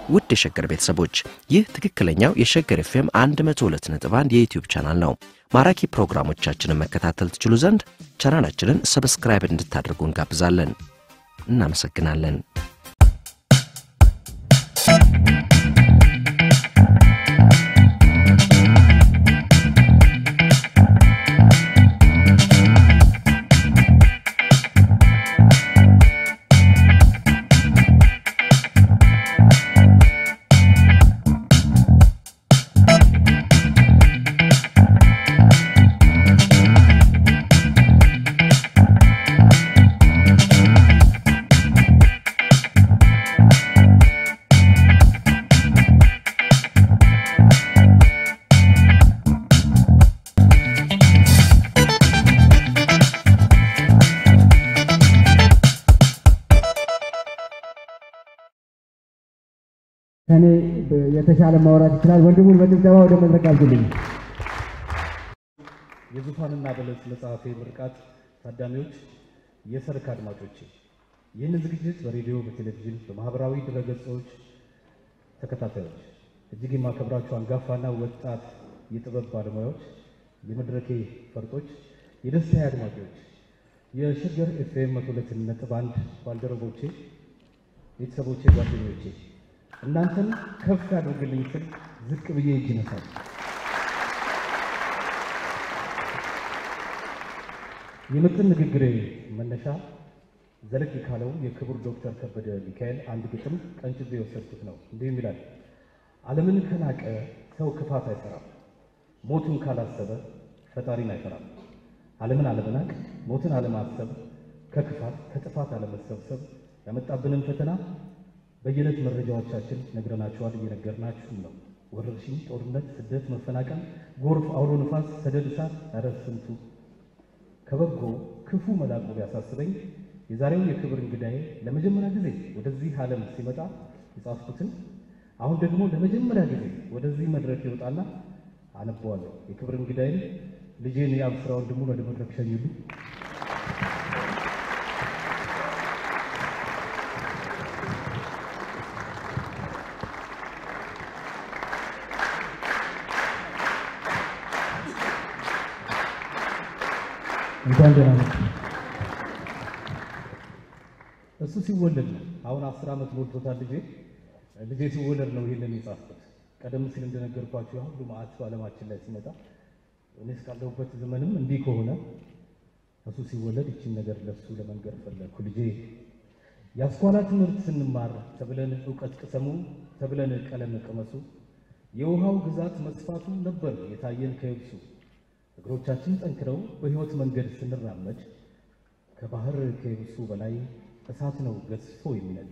ውድ የሸገር ቤተሰቦች ይህ ትክክለኛው የሸገር ኤፍኤም 102.1 የዩትዩብ ቻናል ነው። ማራኪ ፕሮግራሞቻችንን መከታተል ትችሉ ዘንድ ቻናላችንን ሰብስክራይብ እንድታደርጉ እንጋብዛለን። እናመሰግናለን። ከኔ የተሻለ ማውራት ይችላል። ወንድሙን በጭብጨባ ወደ መድረክ አልኩልኝ። የዙፋንና በለስ መጽሐፌ ምርቃት ታዳሚዎች፣ የሰርክ አድማጮቼ ይህንን ዝግጅት በሬዲዮ፣ በቴሌቪዥን፣ በማህበራዊ ድረገጾች ተከታታዮች እጅግ የማከብራችሁ አንጋፋና ወጣት የጥበብ ባለሙያዎች፣ የመድረኬ ፈርጦች፣ የደስታ አድማጮች፣ የሸገር ኤፍኤም መቶ ሁለት ነጥብ አንድ ባልደረቦቼ፣ ቤተሰቦቼ፣ ጓደኞቼ እናንተን ከፍ ያደርግልኝ ስል ዝቅ ብዬ እጅ ነሳል። የምጥን ንግግሬ መነሻ ዘለግ ካለው የክቡር ዶክተር ከበደ ሚካኤል አንድ ግጥም ቀንጭቤ የወሰድኩት ነው። እንዲህም ይላል፣ ዓለምን ከናቀ ሰው ክፋት አይሰራም፣ ሞቱን ካላሰበ ፈጣሪን አይፈራም። ዓለምን አለመናቅ፣ ሞትን አለማሰብ፣ ከክፋት ከጥፋት አለመሰብሰብ ያመጣብንን ፈተና በየዕለት መረጃዎቻችን ነግረናችኋል፣ እየነገርናችሁም ነው። ወረርሽኝ፣ ጦርነት፣ ስደት፣ መፈናቀል፣ ጎርፍ፣ አውሎ ንፋስ፣ ሰደድ እሳት፣ ኧረ ስንቱ ከበጎ ክፉ መላቁ ቢያሳስበኝ የዛሬው የክብር እንግዳዬ ለመጀመሪያ ጊዜ ወደዚህ ዓለም ሲመጣ የጻፍኩትን አሁን ደግሞ ለመጀመሪያ ጊዜ ወደዚህ መድረክ ይወጣና አነበዋለሁ። የክብር እንግዳዬን ልጄን የአብስራ ወንድሙን ወደ መድረክ ሸኙልኝ። እንኳን ደህና መጡ። እሱ ሲወለድ ነው። አሁን አስር ዓመት ሞልቶታል ልጄ። ልጄ ሲወለድ ነው ይህንን የጻፍኩት። ቀደም ሲል እንደነገርኳችሁ ሁሉ መዓት ዓለማችን ላይ ሲመጣ እኔ እስካለሁበት ዘመንም እንዲህ ከሆነ እሱ ሲወለድ ይችን ነገር ለሱ ለመንገር ፈለግኩ። ልጄ የአስኳላ ትምህርት ስንማር ተብለን እውቀት ቅሰሙ ተብለን ቀለም ቅመሱ የውሃው ግዛት መስፋቱ ነበር የታየን ከየብሱ እግሮቻችን ጠንክረው በሕይወት መንገድ ስንራመድ ከባህር ከየብሱ በላይ እሳት ነው ገዝፎ የሚነድ።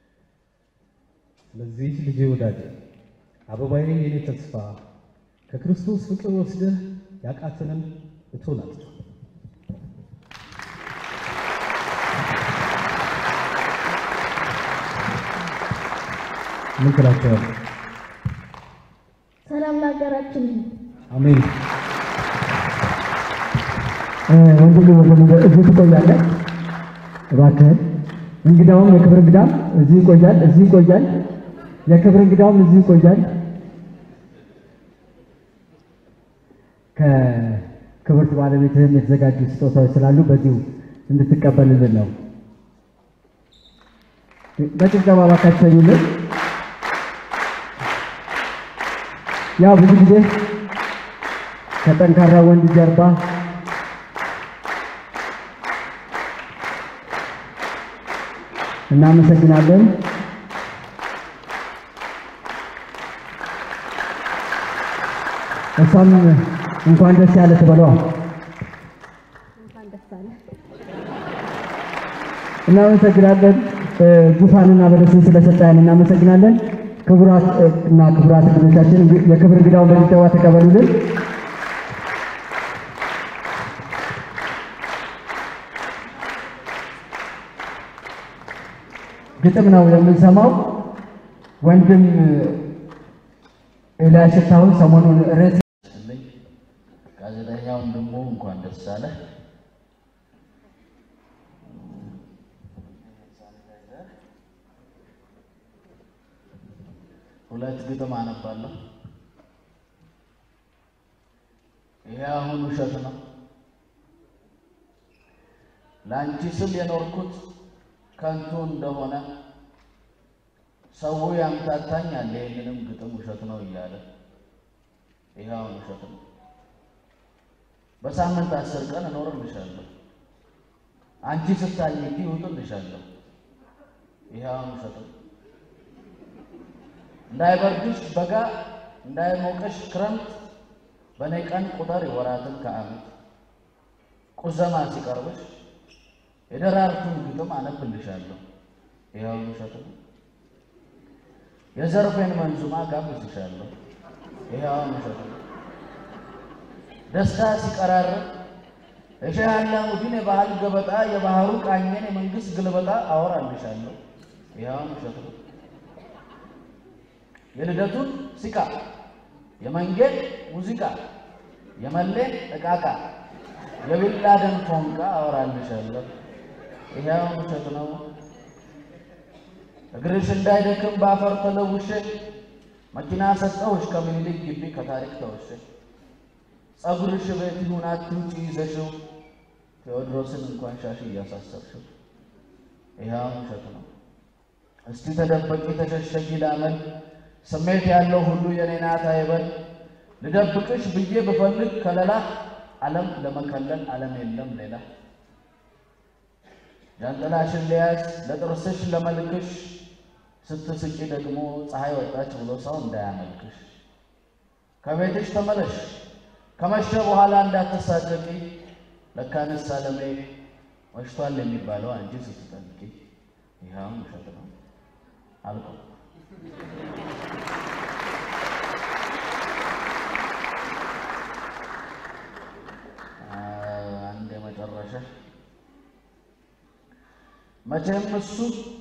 ስለዚህ ልጄ ወዳጄ አበባዬ የኔ ተስፋ ከክርስቶስ ፍቅር ወስደህ ያቃተንን እቶን አጥፋ። ምን ትላቸዋል? ሰላም ለሀገራችን ይሁን። አሜን። ወንድም ወንድም እዚህ ትቆያለህ እባክህን። እንግዳውም የክብር እንግዳም እዚህ ይቆያል፣ እዚህ ይቆያል። የክብር እንግዳውም እዚህ ይቆያል። ከክብርት ባለቤትህም የተዘጋጁ ስጦታዎች ስላሉ በዚሁ እንድትቀበልልን ነው። በጭብጨባ እባካችሁ ተኙልን። ያው ብዙ ጊዜ ከጠንካራ ወንድ ጀርባ እናመሰግናለን። እሷም እንኳን ደስ ያለ ትበለዋ። እንኳን ደስ አለ። እናመሰግናለን። ዙፋንና በለስን ስለሰጠን እናመሰግናለን። ክቡራት እና ክቡራት እንግዶቻችን የክብር እንግዳውን በሚጠዋ ተቀበሉልን። ግጥም ነው የምንሰማው። ወንድም ኤልያስ ሽታሁን ሰሞኑን ርዕስ ይስጥልኝ ጋዜጠኛውን ደግሞ እንኳን ደስ አለህ። ሁለት ግጥም አነባለሁ። ይሄ አሁን ውሸት ነው። ለአንቺ ስል የኖርኩት ከንቱ እንደሆነ ሰው ያምታታኛል። ይህንንም ግጥም ውሸት ነው እያለ ይሄ አሁን ውሸት ነው። በሳምንት አስር ቀን እኖርልሻለሁ። አንቺ ስታኝኪ ይውጥልሻለሁ። ይሄ አሁን ውሸት ነው። እንዳይበርድሽ በጋ እንዳይሞቀሽ ክረምት በእኔ ቀን ቁጥር ወራትን ከዓመት ቁዘማ ሲቀርብሽ የደራርቱን ግጥም አነብልሻለሁ። ይሄ አሁን ውሸት ነው። የዘርፌን መንዙማ ጋብዝሻለሁ። ይሄ አሁን ውሸት ነው። ደስታ ሲቀራርብ የሼህ አላሙዲን የባህል ገበጣ የባህሩ ቃኘን የመንግስት ግልበጣ አወራልሻለሁ። ይሄ አሁን ውሸት ነው። የልደቱን ሲቃ የመንጌን ሙዚቃ የመሌን እቃቃ የቢላደን ፎንቃ አወራልሻለሁ። ይሄ አሁን ውሸት ነው። እግርሽ እንዳይደክም በአፈር ተለውሼ መኪና ሰጠሁሽ ከምኒልክ ግቢ ከታሪክ ተወሼ ጸጉርሽ ቤት ይሁን አትውጪ ይዘሽው ቴዎድሮስን እንኳን ሻሽ እያሳሰርሽው ይሄ አሁን ውሸት ነው። እስቲ ተደበቂ ተሸሸጊ ላመል ስሜት ያለው ሁሉ የኔ ናት አይበል ልደብቅሽ ብዬ ብፈልግ ከለላ ዓለም ለመከለል ዓለም የለም ሌላ ጃንጥላሽን ሊያዝ ለጥርስሽ ለመልክሽ ስትስቂ ደግሞ ፀሐይ ወጣች ብሎ ሰው እንዳያመልክሽ ከቤትሽ ተመለሽ ከመሸ በኋላ እንዳትሳቀቂ ለካንስ አለሜ መሽቷል የሚባለው አንቺ ስትጠልቂ ይኸውም ውሸት ነው አልቆ አንድ የመጨረሻ መቼም እሱ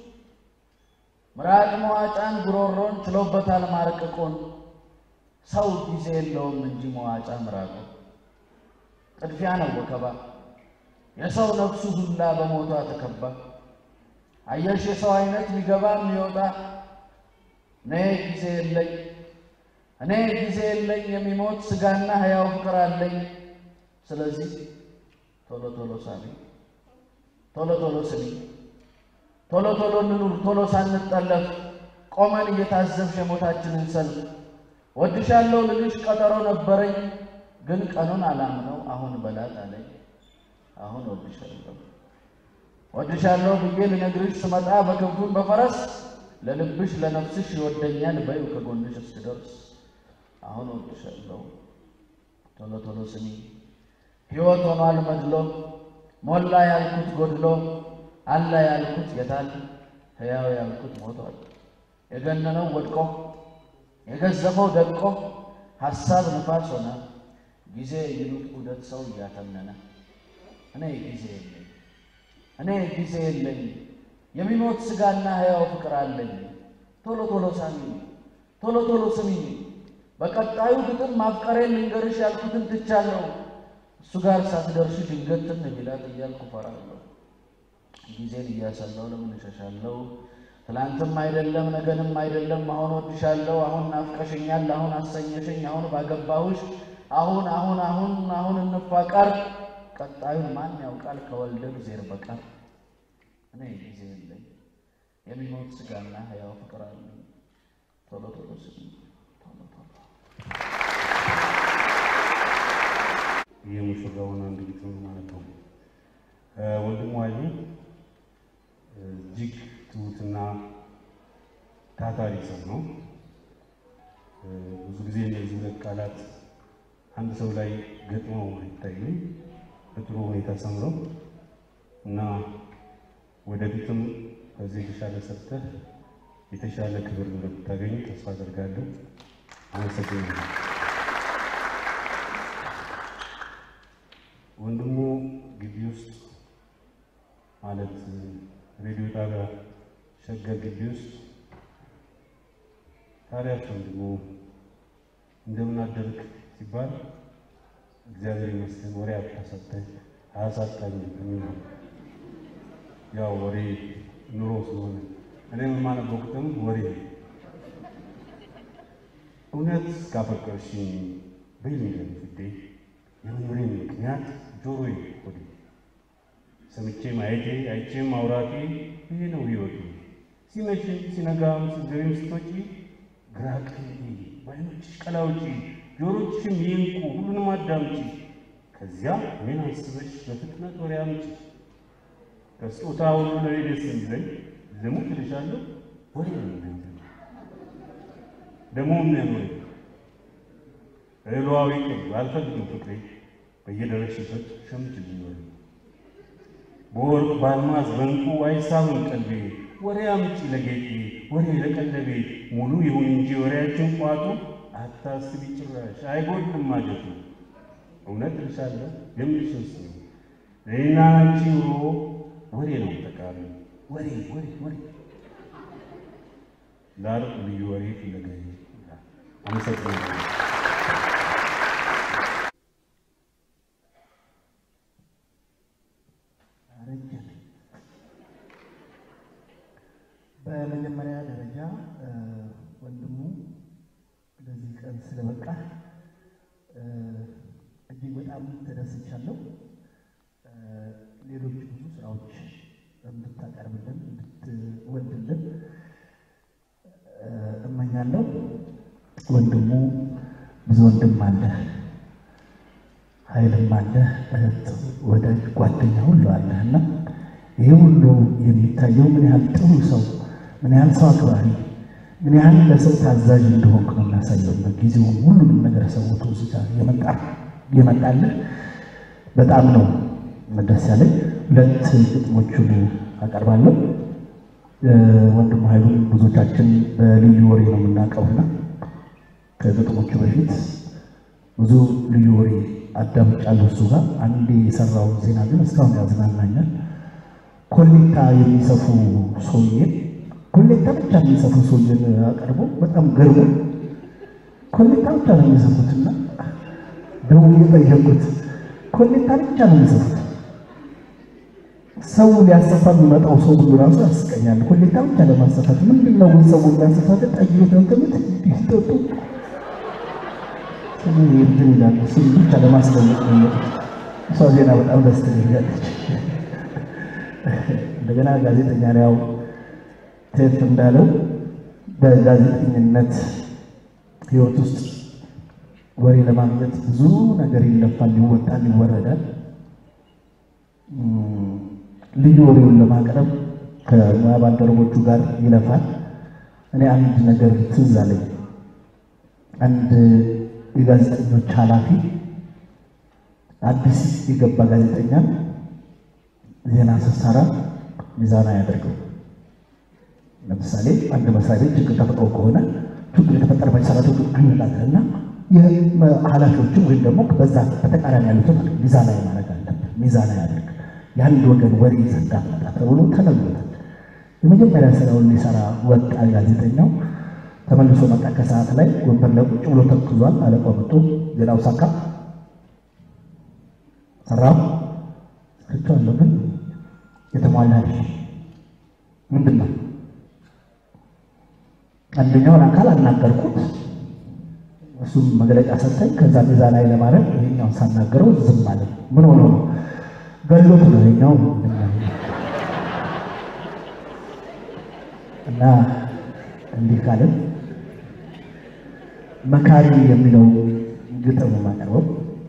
ምራቅ መዋጫን ጉሮሮን ችሎበታል ማርቅቁን ሰው ጊዜ የለውም እንጂ መዋጫ ምራቁ ጥድፊያ ነው ወከባ የሰው ነፍሱ ሁላ በሞቷ ተከባ አየሽ የሰው አይነት ሚገባ የሚወጣ እኔ ጊዜ የለኝ እኔ ጊዜ የለኝ የሚሞት ስጋና ሕያው ፍቅር አለኝ ስለዚህ ቶሎ ቶሎ ሳሚ ቶሎ ቶሎ ስሚ ቶሎ ቶሎ እንኑር ቶሎ ሳንጠለፍ ቆመን እየታዘብሽ የሞታችንን ሰልፍ ወድሻለሁ ልልሽ ቀጠሮ ነበረኝ ግን ቀኑን አላምነው አሁን በላት አለኝ አሁን ወድሻለሁ ወድሻለሁ ብዬ ልነግርሽ ስመጣ በክንፉን በፈረስ ለልብሽ ለነፍስሽ ይወደኛል በይው ከጎንሽ እስክደርስ አሁን ወድሻለሁ ቶሎ ቶሎ ስሚ ሕይወት ሆኗል መድሎ ሞላ ያልኩት ጎድሎ አለ ያልኩት የታል ሕያው ያልኩት ሞቷል የገነነው ወድቆ የገዘፈው ደቆ ሐሳብ ንፋስ ሆነ ጊዜ ይሉት ዑደት ሰው እያተነነ እኔ ጊዜ የለኝ እኔ ጊዜ የለኝ የሚሞት ሥጋና ሕያው ፍቅር አለኝ ቶሎ ቶሎ ሳሚኝ ቶሎ ቶሎ ስሚኝ በቀጣዩ ግጥም ማፍቀሬን ልንገርሽ ያልኩትን ትቻለሁ እሱ ጋር ሳትደርሺ ድንገት ትን ቢላት እያልኩ ፈራለሁ ጊዜን እያሰላው ለምን እሸሻለሁ ትላንትም አይደለም ነገንም አይደለም አሁን ወድሻለሁ አሁን ናፍቀሽኛል አሁን አሰኘሽኝ አሁን ባገባሁሽ አሁን አሁን አሁን አሁን እንፋቀር ቀጣዩን ማን ያውቃል ከወልደ እግዜር በቀር እኔ ጊዜ የለኝ የሚሞት ሥጋና ሕያው ፍቅር አለኝ ቶሎ ቶሎ ስሚ ቶሎ ቶሎ የሙሽራውን አንድ ግጥም ማለት ነው። ወንድሙ አሊ እጅግ ትሁትና ታታሪ ሰው ነው። ብዙ ጊዜ እነዚህ ሁለት ቃላት አንድ ሰው ላይ ገጥመው አይታዩም በጥሩ ሁኔታ ሰምረው እና ወደፊትም ከዚህ የተሻለ ሰርተህ የተሻለ ክብር እንደምታገኝ ተስፋ አደርጋለሁ። አመሰግናለሁ። ወንድሙ ግቢ ውስጥ ማለት ሬዲዮ ጣቢያ ሸገር ግቢ ውስጥ ታዲያች ወንድሙ እንደምን አደርክ ሲባል እግዚአብሔር ይመስገን ወሬ አታሳጣኝ አያሳጣኝ የሚል ነው። ያው ወሬ ኑሮ ስለሆነ እኔም የማነበው ግጥም ወሬ ነው እውነት ካፈቀርሽኝ በይልኝ ፍዴ የመኖሬን ምክንያት ጆሮዬ ሆዴ ሰምቼ ማየቴ አይቼም ማውራቴ ይሄ ነው ሕይወቴ። ሲመሽም ሲነጋም ስትገቢም ስትወጪ ግራ ቀኝ በዓይኖችሽ ቀላውጪ ጆሮችሽም ይንቁ ሁሉንም አዳምጪ። ከዚያ ምን አስበሽ በፍጥነት ወሬ አምጪ። ከስጦታ ሁሉ ለኔ ደስ የሚለኝ ልሙት እልሻለሁ ወሬ ነው የሚለኝ ደግሞ የሚያኖረኝ እህሏዊ ቅብ አልፈልግም ፍቅሬ በየደረስሽበት ሸምችልኝ ወሬ በወርቅ በአልማዝ በእንቁ አይሳብም ቀልቤ ወሬ አምጪ ለጌጤ ወሬ ለቀለቤ ሙሉ ይሁን እንጂ ወሬያችን ቋቱ አታስቢ ጭራሽ አይጎድልም ማጀቱ እውነት እልሻለሁ የምልሽን ስሚ ለእኔና አንቺ ኑሮ ወሬ ነው ጠቃሚ ወሬ ወሬ ወሬ ላርቅ ልዩ ወሬ ፍለጋዬ አመሰግናለሁ። በመጀመሪያ ደረጃ ወንድሙ ለዚህ ቀን ስለበቃ እጅግ በጣም ተደስቻለሁ። ሌሎች ብዙ ስራዎች እንድታቀርብልን እንድትወልድልን እመኛለሁ። ወንድሙ ብዙ ወንድም አለ፣ ኃይልም አለ፣ እህት፣ ወዳጅ፣ ጓደኛ ሁሉ አለ እና ይህ ሁሉ የሚታየው ምን ያህል ጥሩ ሰው፣ ምን ያህል ሰው አክባሪ፣ ምን ያህል ለሰው ታዛዥ እንደሆንክ ነው የሚያሳየው። ጊዜውን ሁሉንም ነገር ሰውቶ ስቻ የመጣ የመጣልህ በጣም ነው ደስ ያለኝ። ሁለት ግጥሞቹን አቀርባለሁ። ወንድሙ ኃይሉን ብዙዎቻችን በልዩ ወሬ ነው የምናውቀውና ከግጥሞቹ በፊት ብዙ ልዩ ወሬ አዳምጫለሁ እሱ ጋር። አንዴ የሰራውን ዜና ግን እስካሁን ያዝናናኛል። ኮሌታ የሚሰፉ ሰውዬ ኮሌታ ብቻ የሚሰፉ ሰውዬን አቀርቦ በጣም ገርሞ ኮሌታ ብቻ ነው የሚሰፉትና ደውዬ ጠየቁት። ኮሌታ ብቻ ነው የሚሰፉት ሰው ሊያሰፋ የሚመጣው ሰው ሁሉ ራሱ ያስቀኛል። ኮሌታ ብቻ ለማሰፋት ምንድን ነው ግን ሰው ሊያሰፋት ጠይት ነው ትምህርት እንዲሰጡ እንትን ይላሉ። ስም ብቻ ለማስለመጥ ነው የሚመጡት። እሷ ዜና በጣም ደስ ትለኛለች። እንደገና ጋዜጠኛ ነው ያው ቴት እንዳለው በጋዜጠኝነት ሕይወት ውስጥ ወሬ ለማግኘት ብዙ ነገር ይለፋል፣ ይወጣል፣ ይወረዳል። ልዩ ወሬውን ለማቅረብ ከሙያ ባልደረቦቹ ጋር ይለፋል። እኔ አንድ ነገር ትዝ አለኝ። አንድ የጋዜጠኞች ኃላፊ አዲስ የገባ ጋዜጠኛ ዜና ስትሰራ ሚዛና ያደርገው። ለምሳሌ አንድ መስሪያ ቤት ችግር ተፈጥሮ ከሆነ ችግር የተፈጠረ ሰራተኞች አንላለን እና ኃላፊዎችን ወይም ደግሞ በዛ በተቃራኒ ያሉትን ሚዛናዊ ማድረግ አለብን። ሚዛናዊ ያደርግ የአንድ ወገን ወሬ ዘንዳ መጣ ተብሎ ተነግሮታል። የመጀመሪያ ስራውን ሊሰራ ወጣ ጋዜጠኛው። ተመልሶ መጣ። ከሰዓት ላይ ወንበር ላይ ቁጭ ብሎ ተክዟል። አለቃው መጥቶ ዜናው ሳካ ሰራው ስርቻለሁ፣ ግን የተሟላ አይደለም። ምንድን ነው? አንደኛውን አካል አናገርኩት፣ እሱም መግለጫ ሰጠኝ። ከዛ ሚዛናዊ ለማድረግ ይሄኛውን ሳናገረው ዝም አለ። ምን ሆኖ ነው? ገሎት ነው ይሄኛው እና እንዲህ ካለን መካሪ የሚለው ግጥም ማቀርበው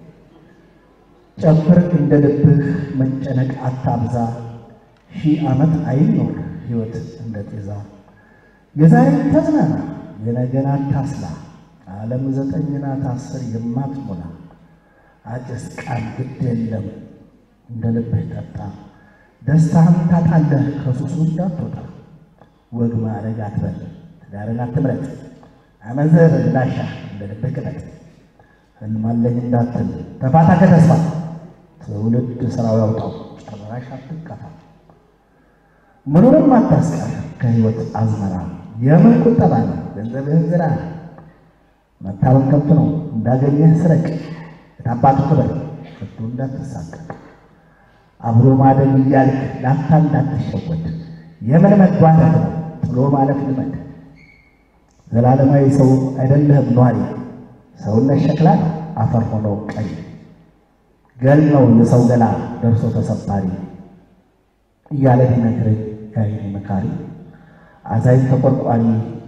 ጨፍር እንደ ልብህ መጨነቅ አታብዛ፣ ሺህ ዓመት አይኖር ሕይወት እንደ ጤዛ። የዛሬን ተዝናና የነገን አታስላ፣ ዓለም ዘጠኝ ናት አስር የማትሞላ። አጭስ ቃል ግድ የለም እንደ ልብህ ጠጣ፣ ደስታህን ታጣለህ ከሱሱ እንዳትወጣ። ወግ ማዕረግ አትበል ትዳርን አትምረጥ፣ አመንዝር እንዳሻ እንደ ልብህ ቅጠጥ። ህልም አለኝ እንዳትል ተፋታ ከተስፋ ትውልድ ስራው ያውጣው ጨራሽ አትከፋ። ምኑንም አታስቀር ከህይወት አዝመራ የምን ቁጠባ ነው ገንዘብህን ዝራ። መታመን ከብት ነው እንዳገኘህ ስረቅ የታባቱ ክብር ከቶ እንዳትሳቀቅ። አብሮ ማደግ እያልክ ላፍታ እንዳትሸወድ የምን መግባታት ነው ጥሎ ማለፍ ልመድ። ዘላለማዊ ሰው አይደለህም ኗሪ፣ ሰውነት ሸክላ ነው አፈር ሆኖ ቀይ፣ ገል ነው የሰው ገላ ደርሶ ተሰባሪ እያለ ቢነግረኝ ያይኔ መካሪ አዛኝ ተቆርቋሪ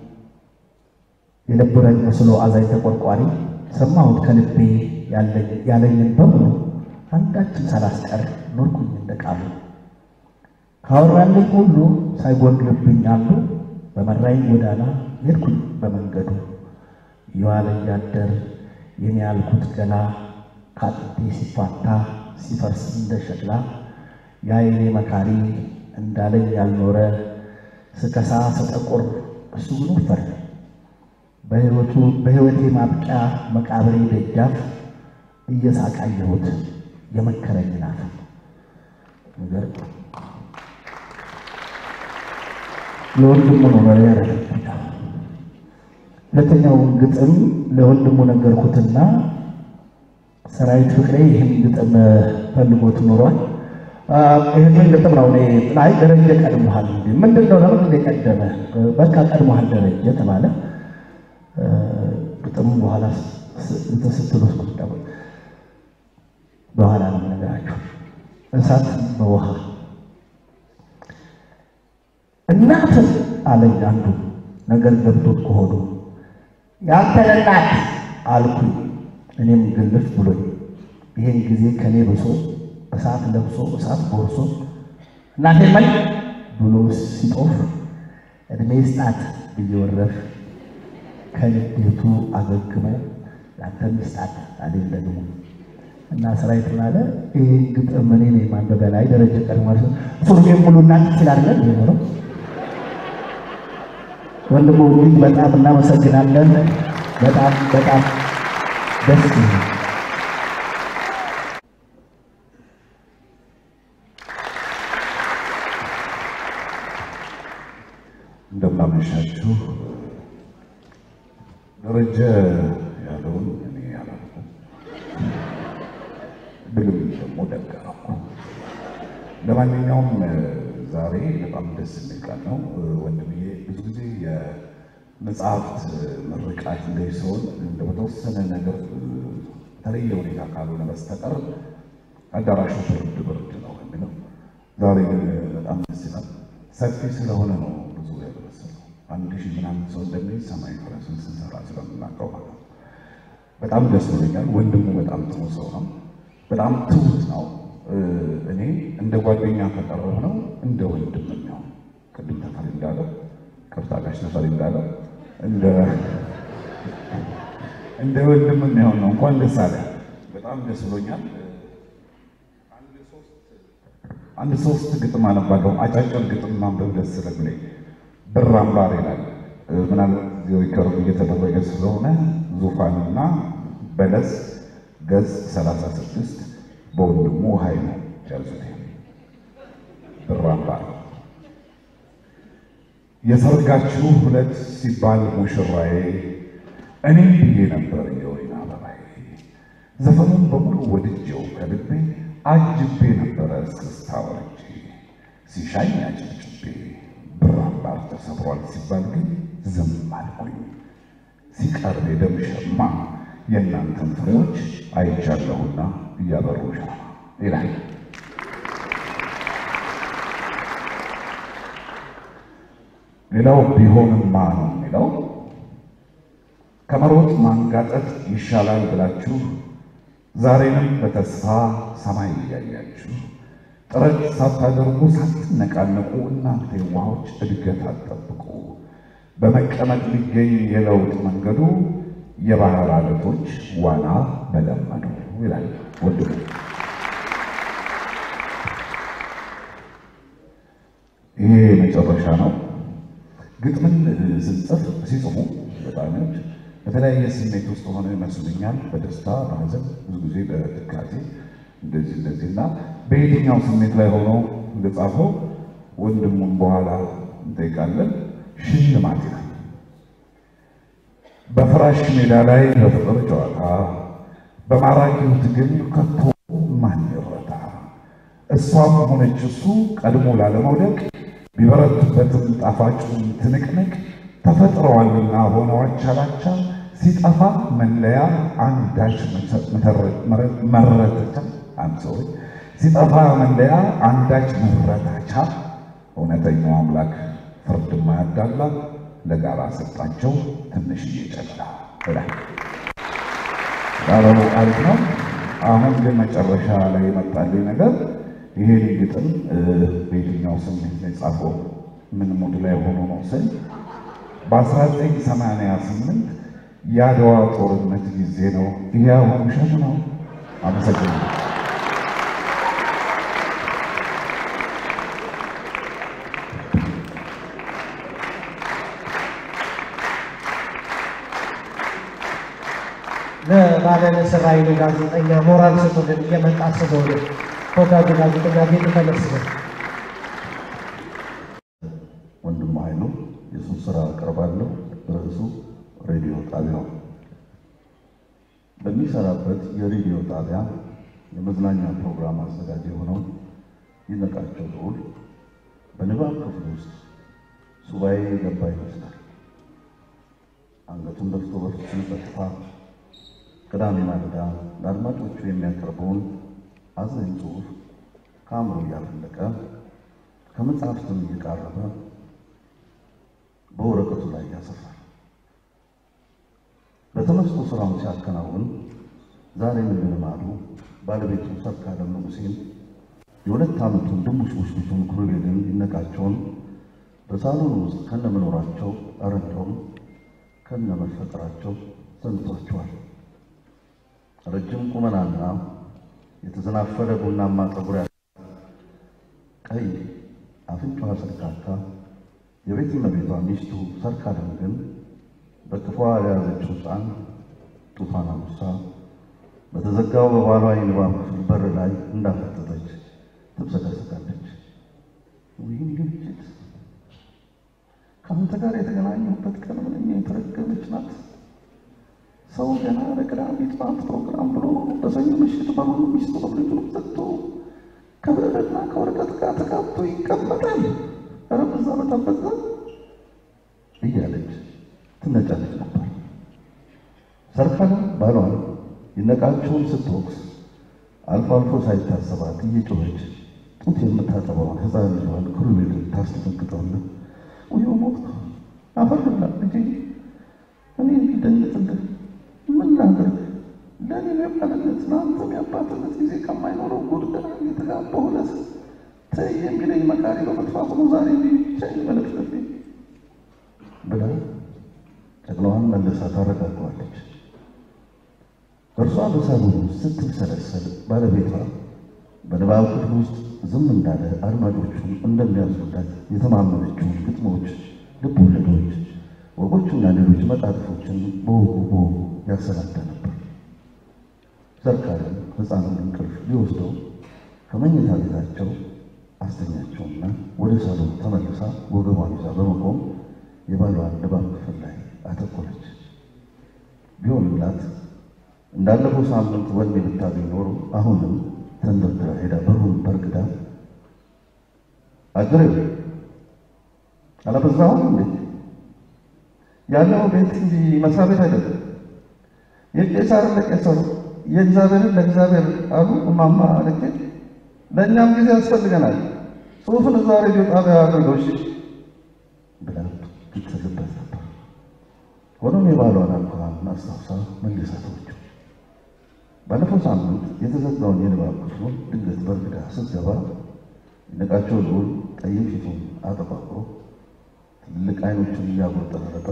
የልቡረኝ መስሎ አዛኝ ተቆርቋሪ ሰማሁት ከልቤ ያለኝን በሙሉ አንዳችን ሳላስቀር ኖርኩኝ እንደ ቃሉ ካወራልኝ ሁሉ ሳይጎድልብኝ አሉ በመራኝ ጎዳና ሄድኩኝ በመንገዱ የዋለ እያደር የኔ ያልኩት ገላ ከአጥንቴ ሲፋታ ሲፈርስ እንደ ሸክላ የአይኔ መካሪ እንዳለኝ ያልኖረ ስከሳ ስጠቁር እሱ ግን ወፈረ። በሕይወቴ ማብቂያ መቃብሬ ደጃፍ እየሳቃየሁት የመከረኝ ናት ነገር ለወንድሙ ነው መሪያ ያደረግኩት። ሁለተኛውን ግጥም ለወንድሙ ነገርኩትና ሰራዊት ፍቅሬ ይህን ግጥም ፈልጎት ኖሯል። ይህንን ግጥም ነው እኔ ላይ ደረጀ ቀድሞሃል፣ እንዲ ምንድን ነው ለምን እንደ ቀደመ በቃ ቀድሞሃል ደረጀ ተባለ። ግጥሙ በኋላ እንትን ስትል ወስኩት በኋላ ነው ነገራቸው እሳት በውሃ እናት አለኝ አንዱ ነገር ገብቶት ከሆዱ ያንተን እናት አልኩኝ እኔም ግልፍ ብሎኝ ይሄን ጊዜ ከኔ ብሶ እሳት ለብሶ እሳት ጎርሶ እናቴ ምን ብሎ ሲጦፍ እድሜ ስጣት ብየወረፍ ከንዴቱ አገግሞ ለአንተም ስጣት አለኝ ደግሞ እና ሰራዊት ምናለ ይህ ግጥም እኔ ነኝ ማንበቢያ ላይ ደረጀ ቀድሞ ማለት ነው። ሱርጌ ሙሉ እናት ስላለን ነው ወንድሙ እጅግ በጣም እናመሰግናለን። በጣም በጣም ደስ ይላል። እንደምናመሻችሁ ደረጀ ያለውን እኔ ያላልኩም፣ ብልም ደግሞ ደገረኩ። ለማንኛውም ዛሬ በጣም ደስ የሚል ቀን ነው። ወንድምዬ ብዙ ጊዜ የመጽሐፍት ምርቃት ላይ ሲሆን እንደ በተወሰነ ነገር በተለየ ሁኔታ ካልሆነ በስተቀር አዳራሹ ብርድ ብርድ ነው የሚለው። ዛሬ ግን በጣም ደስ ይላል። ሰፊ ስለሆነ ነው ብዙ ያደረሰው አንድ ሺህ ምናምን ሰው እንደሚል ሰማይ ፈረስን ስንሰራ ስለምናውቀው ማለት ነው። በጣም ደስ ብሎኛል። ወንድሙ በጣም ጥሩ ሰው ነው። በጣም ትሁት ነው። እኔ እንደ ጓደኛ ከቀረብ ነው እንደ ወንድም ነው። ቅድም ተፈሪ እንዳለ ቅርታ ጋሽ ተፈሪ እንዳለ እንደ እንደ ወንድም የሚሆን ነው። እንኳን ደስ አለ። በጣም ደስ ብሎኛል። አንድ ሶስት ግጥም አነባለሁ። አጫጭር ግጥም ማንበብ ደስ ስለሚለኝ ብር አምባር ይላል። ምናልባት እዚህ ሪከርድ እየተደረገ ስለሆነ ዙፋንና በለስ ገጽ 36 በወንድሙ ኃይሉ ያዙት። ብር አምባር የሰርጋችሁ ሁለት ሲባል ሙሽራዬ እኔም ብዬ ነበር የወይን አበባዬ ዘፈኑን በሙሉ ወድጄው ከልቤ አጅቤ ነበረ እስክስታ ወርጄ ሲሻኝ አጭብጭቤ ብር አምባር ተሰብሯል ሲባል ግን ዝም አልኩኝ። ሲቀርብ የደም ሸማ የእናንተን ፍሬዎች አይቻለሁና እያበሩ ሻማ ይላል። ሌላው ቢሆንማ ነው የሚለው ከመሮጥ ማንጋጠጥ ይሻላል ብላችሁ ዛሬንም በተስፋ ሰማይ እያያችሁ ጥረት ሳታደርጉ ሳትነቃነቁ እናንተ የዋሆች እድገት አትጠብቁ። በመቀመጥ ሊገኝ የለውጥ መንገዱ የባህር አለቶች ዋና በለመዱ ይላል ወንድሙ። ይሄ መጨረሻ ነው። ግጥምን ስንጽፍ ሲጽፉ ገጣሚዎች በተለያየ ስሜት ውስጥ ሆነ ይመስሉኛል። በደስታ በሐዘን፣ ብዙ ጊዜ በትካዜ እንደዚህ እንደዚህ እና በየትኛው ስሜት ላይ ሆኖ እንደጻፈው ወንድሙን በኋላ እንጠይቃለን። ሽልማት ይላል። በፍራሽ ሜዳ ላይ በፍቅር ጨዋታ በማራኪው ትግል ከቶ ማን ይረታ? እሷም ሆነች እሱ ቀድሞ ላለመውደቅ ቢበረቱበትም ጣፋጩን ትንቅንቅ ተፈጥረዋልና ሆነው አቻላቻ ሲጠፋ መለያ አንዳች መረተቻ አንሶሪ ሲጠፋ መለያ አንዳች መረታቻ እውነተኛው አምላክ ፍርድ ማያዳላ ለጋራ ሰጣቸው ትንሽዬ ጨላ ይላል። ቃሉ አሪፍ ነው። አሁን ግን መጨረሻ ላይ የመጣልኝ ነገር ይሄን ግጥም በየትኛው ስሜት ነው የጻፈው ምን ሙድ ላይ ሆኖ ነው ስል በ1988 የአድዋ ጦርነት ጊዜ ነው። ይሄ አሁን ውሸት ነው። አመሰግናለሁ። ለባለ ንስር ኃይሉ ጋዜጠኛ ሞራል ስጡልን እየመጣ ስለሆነ ተወዳጁ ጋዜጠኛ ጌጡ ተመስገን ወንድም ኃይሉ የሱን ስራ አቀርባለሁ። ርዕሱ ሬዲዮ ጣቢያው በሚሰራበት የሬዲዮ ጣቢያ የመዝናኛ ፕሮግራም አዘጋጅ የሆነው ይነቃቸው ልዑል በንባብ ክፍል ውስጥ ሱባኤ የገባ ይመስላል። አንገቱን ደፍቶ በፍጹም ጸጥታ ቅዳሜ ማለዳ ለአድማጮቹ የሚያቀርበውን አዘኝ ጽሑፍ ከአእምሮ እያፈለቀ ከመጽሐፍትም እየቃረበ በወረቀቱ ላይ ያሰፋል። በተመስጦ ስራውን ሲያከናውን ዛሬም እንደ ልማዱ ባለቤቱ ሰርካለም ንጉሴን የሁለት ዓመቱን ድንቡሽቡሽ ልጁን ኩሩቤልን ይነቃቸውን በሳሎን ውስጥ ከነመኖራቸው ኧረ እንደውም ከነመፈጠራቸው ሰንቷቸዋል። ረጅም ቁመናና የተዘናፈለ ቡናማ ፀጉር ያላት ቀይ አፍንጫዋ ሰልካካ የቤት እመቤቷ ሚስቱ ሰርካለም ግን በክፏ የያዘችው ሕፃን ጡቷን አሙሳ በተዘጋው በባሏ የንባብ ክፍል በር ላይ እንዳፈጠጠች ትብሰቀሰቃለች። ይህን ግልጭት ከአንተ ጋር የተገናኘሁበት ቀን ምንኛ የተረገመች ናት። ሰው ገና ለቅዳሜ ጠዋት ፕሮግራም ብሎ በሰኞ ምሽት በሙሉ ሚስቱ ልጁን ዘግቶ ከብዕርና ከወረቀት ጋር ተጋብቶ ይቀመጣል። ኧረ በዛ በጣም በዛ እያለች ትነጫለች ነበር። ሰርካለም ባሏን ይነቃቸውን ስትወቅስ አልፎ አልፎ ሳይታሰባት እየጮኸች ጡት የምታጠባውን ሕፃን ልጇን ኩሩቤልን ታስደነግጠውና ውዮ ሞት አፈርላ ልጄ እኔ እንዲደንግጥልህ ምን ላድርግ? ለእኔ የባልነት ለአንተም የአባትነት ጊዜ ከማይኖረው ጉድ ገና እየተጋባሁ ዕለት ተይ የሚለኝ መካሪ በመጥፋቱ ነው ዛሬ ብቻዬን መለፍለፌ ብላ ጨቅላዋን መልሳ ታረጋገዋለች። እርሷ በሳሎን ውስጥ ስትብሰለሰል ባለቤቷ በንባብ ክፍል ውስጥ ዝም እንዳለ አድማጮቹን እንደሚያዙላት የተማመነችውን ግጥሞች፣ ልብ ወለዶች፣ ወጎችና ሌሎች መጣጥፎችን በወጉ በወጉ ያሰናዳ ነበር። ሰርካለም ሕፃኑን እንቅልፍ ሊወስደው ከመኝታ ቤታቸው አስተኛቸውና ወደ ሳሎን ተመልሳ ወገቧን ይዛ በመቆም የባሏን ንባብ ክፍል ላይ አተኮረች። ቢሆንላት እንዳለፈው ሳምንት ወኔ ብታገኝ ኖሮ አሁንም ተንደርድራ ሄዳ በሩን በርግዳ አገሬ አላበዛሁም እንዴ? ያለው ቤት እንጂ መስሪያ ቤት አይደለም። የቄሳርን ለቄሳሩ የእግዚአብሔርን ለእግዚአብሔር አሉ እማማ ልኬ። ለእኛም ጊዜ ያስፈልገናል። ጽሑፍን እዛ ሬዲዮ ጣቢያ አድርገው እሺ ብላ ትትልበት ነበር። ሆኖም የባሏን አኳኋን አስታውሳ መልሳ ተወችው። ባለፈው ሳምንት የተዘጋውን የንባብ ክፍሉን ድንገት በርግዳ ስትገባ ይነቃቸው ልዑል ጠይም ፊቱን አጠቋቁሮ ትልቅ አይኖቹን እያጎጠረጠ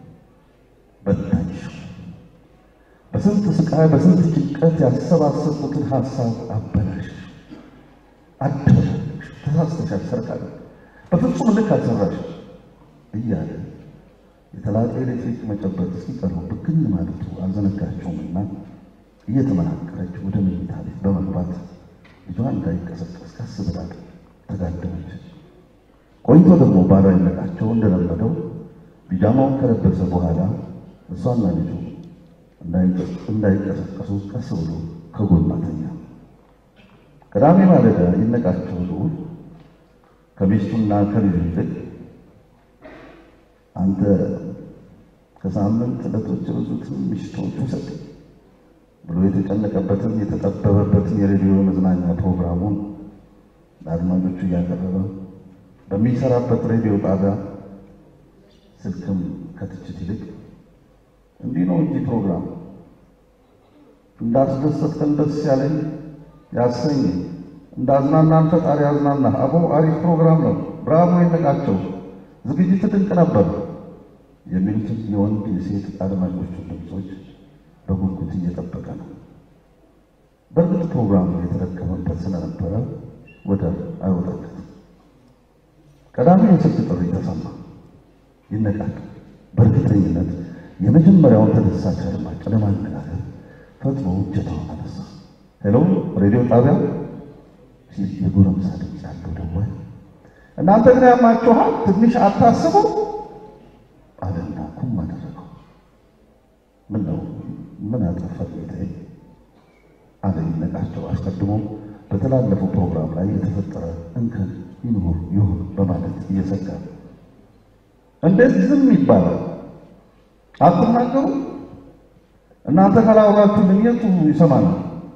በታች በስንት ስቃይ በስንት ጭንቀት ያሰባሰብኩትን ሀሳብ አበላሽ፣ አደበላለሽ፣ ተሳስተሻል፣ ሰርቃለሁ፣ በፍጹም ልክ አልሰራሽ እያለ የተላጠ ኤሌክትሪክ መጨበጥ እስኪቀረው ብግን ማለቱ አልዘነጋቸውምና እየተመናቀረች ወደ መኝታ ቤት በመግባት ልጇን እንዳይቀሰቀስ ቀስ ብላ ተጋደመች። ቆይቶ ደግሞ ባሏ ይነቃቸው እንደለመደው ቢጃማውን ከለበሰ በኋላ እሷና ልጁ እንዳይቀሰቀሱ ቀስ ብሎ ከጎኗ ተኛ። ቅዳሜ ማለዳ ይነቃቸው ልዑል ከሚስቱና ከልጁ ይልቅ አንተ ከሳምንት ዕለቶች ብዙትን ምሽቶች ውሰድ ብሎ የተጨነቀበትን የተጠበበበትን የሬዲዮ መዝናኛ ፕሮግራሙን ለአድማጮቹ እያቀረበ በሚሰራበት ሬዲዮ ጣቢያ ስልክም ከትችት ይልቅ እንዲህ ነው እንጂ ፕሮግራም እንዳስደሰትከን ደስ ያለኝ ያሰኝ እንዳዝናናን ፈጣሪ ያዝናና። አቦ አሪፍ ፕሮግራም ነው፣ ብራቮ ይነቃቸው፣ ዝግጅት ድንቅ ነበር የሚሉትን የወንድ የሴት አድማጮቹን ድምፆች በጉጉት እየጠበቀ ነው። በእርግጥ ፕሮግራሙ የተረከመበት ስለነበረ ወደ አይወጣለትም። ቀዳሚ የስልክ ጥሪ ተሰማ። ይነቃል። በእርግጠኝነት የመጀመሪያውን ተደሳች አድማጭ ለማነጋገር ፈጥኖ እጀታውን አነሳ። ሄሎ ሬዲዮ ጣቢያ ሲል የጎረምሳ ድምፅ ያለው ደዋይ፣ እናንተ ግን ያማችኋል፣ ትንሽ አታስቡ አለና ኩም አደረገው። ምን ነው ምን አጠፋ ጌታዬ? አለ ይነቃቸው። አስቀድሞ በተላለፈው ፕሮግራም ላይ የተፈጠረ እንከን ይኑር ይሁን በማለት እየሰጋ እንዴት ዝም ይባላል? አትናገሩ? እናንተ ካላወራችሁ ምን የቱ ይሰማናል?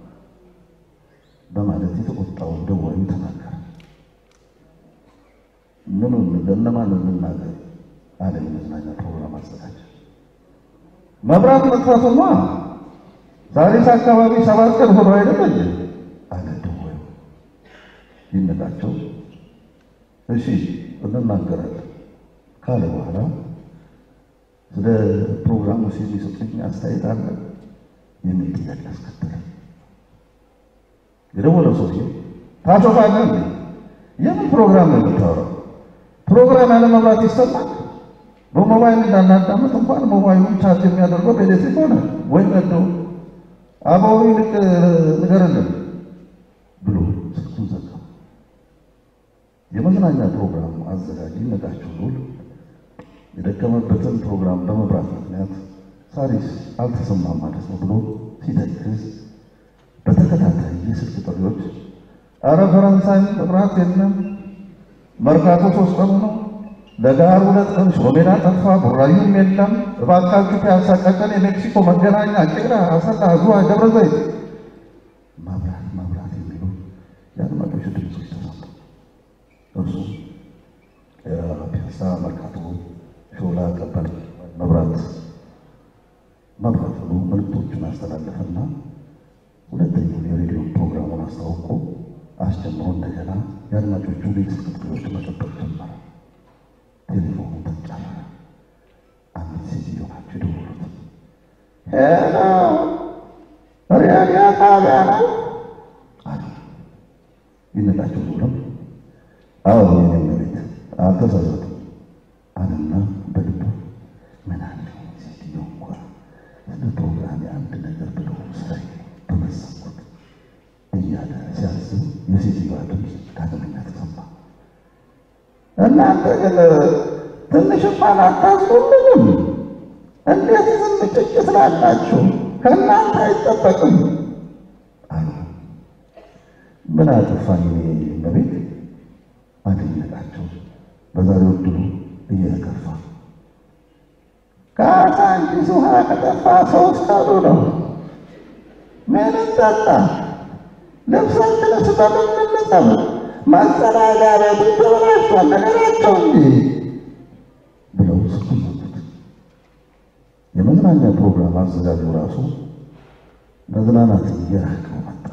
በማለት የተቆጣው ደዋዩ ተናገረ። ምኑን ለእነማን እንናገር አለ የመዝናኛ ፕሮግራም አዘጋጅ። መብራት መጥፋቱማ ዛሬስ አካባቢ ሰባት ቀን ሆኖ አይደል አለ ደዋዩ። ይነቃቸው እሺ እንናገራለን ካለ በኋላ ስለ ፕሮግራሙ የሚሰጡኝ አስተያየት አለ የሚል ጥያቄ አስከተለ። የደወለው ሰውዬ ታሾፋለህ እንዴ? የምን ፕሮግራም ነው የምታወራው? ፕሮግራም ያለ መብራት ይሰማል? በሞባይል እንዳናዳምጥ እንኳን ሞባይሉን ቻርጅ የሚያደርገው በኤሌክትሪክ ሆነ ወይ ነዶ አበው ይልቅ ንገርልን ብሎ ስልኩን ዘጋ። የመዝናኛ ፕሮግራሙ አዘጋጅ ይነቃቸው ሉል የደከመበትን ፕሮግራም በመብራት ምክንያት ሳሪስ አልተሰማም ማለት ነው ብሎ ሲተክዝ በተከታታይ የስልክ ጥሪዎች አረ ፈረንሳይ መብራት የለም፣ መርካቶ ሶስት ቀኑ ነው፣ ለጋር ሁለት ቀን፣ ሽሮ ሜዳ ጠፋ፣ ቡራዩም የለም፣ እባካችሁ ፒያሳ፣ ቀጨኔ፣ ሜክሲኮ፣ መገናኛ፣ ቄራ፣ አሰላ፣ ዝዋይ፣ ደብረ ዘይት መብራት መብራት የሚሉ የአድማጮች ድምፆች ተሰሙ። እርሱ ፒያሳ፣ መርካቶ፣ ሾላ፣ ቀበል መብራት መብራት ብሎ መልዕክቶቹን አስተላለፈና ሁለተኛውን የሬዲዮ ፕሮግራሙን አስታውቆ አስጀምሮ እንደገና የአድማጮቹ ቤት ስልክ ጥሪዎች መጠበቅ ጀመረ። ቴሌፎኑ ተጫረረ። አንዲት ሴትዮ ናቸው የደወሉት። ሄሎ ሬዲዮ ጣቢያ ነው አሉ። ይነቃቸው ብሎም አዎ የኔ ቤት አልተሳሳትም አለና በልቡ ምን አለ ሴትዮ እንኳ ስለ ፕሮግራም አንድ ነገር ብለው ስራዬ በመሰንኩት እያለ ሲያስብ የሴትዮዋ ድምፅ ዳግመኛ ተሰማ። እናንተ ግን ትንሽ እንኳን አታዝኑልንም? እንዴት ዝም ጭጭ ስላላችሁ ከእናንተ አይጠበቅም አሉ። ምን አጠፋኝ እኔ እመቤት አደነቃቸው። በዛሬው ዕድሉ እየተከፋ ከአሳንቺስ ውሃ ከጠፋ ሶስት ቀኑ ነው። ምን እንጠጣ? ልብሳችንስ በምን እንጠብ? ማጸዳጃ ቤቱ ተበላሽቷል፣ ነገራቸው እንጂ ብለው ስልኩን ዘጉት። የመዝናኛ ፕሮግራም አዘጋጁ ራሱ መዝናናት እየራቀው መጣ።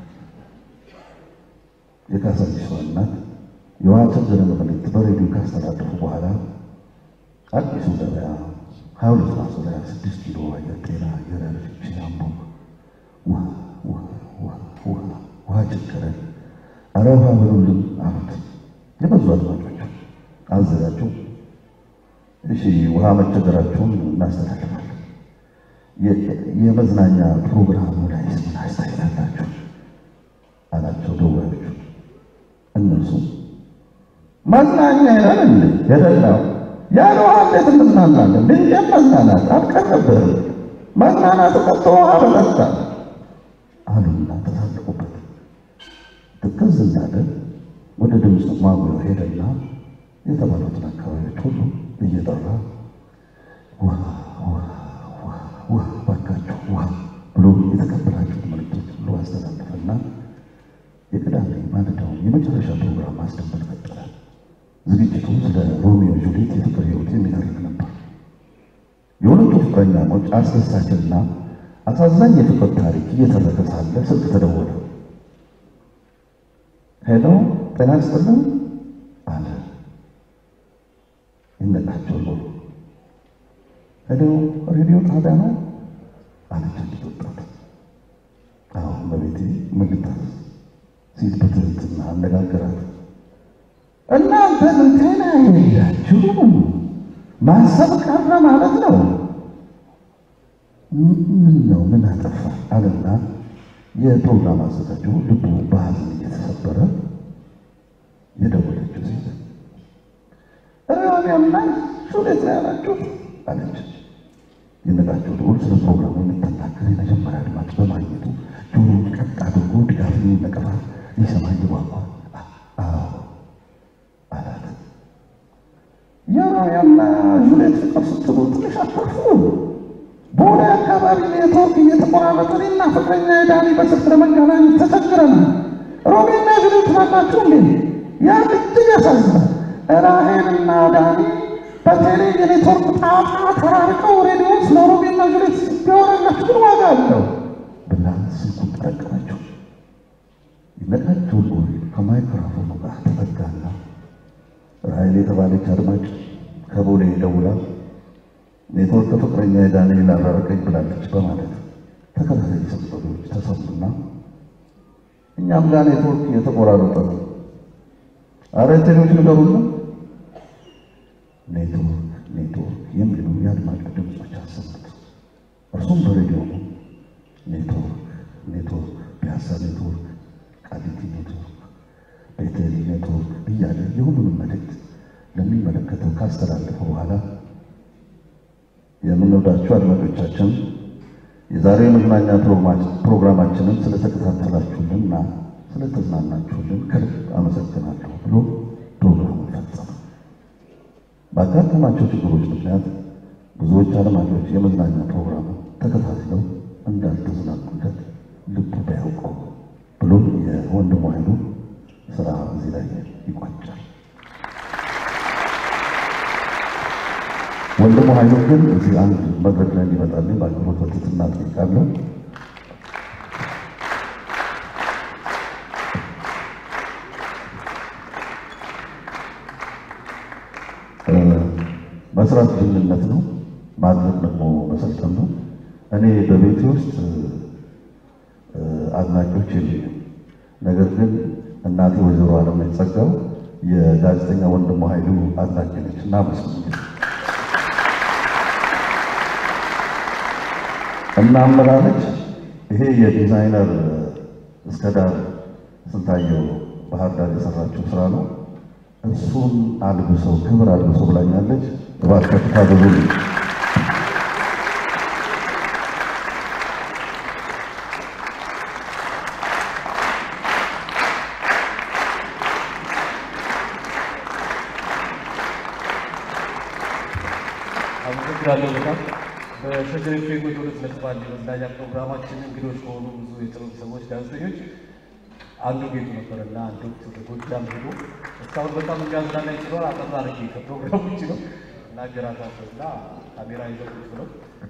የካሳንቺሷ እናት የዋቸገርን መልእክት በሬዲዮ ካስተላለፉ በኋላ አዲሱ ገበያ ሀያ ሁለት ራሱ ላይ ስድስት ኪሎ አየር ጤና አየር ያለች አምቦ ውሃ ውሃ ውሃ ውሃ ውሃ ቸገረን፣ አረ ውሃ በሉልን አሉት። የበዙ አድማጮች አዘጋጁ። እሺ ውሃ መቸገራችሁን እናስተላልፋለን። የመዝናኛ ፕሮግራሙ ላይ ምን አስተያየት አላችሁ አላቸው ደዋዮቹ። እነርሱ መዝናኛ ይላል እንዴ የደላው ያለ ውሃ እንዴት እንዝናናለን? ድንገት መዝናናት አልቀረብህም። መዝናናት ቀጥቶ ውሃ በጠጣ አሉና ተሳለቁበት። ትክዝ እንዳለ ወደ ድምፅ ማጉያው ሄደና የተባሉትን አካባቢዎች ሁሉ እየጠራ ውሃ ውሃ ውሃ ውሃ ባካችሁ ውሃ ብሎ የተቀበላችሁት መልእክቶች ሁሉ አስተላለፈና የቅዳሜ ማለዳውን የመጨረሻ ፕሮግራም ማስደመጥ ቀጠለ። ዝግጅቱ ስለ ሮሚዮ ጁሊየት የፍቅር ሕይወት የሚተርክ ነበር። የሁለቱ ፍቅረኛሞች አስደሳችና አሳዛኝ የፍቅር ታሪክ እየተረከ ሳለ ስልክ ተደወለ። ሄሎ ጤና ይስጥልን አለ። ይነቃቸው ዞሩ። ሄሎ ሬዲዮ ጣቢያ ነው አለች አንዲት ወጣት። አዎ በቤቴ ምን ልታዘዝ ሲል በትህትና አነጋገራት። እናንተ ምን ጤና የላችሁ ማሰብ ቀረ ማለት ነው። ምን ነው ምን አጠፋ አለና የፕሮግራም አዘጋጁ ልቡ በሐዘን እየተሰበረ የደወለችው ሴት ራቢያና ሱሌት ነው ያላችሁ አለች። የነቃቸው ልዑል ስለ ፕሮግራሙ የምትናገር የመጀመሪያ አድማጭ በማግኘቱ ጆሮውን ቀጥ አድርጎ ድጋፍን ነቀፋ ሊሰማ እየጓጓ አዎ አላት። የራቢያና ሱሌት ፍቅር ስትሉ ትንሽ አታፍሩ? በሆነ አካባቢ ኔትወርክ እየተቆራረጠ እኔና ፍቅረኛ የዳኒ በስልክ ለመገናኘት ተቸግረናል። ሮቤና ጁሊየት ናላችሁ እንዴ? ያ እጅግ ያሳዝናል። ራሄልና ዳኒ በቴሌ የኔትወርክ ጣጣ ተራርቀው ሬዲዮ ስለ ሮቤና ጁሊየት ቢያወራላችሁ ግን ዋጋ አለው ብላ ስልኩን ጠረቀመችው። ይነቃቸው ሎሪ ከማይክሮፎኑ ጋር ተጠጋና ራሄል የተባለች አድማጭ ከቦሌ ደውላ ኔትወርክ ፍቅረኛ የዳንኤል አራረቀኝ ብላለች በማለት ተከታታይ ሰብሰቢዎች ተሰሙና እኛም ጋር ኔትወርክ የተቆራረጠ ነው። አረ ቴሌዎች ንገሩና ኔትወርክ ኔትወርክ የሚሉ የአድማጭ ድምፆች አሰሙት። እርሱም በሬዲዮ ነው ኔትወርክ ኔትወርክ፣ ፒያሳ ኔትወርክ፣ ቃሊቲ ኔትወርክ፣ ቤቴል ኔትወርክ እያለ የሁሉንም መልእክት ለሚመለከተው ካስተላለፈ በኋላ የምንወዳችሁ አድማጮቻችን የዛሬ የመዝናኛ ፕሮግራማችንን ስለተከታተላችሁልንና ስለተዝናናችሁልን ከልብ አመሰግናለሁ ብሎ ፕሮግራሙን ፈጸመ። ባጋጠማቸው ችግሮች ምክንያት ብዙዎች አድማጮች የመዝናኛ ፕሮግራሙ ተከታትለው እንዳልተዝናኑለት ልቡ ቢያውቀው ብሎ የወንድሙ ኃይሉ ስራ እዚህ ላይ ይቋጫል። ወንድሙ ኃይሉ ግን እዚህ አንድ መድረክ ላይ እንዲመጣልኝ በአክብሮት በትህትና እጠይቃለሁ። መስራት ጅልነት ነው፣ ማድረግ ደግሞ መሰልጠን ነው። እኔ በቤቴ ውስጥ አድናቂዎች የሉኝም። ነገር ግን እናቴ ወይዘሮ አለምነች ጸጋው የጋዜጠኛ ወንድሙ ኃይሉ አድናቂ ነች እና መስሎኛል እና አመላለች ይሄ የዲዛይነር እስከ ዳር ስንታየው ባህር ዳር የሰራችው ስራ ነው። እሱን አልብሰው ክብር አልብሰው ብላኛለች። እባካችሁ ታዘዙልኝ። አመሰግናለሁ በጣም በሸገር ኤፍኤም ሁለት ነጥብ አንድ የመዝናኛ ፕሮግራማችን እንግዶች ከሆኑ ብዙ የጥበብ ሰዎች ጋዜጠኞች አንዱ ጌቱ ነበረና አንዱ ወደ ጎጃም ሄዶ እስካሁን በጣም የሚያዝናና ይችላል። አጠር አድርጌ ከፕሮግራም ውጭ ነው እናገራታቸው እና ካሜራ ይዘው ቁጭ ብለው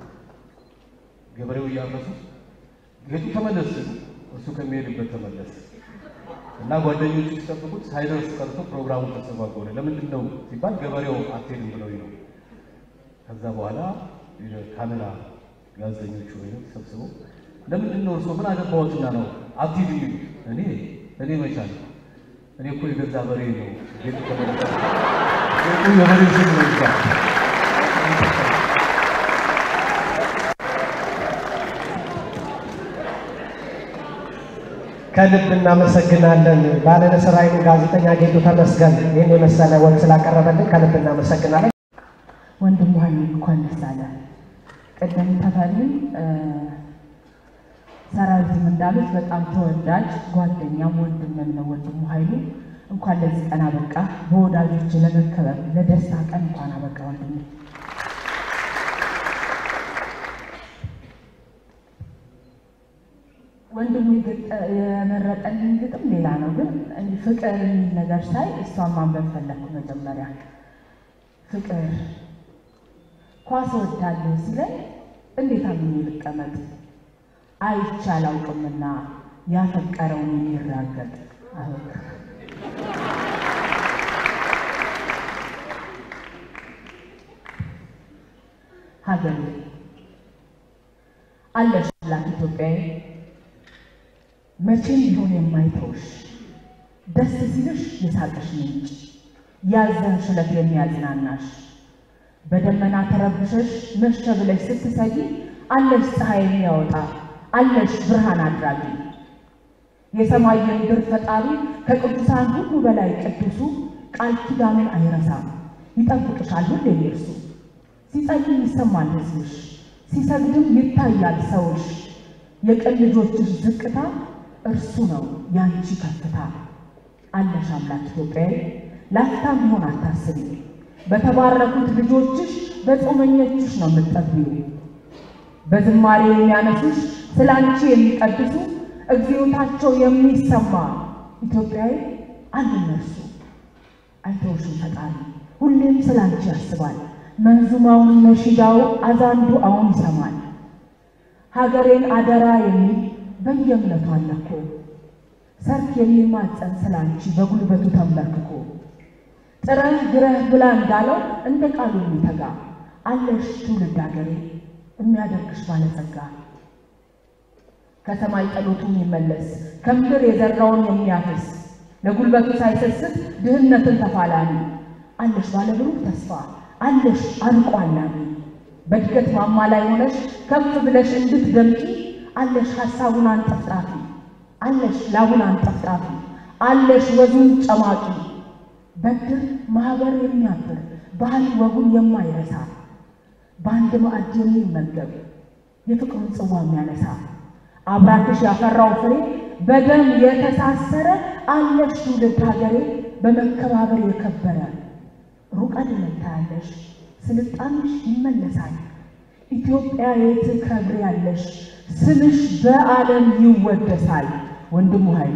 ገበሬው እያረሱ ጌቱ ተመለስ ሲሉ እሱ ከሚሄድበት ተመለስ እና ጓደኞቹ ሲጠብቁት ሳይደርስ ቀርቶ ፕሮግራሙ ተስተጓጎለ። ለምንድን ነው ሲባል ገበሬው አትሄድም ብለው ነው። ከዛ በኋላ ካሜራ ጋዜጠኞቹ ወይ ተሰብስበው ለምንድን ነው እርስዎ ምን አገባዎትና ነው አትሂድ የሚሉት? እኔ እኔ መቻል እኔ እኮ የገዛ በሬ ነው ቤቱ ተመለሰ ቤቱ የበሬ ስም ነው ይባል ከልብ እናመሰግናለን። ባለንስር ኃይሉ ጋዜጠኛ ጌቱ ተመስገን ይህን የመሰለ ወግ ስላቀረበልን ከልብ እናመሰግናለን። ወንድሙ ኃይሉ እንኳን ደስ አለ። ቅድም ተፈሪ ሰራዊትም እንዳሉት በጣም ተወዳጅ ጓደኛም ወንድምም ነው ወንድሙ ኃይሉ። እንኳን ለዚህ ቀን አበቃ። በወዳጆች ለመከበር ለደስታ ቀን እንኳን አበቃ ወንድሜ። ወንድሙ የገጠ- የመረጠልኝ ግጥም ሌላ ነው፣ ግን እንዲህ ፍቅር የሚል ነገር ሳይ እሷን ማንበብ ፈለግኩ። መጀመሪያ ፍቅር ኳስ እወዳለሁ ሲለኝ እንዴት አምኜ ልቀመጥ? አይቼ አላውቅምና ያፈቀረውን የሚራገጥ አሁን ሀገሬ አለሽ ላት ኢትዮጵያዊ መቼም ቢሆን የማይተውሽ ደስ ሲልሽ የሳቅሽ ምንጭ ያዘንሽ ዕለት የሚያጽናናሽ በደመና ተረብሸሽ መሸ ብለሽ ስትሰጊ አለሽ ፀሐይ የሚያወጣ አለሽ ብርሃን አድራጊ የሰማይ የምድር ፈጣሪ ከቅዱሳን ሁሉ በላይ ቅዱሱ ቃል ኪዳኑን አይረሳም ይጠብቅሻል ሁሌ እርሱ ሲጸልይ ይሰማል ሕዝብሽ ሲሰግድም ይታያል ሰውሽ የቅን ልጆችሽ ዝቅታ እርሱ ነው ያንቺ ከፍታ አለሽ አምላክ ኢትዮጵያዊ ላፍታም ቢሆን አታስቢ በተባረኩት ልጆችሽ በጾመኞችሽ ነው የምትጠግቢው በዝማሬ የሚያነሱሽ ስለ አንቺ የሚቀድሱ እግዚኦታቸው የሚሰማ ኢትዮጵያዊ አሉ እነርሱ አይተውሽም ፈጣሪ ሁሌም ስለ አንቺ ያስባል መንዙማውን ነሺዳው አዛንዱ አሁን ይሰማል ሀገሬን አደራ የሚል በየእምነቱ አለ እኮ ሰርክ የሚማጸን ስለ አንቺ በጉልበቱ ተንበርክኮ ጥረህ ግረህ ብላ እንዳለው እንደ ቃሉ የሚተጋ አለሽ ትውልድ ሀገሬ የሚያደርግሽ ባለጸጋ ከሰማይ ጸሎቱ የሚመለስ ከምድር የዘራውን የሚያፈስ ለጉልበቱ ሳይሰስት ድህነትን ተፋላሚ አለሽ ባለብሩህ ተስፋ አለሽ አርቆ አላሚ በእድገት ማማ ላይ ሆነሽ ከፍ ብለሽ እንድትደምቂ አለሽ ሐሳቡን አንጠፍጣፊ አለሽ ላቡን አንጠፍጣፊ አለሽ ወዙን ጨማቂ በድር ማህበር የሚያብር ባህል ወጉን የማይረሳ በአንድ ማዕድ የሚመገብ የፍቅሩን ጽዋ የሚያነሳ አብራክሽ ያፈራው ፍሬ በደም የተሳሰረ አለሽ ትውልድ ሀገሬ በመከባበር የከበረ ሩቅ አይደለም ታያለሽ ስልጣንሽ ይመለሳል ኢትዮጵያ የት ከብር ያለሽ ስምሽ በዓለም ይወደሳል ወንድሙ ኃይሉ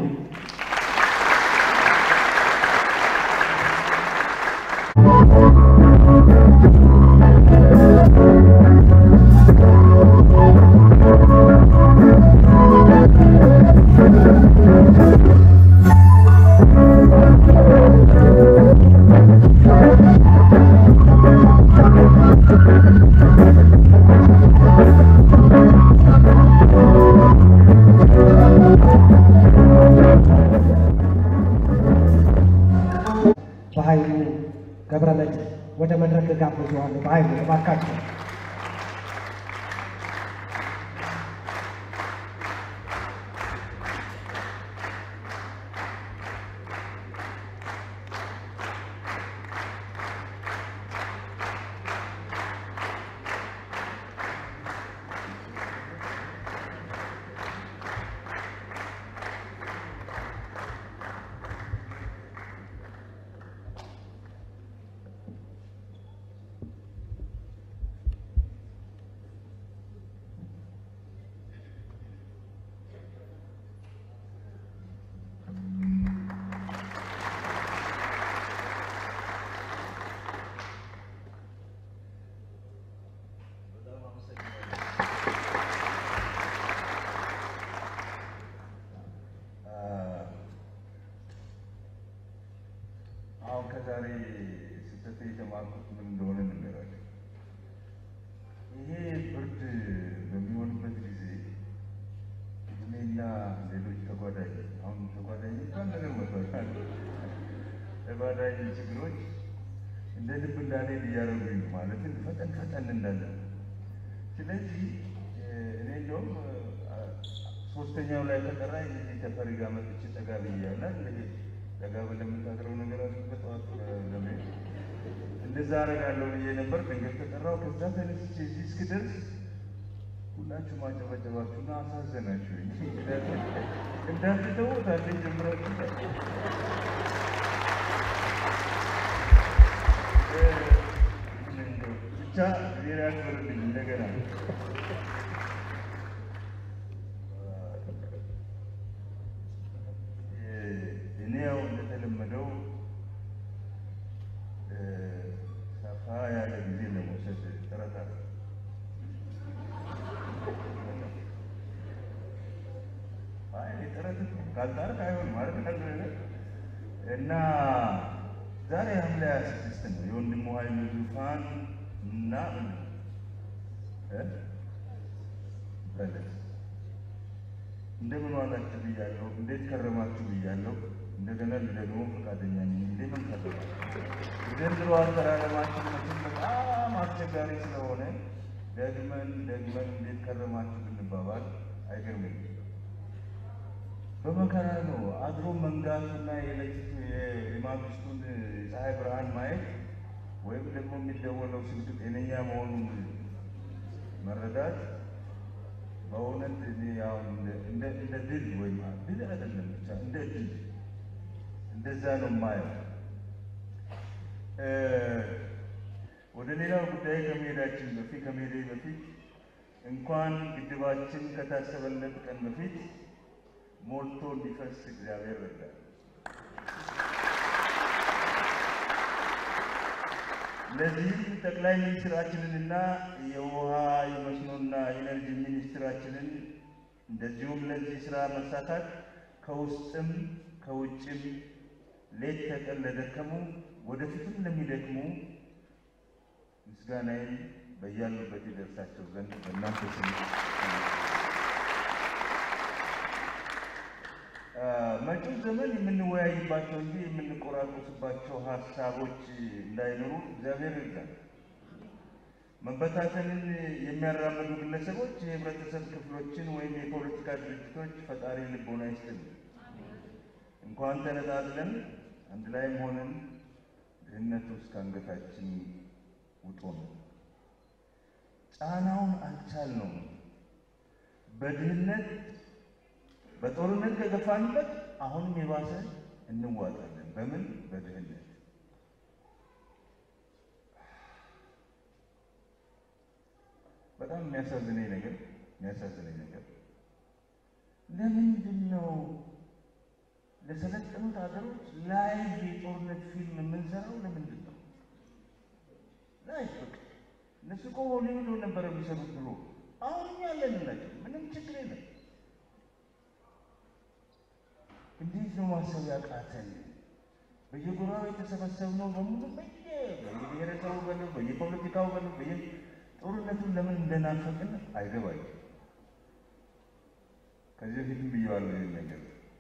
በኃይሉ ገብረመድህን ወደ መድረክ ጋብዘዋለሁ። በኃይሉ እባካችሁ አሁን ከዛሬ ስህተት የተማርኩት ምን እንደሆነ ልንገራቸው። ይሄ ብርድ በሚሆንበት ጊዜ እኔና ሌሎች ተጓዳኝ አሁን ተጓዳኝ እንኳን ነገር መጥቷል። ተጓዳኝ ችግሮች እንደ ልብ እንዳልሄድ እያደረጉኝ ነው። ማለትም ፈጠን ፈጠን እንዳለን። ስለዚህ እኔ እንደውም ሶስተኛው ላይ ተጠራ እዚህ ተፈሪ ጋር መጥቼ ጠጋ ብያለሁ። እንግዲህ ጠጋ ብለህ የምታድረው ነገር አለ በጠዋት ለመሄድ እንደዛ አደርጋለሁ ብዬ ነበር። ድንገት ተጠራው። ከዛ ተነስቼ እዚህ እስክደርስ ሁላችሁም አጨበጨባችሁና አሳዘናችሁኝ። እንዳትተውት አንዴ ጀምራችሁ ብቻ ዜና ያክብርልኝ እንደገና ካልጣርክ አይሆንም ማለት ነው። እና ዛሬ ሐምሌ ሀያ ስድስት ነው የወንድሙ ኃይሉ ዙፋን እና በለት እንደምን ዋላችሁ ብያለሁ። እንዴት ከረማችሁ ብያለሁ። እንደገና ደግሞ ፈቃደኛ ነኝ። እንደምን ከረማችሁ? የዘንድሮ አከራረማችን መቼም በጣም አስቸጋሪ ስለሆነ ደግመን ደግመን እንዴት ከረማችሁ ብንባባል አይገርምም። በመከራ ነው አድሮ መንጋቱና የሌሊቱ የማግስቱን የፀሐይ ብርሃን ማየት ወይም ደግሞ የሚደወለው ስልክ ጤነኛ መሆኑን መረዳት በእውነት እኔ አሁን እንደ እንደ ድል ወይም ድል አይደለም ብቻ እንደ ድል እንደዛ ነው የማየው። ወደ ሌላው ጉዳይ ከመሄዳችን በፊት ከመሄዴ በፊት እንኳን ግድባችን ከታሰበለት ቀን በፊት ሞልቶ እንዲፈስ እግዚአብሔር ረዳል። ለዚህም ጠቅላይ ሚኒስትራችንንና የውሃ የመስኖና ኢነርጂ ሚኒስትራችንን እንደዚሁም ለዚህ ስራ መሳካት ከውስጥም ከውጭም ሌት ተቀን ለደከሙ ወደፊትም ለሚደክሙ ምስጋናዬን በያሉበት ይደርሳቸው ዘንድ በእናንተ ስም መጪው ዘመን የምንወያይባቸው እንጂ የምንቆራቆስባቸው ሀሳቦች እንዳይኖሩ እግዚአብሔር ይርዳል። መበታተንን የሚያራምዱ ግለሰቦች፣ የህብረተሰብ ክፍሎችን ወይም የፖለቲካ ድርጅቶች ፈጣሪ ልቦና ይስጥል። እንኳን ተነጣጥለን አንድ ላይም ሆነን ድህነት ውስጥ ከአንገታችን ውጦ ነው። ጫናውን አልቻልነውም። በድህነት በጦርነት ከገፋንበት አሁንም የባሰ እንዋጣለን። በምን? በድህነት። በጣም የሚያሳዝነኝ ነገር የሚያሳዝነኝ ነገር ለምንድን ነው ለሰለጠኑት ሀገሮች ላይቭ የጦርነት ፊልም የምንሰራው? ለምንድን ነው ላይቭ? በቃ እነሱ እኮ ሆሊውድ ነበር የሚሰሩት ብሎ አሁን ያለንላቸው ምንም ችግር የለም። እንዴት ነው ማሰብ ያቃተን? በየጎራው የተሰበሰብነው በሙሉ በየ በየብሔረሰቡ በለው በየፖለቲካው በለው በየ ጦርነቱን ለምን እንደናፈቅን አይገባኝም። ከዚህ በፊትም ብየዋለሁ ይህን ነገር።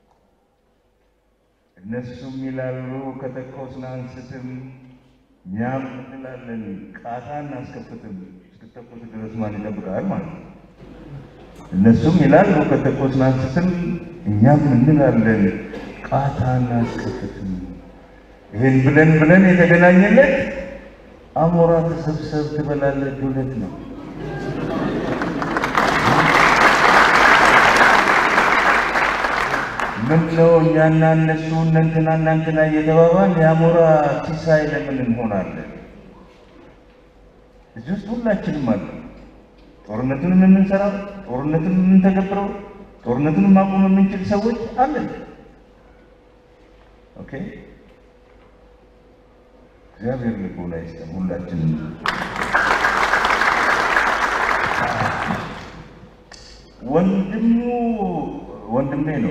እነሱም ይላሉ ከተኮስን አንስትም፣ እኛም እንላለን ቃታ እናስከፍትም። እስክተኮስ ድረስ ማን ይጠብቃል ማለት ነው። እነሱም ይላሉ ከተኮስን አንስትም እኛም እንላለን ቃታ እናስከፍትም። ይህን ብለን ብለን የተገናኘለት አሞራ ተሰብሰብ ትበላለህ ዱለት ነው። ምን ነው እኛና እነሱ እነንትና እናንትና እየተባባል የአሞራ ሲሳይ ለምን እንሆናለን? እዚህ ውስጥ ሁላችንም አለ። ጦርነቱንም የምንሰራው ጦርነቱንም የምንተገብረው ጦርነቱን ማቆም የምንችል ሰዎች አለን። ኦኬ፣ እግዚአብሔር ልቦና ይስጠን ሁላችንም። ወንድሙ ወንድሜ ነው።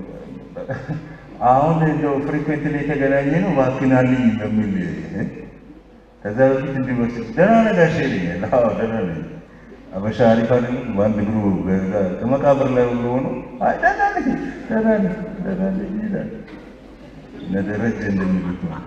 አሁን እንደው ፍሪኩዌንትሊ የተገናኘ ነው ባክናልኝ በሚል ከዛ በፊት እንዲመስል ደህና ነህ ጋሼ ይለኛል። አዎ ደህና ነኝ። አበሻ አሪፍ አይደል? በአንድ እግሩ ከመቃብር ላይ ሁሉ ሆኖ አይ ደህና ነኝ ደህና ነኝ ደህና ነኝ ይላል። እነ ደረጀ እንደሚሉት ነው።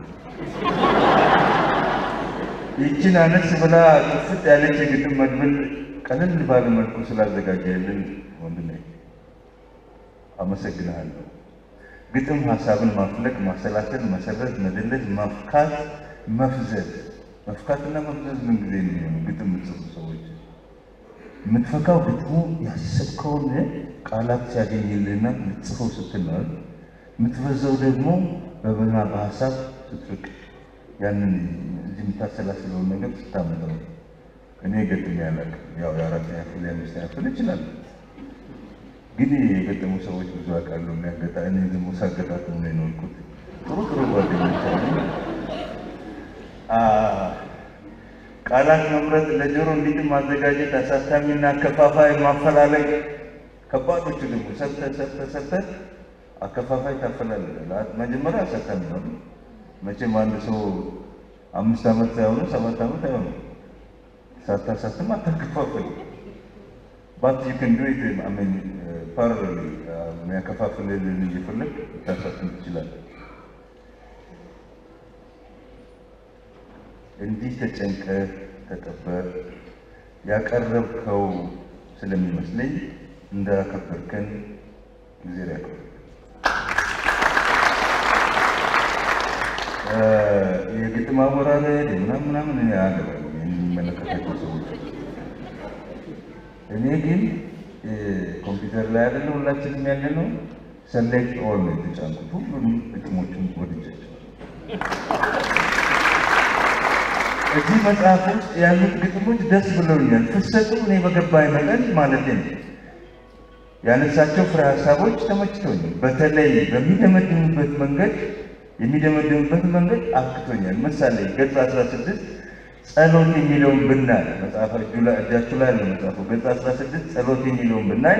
ይችን አነስ ብላ ጥፍጥ ያለች የግጥም መድብል ቀለል ባለ መልኩ ስላዘጋጀልን ወንድሜ አመሰግንሃለሁ። ግጥም ሀሳብን ማፍለቅ፣ ማሰላሰል፣ መሰረት፣ መደለት፣ ማፍካት፣ መፍዘዝ መፍካትና መፍዘዝ ምን ጊዜ ነው የሚሆነው? ግጥም የምትጽፉ ሰዎች የምትፈካው ግጥሙ ያሰብከውን ቃላት ሲያገኝልህና ልትጽፈው ስትል ነው። የምትበዛው ደግሞ በበና በሀሳብ ስትፍቅ ያንን እዚህ የምታሰላስለውን ነገር ስታመጣው። እኔ ገጥሜ አላውቅም። ያው የአራተኛ ክፍል የአምስተኛ ክፍል እችላለሁ፣ ግን የገጠሙ ሰዎች ብዙ አውቃለሁ። የሚያገጣ እኔ ደግሞ ሳገጣጥሙ ነው የኖርኩት። ጥሩ ጥሩ ጓደኞች አሉ። ቃላት መምረጥ፣ ለጆሮ እንዲጥም ማዘጋጀት፣ አሳታሚና ከፋፋይ ማፈላለግ፣ ከባዶቹ ደግሞ ሰርተህ ሰርተህ ሰርተህ አከፋፋይ ታፈላልጋል። መጀመሪያ አሳታሚ ነው። መቼም አንድ ሰው አምስት ዓመት ሳይሆኑ ሰባት ዓመት አይሆንም ሳታሳትም አታከፋፍል። ባት ዩ ክን ዱ ኢት አሜን ፓራሌል የሚያከፋፍልልን እየፈለግ ልታሳትም ትችላለህ። እንዲህ ተጨንቀህ ተጠበር ያቀረብከው ስለሚመስለኝ እንዳከበርከን ጊዜ ያክብር። የግጥም አወራረድ ምናምን ምናምን እኔ አያገባኝም የሚመለከታቸው ሰዎች። እኔ ግን ኮምፒውተር ላይ አይደለ ሁላችንም ያለ ነው ሰሌክት ኦል ነው የተጫንኩት። ሁሉንም ግጥሞቹን ወድጃቸው እዚህ መጽሐፍ ውስጥ ያሉት ግጥሞች ደስ ብለውኛል። ፍሰቱ እኔ በገባኝ መጠን ማለት ነው። ያነሳቸው ፍሬ ሀሳቦች ተመችቶኛል። በተለይ በሚደመድምበት መንገድ የሚደመድምበት መንገድ አክቶኛል። ምሳሌ ገጽ 16 ጸሎት የሚለውን ብናይ መጽሐፍ እጃችሁ ላይ ያለው መጽሐፉ ገጽ 16 ጸሎት የሚለውን ብናይ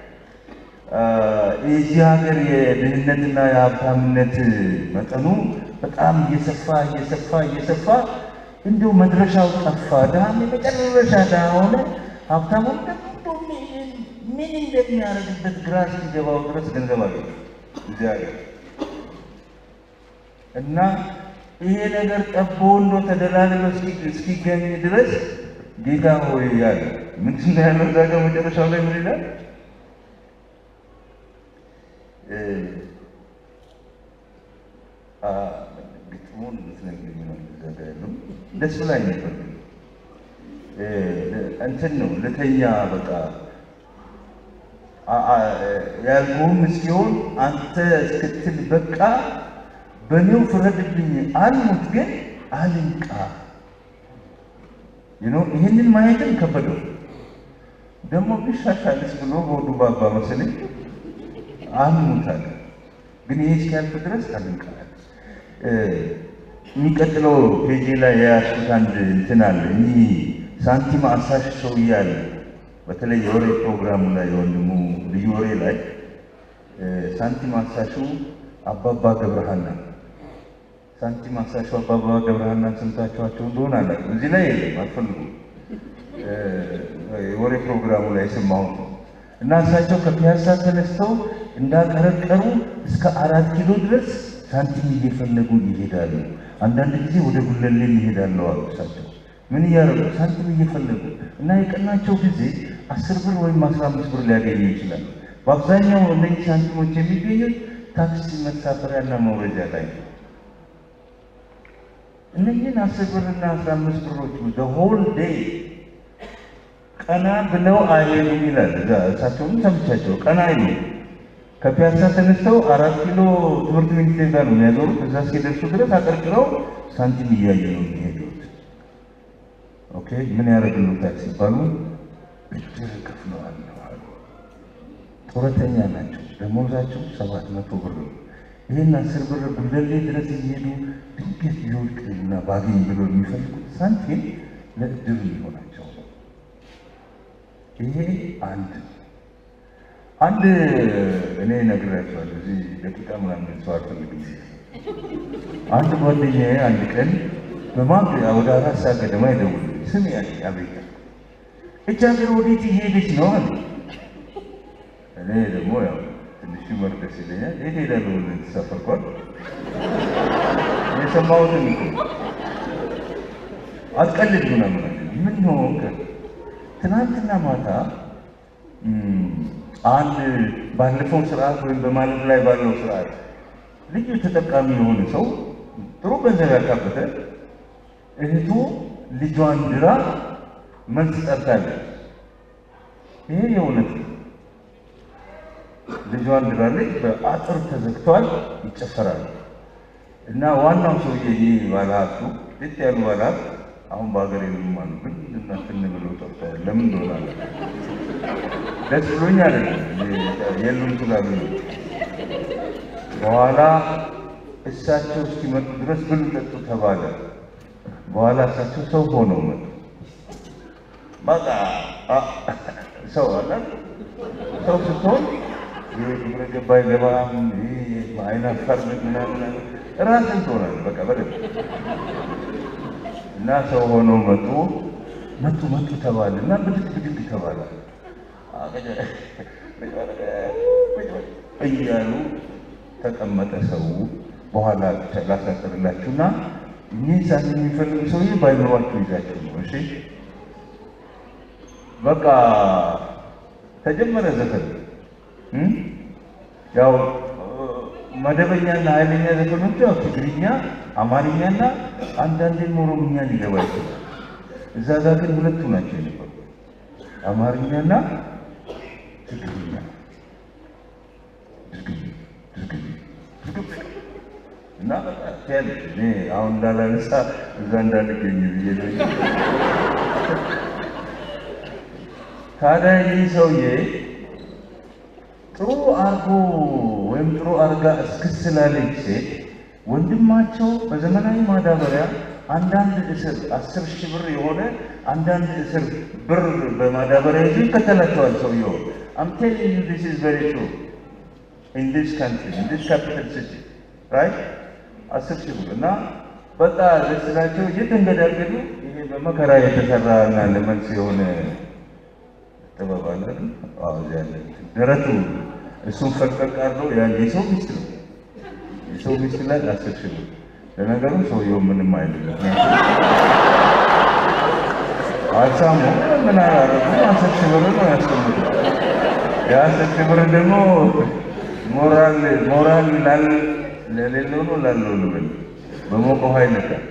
የዚህ ሀገር የድህነትና የሀብታምነት መጠኑ በጣም እየሰፋ እየሰፋ እየሰፋ እንዲሁ መድረሻው ጠፋ። ድሃም የመጨረሻ ድሃ ሆነ። ሀብታሙም ደግሞ ምን እንደሚያደርግበት ግራ እስኪገባው ድረስ ገንዘብ አገኘ እዚህ ሀገር እና ይሄ ነገር ጠቦ እንዶ ተደላልሎ እስኪገኝ ድረስ ጌታ ሆይ ያለ ምንድን ነው ያለው? እዛ ጋር መጨረሻው ላይ ምን ይላል? ግጥሙን ምትነግረኝ ነው እዛ ጋር ያለው ደስ ብላኝ ነበር። እንትን ነው ልተኛ በቃ ያልኩህም እስኪሆን አንተ እስክትል በቃ በእኔው ፍረድብኝ አልሙት ግን አልንቃ። ይህንን ማየትም ከበደው። ደግሞ ቢሻሻልስ ብሎ በወዱ ባባ መሰለኝ አልሙት አለ። ግን ይሄ እስኪያልፍ ድረስ አልንቃ። የሚቀጥለው ፔጅ ላይ የያዝኩት አንድ እንትን አለ። እኚህ ሳንቲም አሳሽ ሰውዬ አለ። በተለይ የወሬ ፕሮግራሙ ላይ የወንድሙ ልዩ ወሬ ላይ ሳንቲም አሳሹ አባባ ገብረሃና ሳንቲም አሳሹ አባባ ገብረሃናን ሰምታችኋቸው እንደሆነ አላውቅም። እዚህ ላይ የለም አትፈልጉም። የወሬ ፕሮግራሙ ላይ የሰማሁት ነው። እና እሳቸው ከፒያሳ ተነስተው እንዳቀረቀሩ እስከ አራት ኪሎ ድረስ ሳንቲም እየፈለጉ ይሄዳሉ። አንዳንድ ጊዜ ወደ ጉለሌም ይሄዳሉ አሉ እሳቸው። ምን እያደረጉ ሳንቲም እየፈለጉ እና የቀናቸው ጊዜ አስር ብር ወይም አስራ አምስት ብር ሊያገኙ ይችላሉ። በአብዛኛው እነዚህ ሳንቲሞች የሚገኙት ታክሲ መሳፈሪያና መውረጃ ላይ ነው። እነዚህን አስር ብርና አስራ አምስት ብሮች ሆል ዴይ ቀና ብለው አይሄዱም ይላል። እዛ እሳቸውም ሰምቻቸው ቀና አይሉ ከፒያሳ ተነስተው አራት ኪሎ ትምህርት ሚኒስቴር ጋር ነው የሚያዞሩት። እዛ እስኪደርሱ ድረስ አቀርቅረው ሳንቲም እያየ ነው የሚሄዱት። ኦኬ ምን ያደርግሉታል ሲባሉ ብድር ከፍለዋል አሉ። ጡረተኛ ናቸው። ደሞዛቸው ሰባት መቶ ብር ነው። ይህን አስር ብር ጉለሌ ድረስ እየሄዱ ድንገት ቢወድቅ እና ባገኝ ብሎ የሚፈልጉት ሳንቲም ለእድር ሊሆናቸው ነው። ይሄ አንድ አንድ እኔ ነግራቸዋለሁ። እዚህ ደቂቃ ምናምን ሰው አልፈልግም። አንድ ጓደኛዬ አንድ ቀን በማግሪያ ወደ አራት ሰዓት ገደማ ይደውል ስም ያ አቤት እች ሀገር ወዴት እየሄደች ነው አለ። እኔ ደግሞ ያው ትንሽ መር ደስ ይለኛል። የት ሄዳለሁ ብለህ ተሳፈርኳል። የሰማሁትን እኮ አትቀልድ ምናምን አለ። ምን ሆንክ? ትናንትና ማታ አንድ ባለፈው ስርዓት ወይም በማለፍ ላይ ባለው ስርዓት ልዩ ተጠቃሚ የሆነ ሰው ጥሩ ገንዘብ ያካበተ እህቱ ልጇን ድራ መልስ ጠርታለች። ይሄ የእውነት ነው። ልጇን ድራለች። በአጥር ተዘግቷል፣ ይጨፈራል። እና ዋናው ሰውዬ ይህ ባለሀብቱ ልት ያሉ ባለሀብት አሁን በሀገር የሉም አሉ። ግን እናትን ብለው ጠርተዋል። ለምን እንደሆነ አለ ደስ ብሎኝ አይደለም የሉም ስላሉ ነው። በኋላ እሳቸው እስኪመጡ ድረስ ብሉ ጠጡ ተባለ። በኋላ እሳቸው ሰው ሆነው መጡ። በቃ ሰው አለ ሰው ስትሆን ይሄ ግብረ ገባ አይገባም፣ ይሄ አይን አፋር ምናምን ራስን ትሆናለህ። በቃ በደንብ እና ሰው ሆኖ መጡ መጡ መጡ ተባለ እና ብድግ ብድግ ተባለ እያሉ ተቀመጠ ሰው። በኋላ ላሳጥርላችሁና እኚህ ሳት የሚፈልጉ ሰውዬ ባይኖሯችሁ ይዛችሁ ነው። እሺ በቃ ተጀመረ ዘፈን እ ያው መደበኛና ኃይለኛ ዘፈኖቹ ያው ትግርኛ፣ አማርኛና አንዳንዴም ኦሮምኛ ሊገባ ይችላል። እዛ ጋር ግን ሁለቱ ናቸው የነበሩ አማርኛና ትግርኛ። ድርግም ድርግም ድርግም እና በቃ ትያለሽ እኔ አሁን እንዳላነሳ እዛ እንዳልገኝ ብዬ ነው እንጂ ታዲያ ይህ ሰውዬ ጥሩ አርጎ ወይም ጥሩ አርጋ እስክስላለች ሴት ወንድማቸው በዘመናዊ ማዳበሪያ አንዳንድ እስር አስር ሺህ ብር የሆነ አንዳንድ እስር ብር በማዳበሪያ ይዞ ይከተላቸዋል። ሰውየው I'm telling you this is very true in this country in this capital city right አስር ሺህ ብር እና በቃ ደስ ስላቸው እየተንገዳገዱ ይሄ በመከራ የተሰራ እና ለመልስ የሆነ ጥበብ አለ አይደል? አዎ እዚያ ያለ ደረቱ እሱን ፈቀቅ አድርገው ያን የሰው ሚስት ነው የሰው ሚስት ላይ አስር ሺህ ብር ለነገሩ ሰውየው ምንም አይደለም። አልሳሙ ምን አላረጉ አስር ሺህ ብር ነው ያስቀምጡ። የአስር ሺህ ብር ደግሞ ሞራል ሞራል ላል ለሌለው ነው ላለው ልበል በሞቀ ውሃ ይነካል።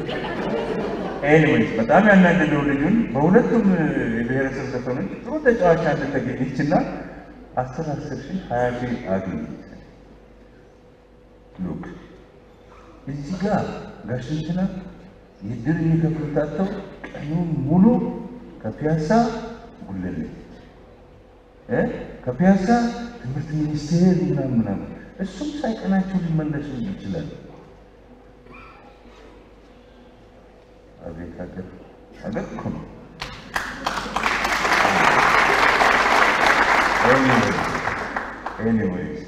ኤኒዌይስ በጣም ያናደደው ልጁን በሁለቱም የብሔረሰብ ዘፈኖች ጥሩ ተጫዋች አንድ ተገኘች እና አስር አስር ሺህ ሀያ ሺህ አገኘች። ሉክ እዚህ ጋር ጋሽ እንትና የድር የሚከፍሉት አጥተው ቀኑን ሙሉ ከፒያሳ ጉለሌ እ ከፒያሳ ትምህርት ሚኒስቴር ምናምን ምናምን እሱም ሳይቀናቸው ሊመለሱ ይችላል። አቤት ሀገር ሀገር እኮ ነው። ኤኒዌይስ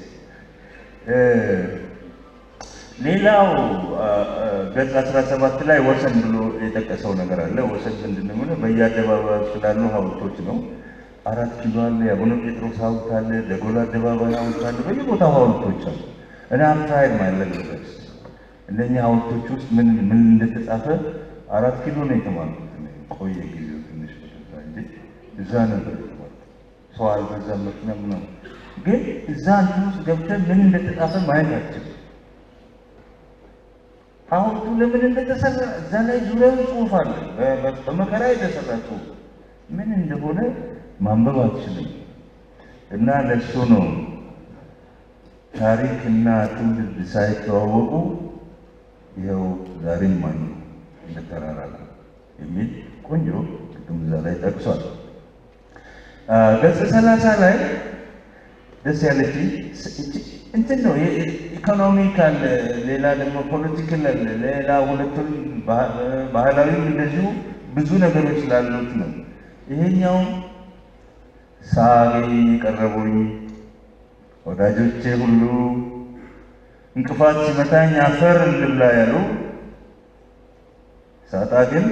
ሌላው ገጽ 17 ላይ ወሰን ብሎ የጠቀሰው ነገር አለ። ወሰን ምንድን ነው? ሆነ በየአደባባዩ ስላሉ ሀውልቶች ነው። አራት ኪሎ አለ፣ የአቡነ ጴጥሮስ ሀውልት አለ፣ ደጎል አደባባይ ሀውልት አለ፣ በየቦታው ሀውልቶች አሉ። እኔ አምትራይል ማለግ ድረስ እነኛ ሀውልቶች ውስጥ ምን ምን እንደተጻፈ አራት ኪሎ ነው የተማርኩት። ቆየ ጊዜው ትንሽ በተዛ እንጂ እዛ ነበር የተማርኩት። ሰው አልበዛም፣ መኪና ምናምን። ግን እዛ እንትን ውስጥ ገብተን ምን እንደተጻፈ ማየት አልችልም። ሐውልቱ ለምን እንደተሰራ እዛ ላይ ዙሪያውን ጽሑፍ አለ። በመከራ የተሰራ ጽሑፍ ምን እንደሆነ ማንበብ አትችልም። እና ለሱ ነው ታሪክ እና ትውልድ ሳይተዋወቁ ይኸው ዛሬም ማን እንደተራራቁ የሚል ቆንጆ ቅድም እዛ ላይ ጠቅሷል። ገጽ ሰላሳ ላይ ደስ ያለች እንትን ነው ኢኮኖሚካል፣ ሌላ ደግሞ ፖለቲካል አለ፣ ሌላ ሁለቱም ባህላዊም እንደዚሁ ብዙ ነገሮች ስላሉት ነው። ይሄኛው ሳቢ ቀረቡኝ ወዳጆቼ ሁሉ እንቅፋት ሲመታኝ አፈር እንድብላ ያሉ ሳጣ ግን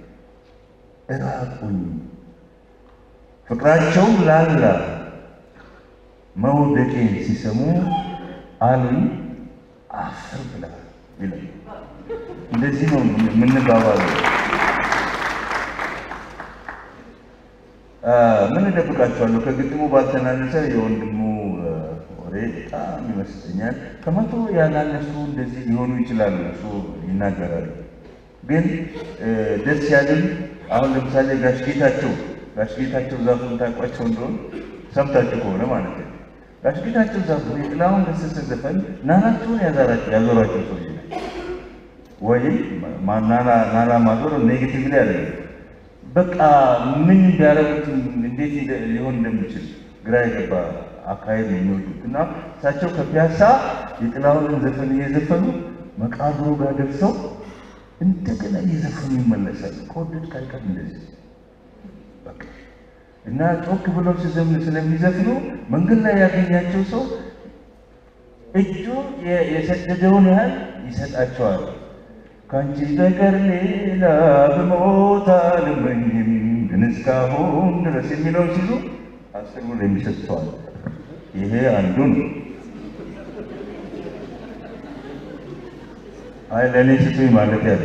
እራቁኝ ፍቅራቸው ላላ መውደቄን ሲሰሙ አሉኝ አፈር ብላ ይላል። እንደዚህ ነው የምንባባለው። ምን እደብቃቸዋለሁ? ከግጥሙ ባልተናነሰ የወንድሙ ወሬ በጣም ይመስለኛል። ከመቶ ያላነሱ እንደዚህ ሊሆኑ ይችላሉ። እሱ ይናገራሉ። ግን ደስ ያለኝ አሁን ለምሳሌ ጋሽ ጌታቸው ጋሽ ጌታቸው ዛፉን ታውቋቸው እንደሆነ ሰምታችሁ ከሆነ ማለት ነው። ጋሽ ጌታቸው ዛፉን የጥላሁን ገሰሰ ዘፈን ናናቸውን ያዛራቸው ያዞራቸው ሰውዬ ናቸው። ወይም ናና ማዞር ኔጌቲቭ ላይ አለ በቃ ምን ቢያደርጉት እንዴት ሊሆን እንደሚችል ግራ የገባ አካሄድ ነው የሚወዱት እና እሳቸው ከፒያሳ የጥላሁንን ዘፈን እየዘፈኑ መቃብሩ ጋር ደርሰው እንደገና እየዘፈኑ ይመለሳል። ከወደድክ አይቀር እንደዚህ በቃ እና ጮክ ብለው ሲዘምኑ ስለሚዘፍኑ መንገድ ላይ ያገኛቸው ሰው እጁ የሰደደውን ያህል ይሰጣቸዋል። ከአንቺ በቀር ሌላ ብሞት አልመኝም ግን እስካሁን ድረስ የሚለው ሲሉ አስር ብር የሚሰጥተዋል። ይሄ አንዱ ነው። አይ ለእኔ ስጡኝ ማለት ያለ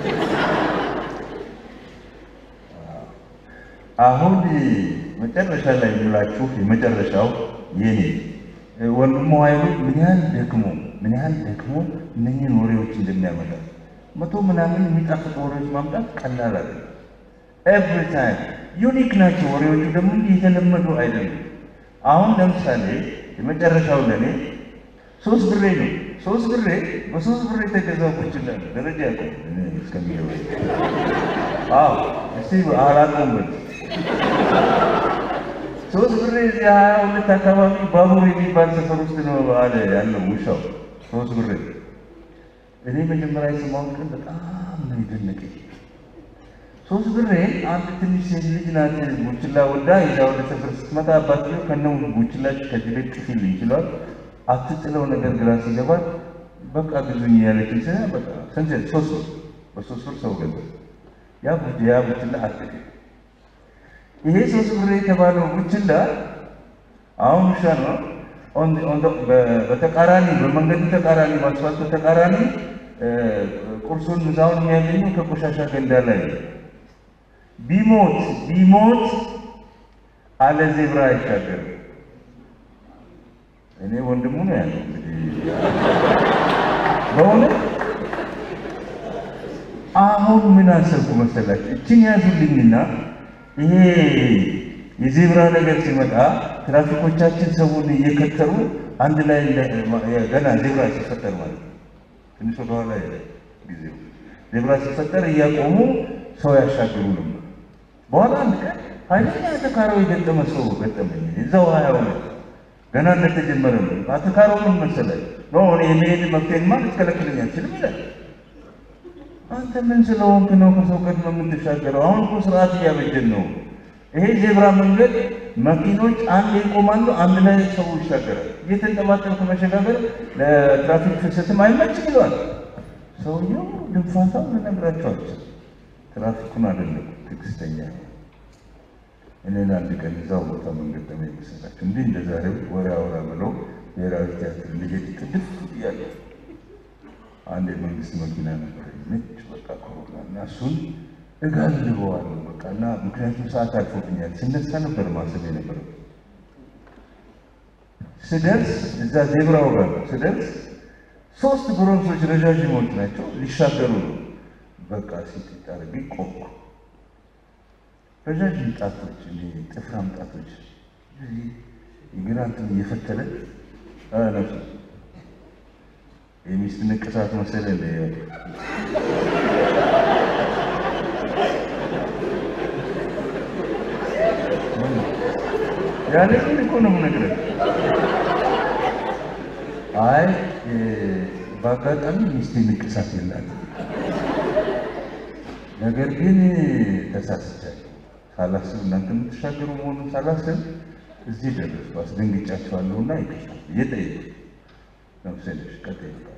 አሁን መጨረሻ ላይ የምላችሁ የመጨረሻው የኔ ወንድሞ ኃይሉ ምን ያህል ደክሞ ምን ያህል ደክሞ እነኝህን ወሬዎች እንደሚያመጣ መቶ ምናምን የሚጣፍጡ ወሬዎች ማምጣት ቀላል አለ። ኤቭሪ ታይም ዩኒክ ናቸው ወሬዎቹ ደግሞ እንዲህ የተለመዱ አይደሉም። አሁን ለምሳሌ የመጨረሻው ለእኔ ሶስት ብሬ ነው። ሶስት ብሬ በሶስት ብሬ የተገዛው ቁጭላ ደረጃ ያቆ እስከሚለው አዎ እስቲ አላቆምበት ሶስት ብሬ እዚህ ሀያ ሁለት አካባቢ ባቡር የሚባል ሰፈር ውስጥ ነው አለ ያለው ውሻው። ሶስት ብሬ እኔ መጀመሪያ የሰማሁት ቀን በጣም ነው የደነቀኝ። ሶስት ብሬ አንድ ትንሽ ሴት ልጅ ናት ቡችላ ወዳ ይዛ ወደ ሰፈር ስትመጣ አባትየው ከነው ቡችላች ከዚህ ቤት ጥፊልኝ ይችሏል። አትጥለው ነገር ግራ ሲገባት በቃ ግዙኝ ያለችኝ ስለ በቃ ስንት ሶስት ብር በሶስት ብር ሰው ገዛ። ያ ያ ቡችላ አትገኝ ይሄ ሶስት ብር የተባለው ቡችላ አሁን ውሻ ነው። በተቃራኒ በመንገዱ ተቃራኒ በአስፋልቱ ተቃራኒ ቁርሱን ምሳውን የሚያገኘው ከቆሻሻ ገንዳ ላይ ቢሞት ቢሞት አለ ዜብራ አይሻገርም። እኔ ወንድሙ ነው ያለው እንግዲህ በእውነት አሁን ምን አሰብኩ መሰላችሁ? እችን ያዙልኝና ይሄ የዜብራ ነገር ሲመጣ ትራፊኮቻችን ሰውን እየከተሩ አንድ ላይ ገና ዜብራ ሲፈጠር ማለት ነው። ትንሽ ወደኋላ ጊዜው ዜብራ ሲፈጠር እያቆሙ ሰው ያሻግሩ ነበር። በኋላ አንድ ቀን ኃይለኛ ተካራው የገጠመ ሰው ገጠመኝ። እዛው ሀያ ሁለት ገና እንደተጀመረ ነው። አተካራው ምን መሰለህ ኖ እኔ የመሄድ መብቴንማ ልትከለክለኝ አልችልም ይላል። አንተ ምን ስለሆንክ ነው ከሰው ቀድመህ የምትሻገረው? አሁን እኮ ስርዓት እያበጀን ነው። ይሄ ዜብራ መንገድ መኪኖች አንድ ይቆማሉ፣ አንድ ላይ ሰው ይሻገራል። እየተንጠባጠብክ መሸጋገር ለትራፊክ ፍሰትም አይመችም ይለዋል። ሰውየው ድንፋታው ልነግራቸው አልችልም። ትራፊኩን አይደለም ትዕግስተኛ እኔን አንድ ቀን እዛው ቦታ መንገድ ተመ ይመስላቸው እንዲህ እንደ ዛሬው ወሬ አውራ ብለው ብሔራዊ ቲያትር ልሄድ ቅድፍ እያለሁ አንድ የመንግስት መኪና ነበር ነጭ በቃ ኮሮና እና እሱን እጋልበዋለሁ በቃ እና ምክንያቱም ሰዓት አልፎብኛል። ስነሳ ነበር ማሰብ የነበረው። ስደርስ እዛ ዜብራው ጋር ስደርስ ሶስት ጎረምሶች ረዣዥሞች ናቸው ሊሻገሩ ነው። በቃ ሲጥጥ አድርጌ ቆምኩ። ረዣዥም ጣቶች እንዲህ ጥፍራም ጣቶች የግራ እንትን እየፈተለ ነሱ የሚስት ንቅሳት መሰለ እንደ ያለ ግን እኮ ነው የምነግርህ። አይ በአጋጣሚ ሚስቴ ንቅሳት የላትም። ነገር ግን ተሳስቻለሁ። ሳላስብ እናንተ የምትሻገሩ መሆኑን ሳላስብ እዚህ ደረስኩ። አስደንግጫቸዋለሁና ይቅርታ እየጠየቁ ነፍሰልሽ ቀጥ ይባል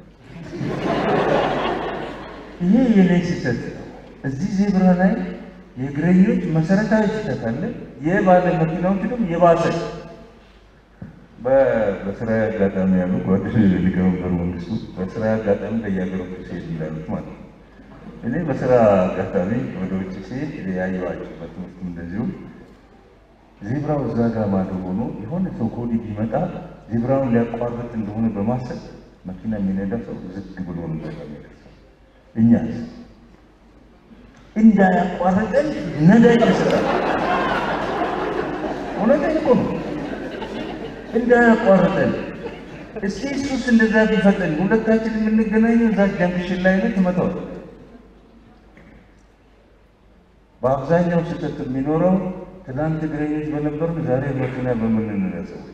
ይሄ የኔ ስህተት ነው። እዚህ ዜብራ ላይ የእግረኞች መሰረታዊ ስህተት አለ። የባለ መኪናዎች ደግሞ የባሰ በስራ አጋጣሚ ያሉ ጓደኞች ሊቀመንበሩ መንግስቱ በስራ አጋጣሚ በየሀገሮቹ ሲሄድ ይላሉት ማለት ነው። እኔ በስራ አጋጣሚ ወደ ውጭ ሲሄድ ያየኋቸው በትምህርቱም እንደዚሁ ዜብራው እዛ ጋር ማዶ ሆኖ የሆነ ሰው ከወዲህ ቢመጣ ዜብራውን ሊያቋርጥ እንደሆነ በማሰብ መኪና የሚነዳ ሰው ዝግ ብሎ ነው እዛ ጋር የሚደርሰው። እኛስ እንዳያቋርጠን ነዳጅ ይሰጣል። እውነቴን እኮ ነው። እንዳያቋርጠን እስቲ እሱስ እንደዛ ቢፈጠን ሁለታችን የምንገናኘው እዛ ጃንክሽን ላይ ነው ትመታዋል። በአብዛኛው ስህተት የሚኖረው ትናንት እግረኞች በነበርን ዛሬ መኪና በምንነዳ ሰዎች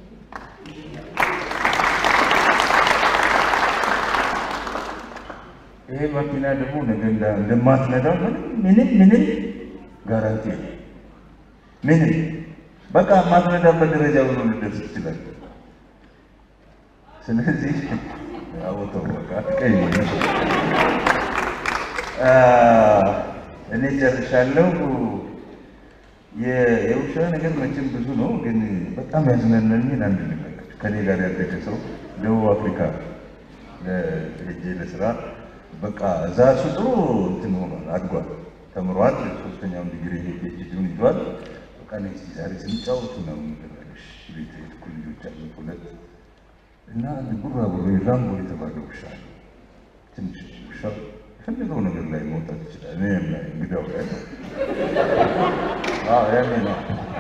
ይሄ መኪና ደግሞ ነገ እንደማትነዳ ምንም ምንም ምንም ጋራንቲ የለም። ምንም በቃ ማትረዳበት ደረጃ ብሎ ልደርስ ይችላል። ስለዚህ አቦተው በቃ ቀይ እኔ ጨርሻለሁ። የ- የውሻ ነገር መቼም ብዙ ነው፣ ግን በጣም ያዝናናኝን አንድ ልንገር። ከኔ ጋር ያደገ ሰው ደቡብ አፍሪካ ሄጄ ለስራ በቃ እዛ እሱ ጥሩ እንትን ሆኗል፣ አድጓል፣ ተምሯል። ሶስተኛውን ዲግሪ ፒኤችዲውን ይዟል። በቃ እኔ እስኪ ዛሬ ስንጫወቱ ነው ምንለሽ ቤት የትኩ ልጆች አሉ ሁለት እና አንድ ቡራቡሬ ራምቦ የተባለ ውሻ አለ። ትንሽ ውሻ የፈለገው ነገር ላይ መውጣት ይችላል። እኔ ላይ እንግዳው ላይ አዎ ያኔ ነው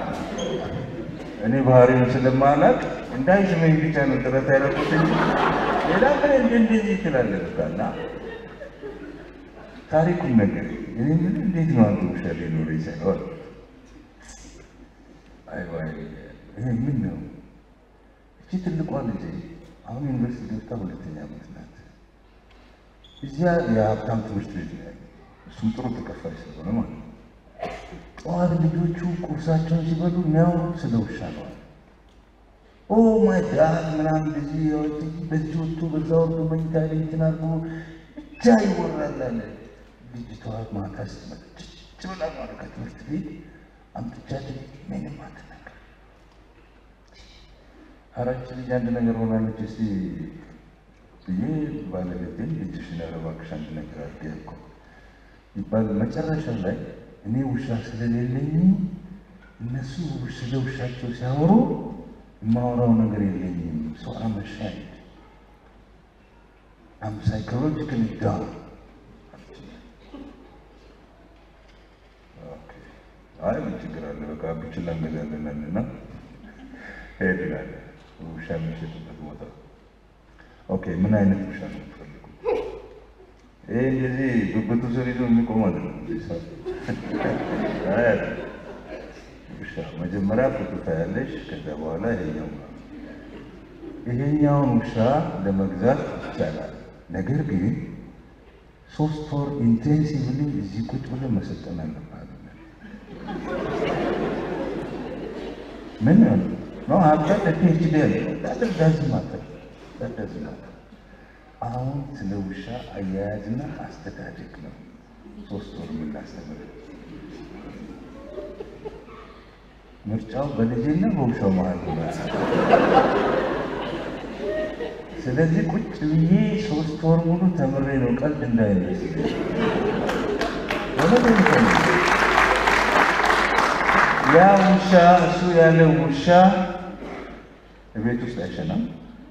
እኔ ባህሪውን ስለማላቅ እንዳይስመኝ ብቻ ነው ጥረት ያደረኩት እንጂ ሌላ ምን እንደ እንደዚህ ትላለህ በቃ እና ታሪኩን ነገር እኔ ምን እንዴት ነው አንተ ውሻ ሊኖር ይችላል? አይ ዋይ ይሄ ምን ነው? እቺ ትልቋ ልጄ አሁን ዩኒቨርሲቲ ገብታ ሁለተኛ ዓመት ናት። እዚያ የሀብታም ትምህርት ቤት ነው ያለው። እሱም ጥሩ ተከፋይ ስለሆነ ማለት ነው። ጠዋት ልጆቹ ቁርሳቸውን ሲበሉ የሚያወሩት ስለ ውሻ ነው። ኦ ማይ ጋድ ምናምን እንደዚህ ያወጥ በዚህ ወጥቶ በዛ ወርዶ መኝታ ላይ እንትን አድርጎ ብቻ ይወራል አለ። ልጅቷ ማታ ስትመጣ ጭጭ ብላ ማለት ከትምህርት ቤት አምጥቻት ምንም አትናገር። አራች ልጅ አንድ ነገር ሆናለች እስቲ ብዬ ባለቤቴን ልጅሽን ኧረ እባክሽ አንድ ነገር አድርጌ እኮ ይባል መጨረሻ ላይ እኔ ውሻ ስለሌለኝ እነሱ ስለ ውሻቸው ሲያወሩ የማወራው ነገር የለኝም። ሰው አመሻይ አም ሳይኮሎጂካሊ ዳውን አይ ምን ችግር አለ? በቃ ብችላ እንገዛለን እና ሄድናል። ውሻ የሚሸጥበት ቦታ ኦኬ። ምን አይነት ውሻ ነው የምትፈልጉ? ይሄ እንደዚህ ብብቱ ስር ይዞ የሚቆም አይደለም። አይ ውሻ መጀመሪያ ፎቶ ታያለሽ፣ ከዛ በኋላ ይሄኛው ይሄኛውን ውሻ ለመግዛት ይቻላል። ነገር ግን ሶስት ወር ኢንቴንሲቭሊ እዚህ ቁጭ ብለን መሰልጠን አለብን። ምን ነው ሀብታ ፒኤችዲ ያለ ዳዝ ማተር ዳዝ ማተር አሁን ስለ ውሻ አያያዝና አስተዳደግ ነው ሶስት ወር የምናስተምር። ምርጫው በልጅና በውሻው መሀል ነው። ስለዚህ ቁጭ ብዬ ሶስት ወር ሙሉ ተምሬ ነው ቀልድ እንዳይመስል ያ ውሻ እሱ ያለ ውሻ ቤት ውስጥ አይሸናም።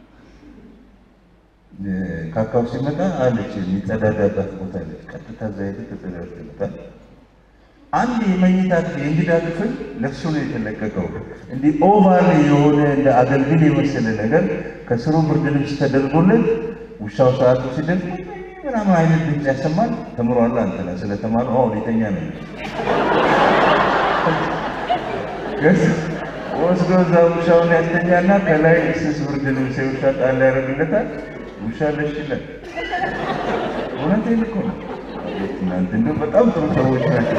ካካው ሲመጣ አለች የሚጸዳዳባት ቦታ አለች። ቀጥታ እዛ ሄደህ ተጸዳድተህ አንድ የመኝታ ክፍል የእንግዳ ክፍል ለሱ ነው የተለቀቀው። እንዲህ ኦቫል የሆነ እንደ አገልግል የመሰለ ነገር ከስሩ ብርድ ልብስ ተደርጎለት ውሻው ሰዓቱ ሲደርስ ምናምን አይነት ድምፅ ያሰማል። ተምሯል። አንተ ነህ ስለተማረ አሁን የተኛ ነው ወስዶ እዛ ውሻውን ያስተኛና ከላይ ስስ ብርድ ልብስ የውሻ ጣል ያደርግለታል። ውሻ ለሽ ይላል። እውነቴን እኮ ነው። እናንተ እንደው በጣም ጥሩ ሰዎች ናቸው።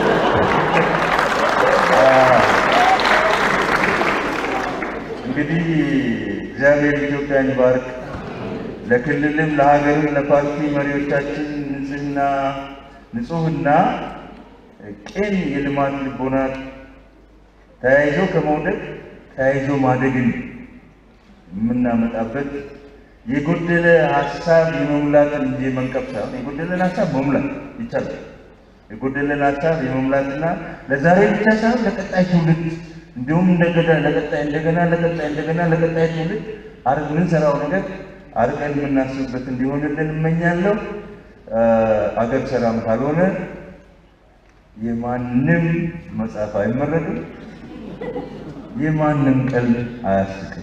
እንግዲህ እግዚአብሔር ኢትዮጵያን ይባርክ። ለክልልም ለሀገርም ለፓርቲ መሪዎቻችን ንጽህና ንጹህና ቅን የልማት ልቦናት ተያይዞ ከመውደቅ ተያይዞ ማደግን የምናመጣበት የጎደለ ሀሳብ የመሙላትን እንጂ የመንቀፍ ሳይሆን የጎደለን ሀሳብ መሙላት ይቻላል። የጎደለን ሀሳብ የመሙላትና ለዛሬ ብቻ ሳይሆን ለቀጣይ ትውልድ እንዲሁም እንደገና ለቀጣይ እንደገና ለቀጣይ እንደገና ለቀጣይ ትውልድ አርግ የምንሰራው ነገር አርቀን የምናስብበት እንዲሆንልን እመኛለሁ። አገር ሰላም ካልሆነ የማንም መጽሐፍ አይመረቅም፣ የማንም ቀልድ አያስቅም።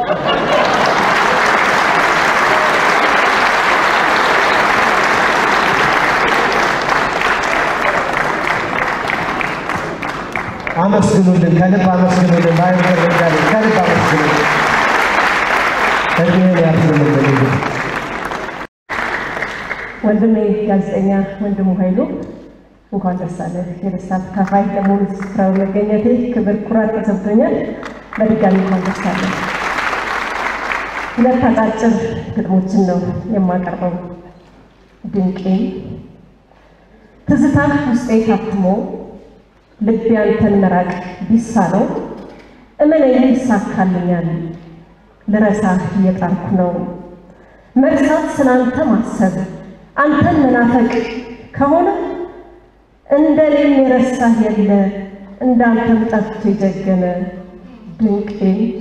አመስግኑልን፣ ከልብ አመስግኑልን። ባይ ተረዳለ ከልብ አመስግኑልን። እድሜን ያርዝምልን። ወንድሜ ጋዜጠኛ ወንድሙ ኃይሉ እንኳን ደስ አለህ። የደስታ ተካፋይ ለመሆኑ ስፍራው መገኘቴ ክብር፣ ኩራት ተሰምቶኛል። በድጋሚ እንኳን ደስ አለህ። ሁለት አጫጭር ግጥሞችን ነው የማቀርበው። ድንቄ ትዝታ ውስጤ ታትሞ ልቤ አንተን መራቅ ቢሳነው እመነኝ ይሳካልኛል። ልረሳህ እየጣርኩ ነው መርሳት ስላንተ ማሰብ አንተን መናፈቅ ከሆነ እንደኔም የረሳህ የለ እንዳንተም ጠፍቶ የጀገነ ድንቄ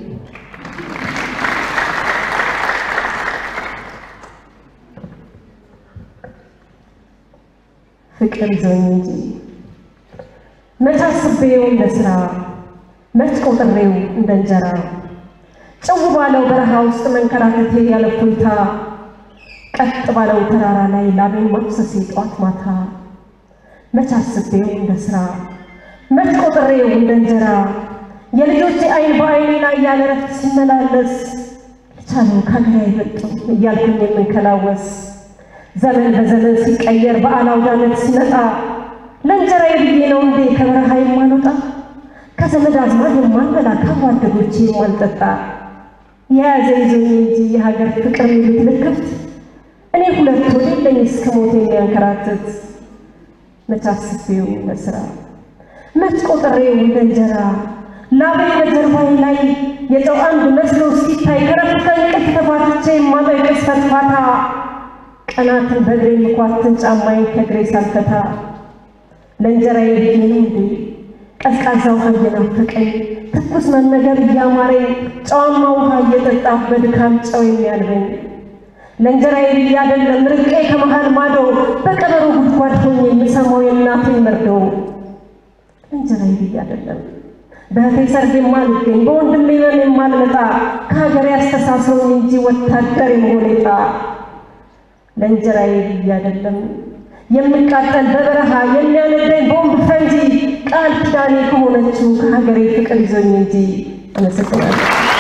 ፍቅር ይዞኝ እንጂ መች አስቤው እንደ ሥራ መች ቆጥሬው እንደ እንጀራ ጭው ባለው በረሃ ውስጥ መንከራተቴ ያለ እፎይታ ቀጥ ባለው ተራራ ላይ ላቤን ማፍሰሴ ጠዋት ማታ መች አስቤው እንደ ሥራ መች ቆጥሬው እንደ እንጀራ የልጆቼ አይን በአይኔ ላይ ያለ ረፍት ሲመላለስ ልቻለው ከሀገር አይበልጥም እያልኩኝ የምንከላወስ ዘመን በዘመን ሲቀየር በዓል አውደ ዓመት ሲመጣ ለእንጀራዬ ብዬ ነው እንዴ ከበረሃ የማልወጣ ከዘመድ አዝማድ የማልበላ ከጓደኞቼ የማልጠጣ የያዘ ይዞኝ እንጂ የሀገር ፍቅር የሚሉት ልክፍት እኔ ሁለት ወደ የለኝ እስከ ሞት የሚያንከራትት መች አስቤው ለስራ መች ቆጥሬው እንደ እንጀራ ላቤ በጀርባዬ ላይ የጨው አንድ መስሎ ሲታይ ከረፍተ እንቅልፍ ተፋትቼ የማጠው ቅስፈት ፋታ ቀናትን በእግሬ ምኳትን ጫማዬን ከእግሬ ሳልፈታ ለእንጀራዬ ብዬ ነው እንዴ ቀዝቃዛ ውሃ እየናፈቀኝ ትኩስ መመገብ እያማረኝ ጨዋማ ውሃ እየጠጣሁ በድካም ጨው የሚያልበኝ ለእንጀራዬ ብዬ አይደለም ርቄ ከመሃል ማዶ በቀበሮ ጉድጓድ ሆኜ የምሰማው የእናቴን መርዶ ለእንጀራዬ ብዬ አይደለም በእህቴ ሰርግ የማልገኝ በወንድሜ መን የማልመጣ ከሀገሬ አስተሳስሮኝ እንጂ ወታደር የመሆን ዕጣ ለእንጀራዬ ብዬ አይደለም የምቃጠል በበረሃ የሚያነደኝ ቦምብ ፈንጂ ቃል ኪዳኔ ከሆነችው ከሀገሬ ፍቅር ይዞኝ እንጂ። አመሰግናለሁ።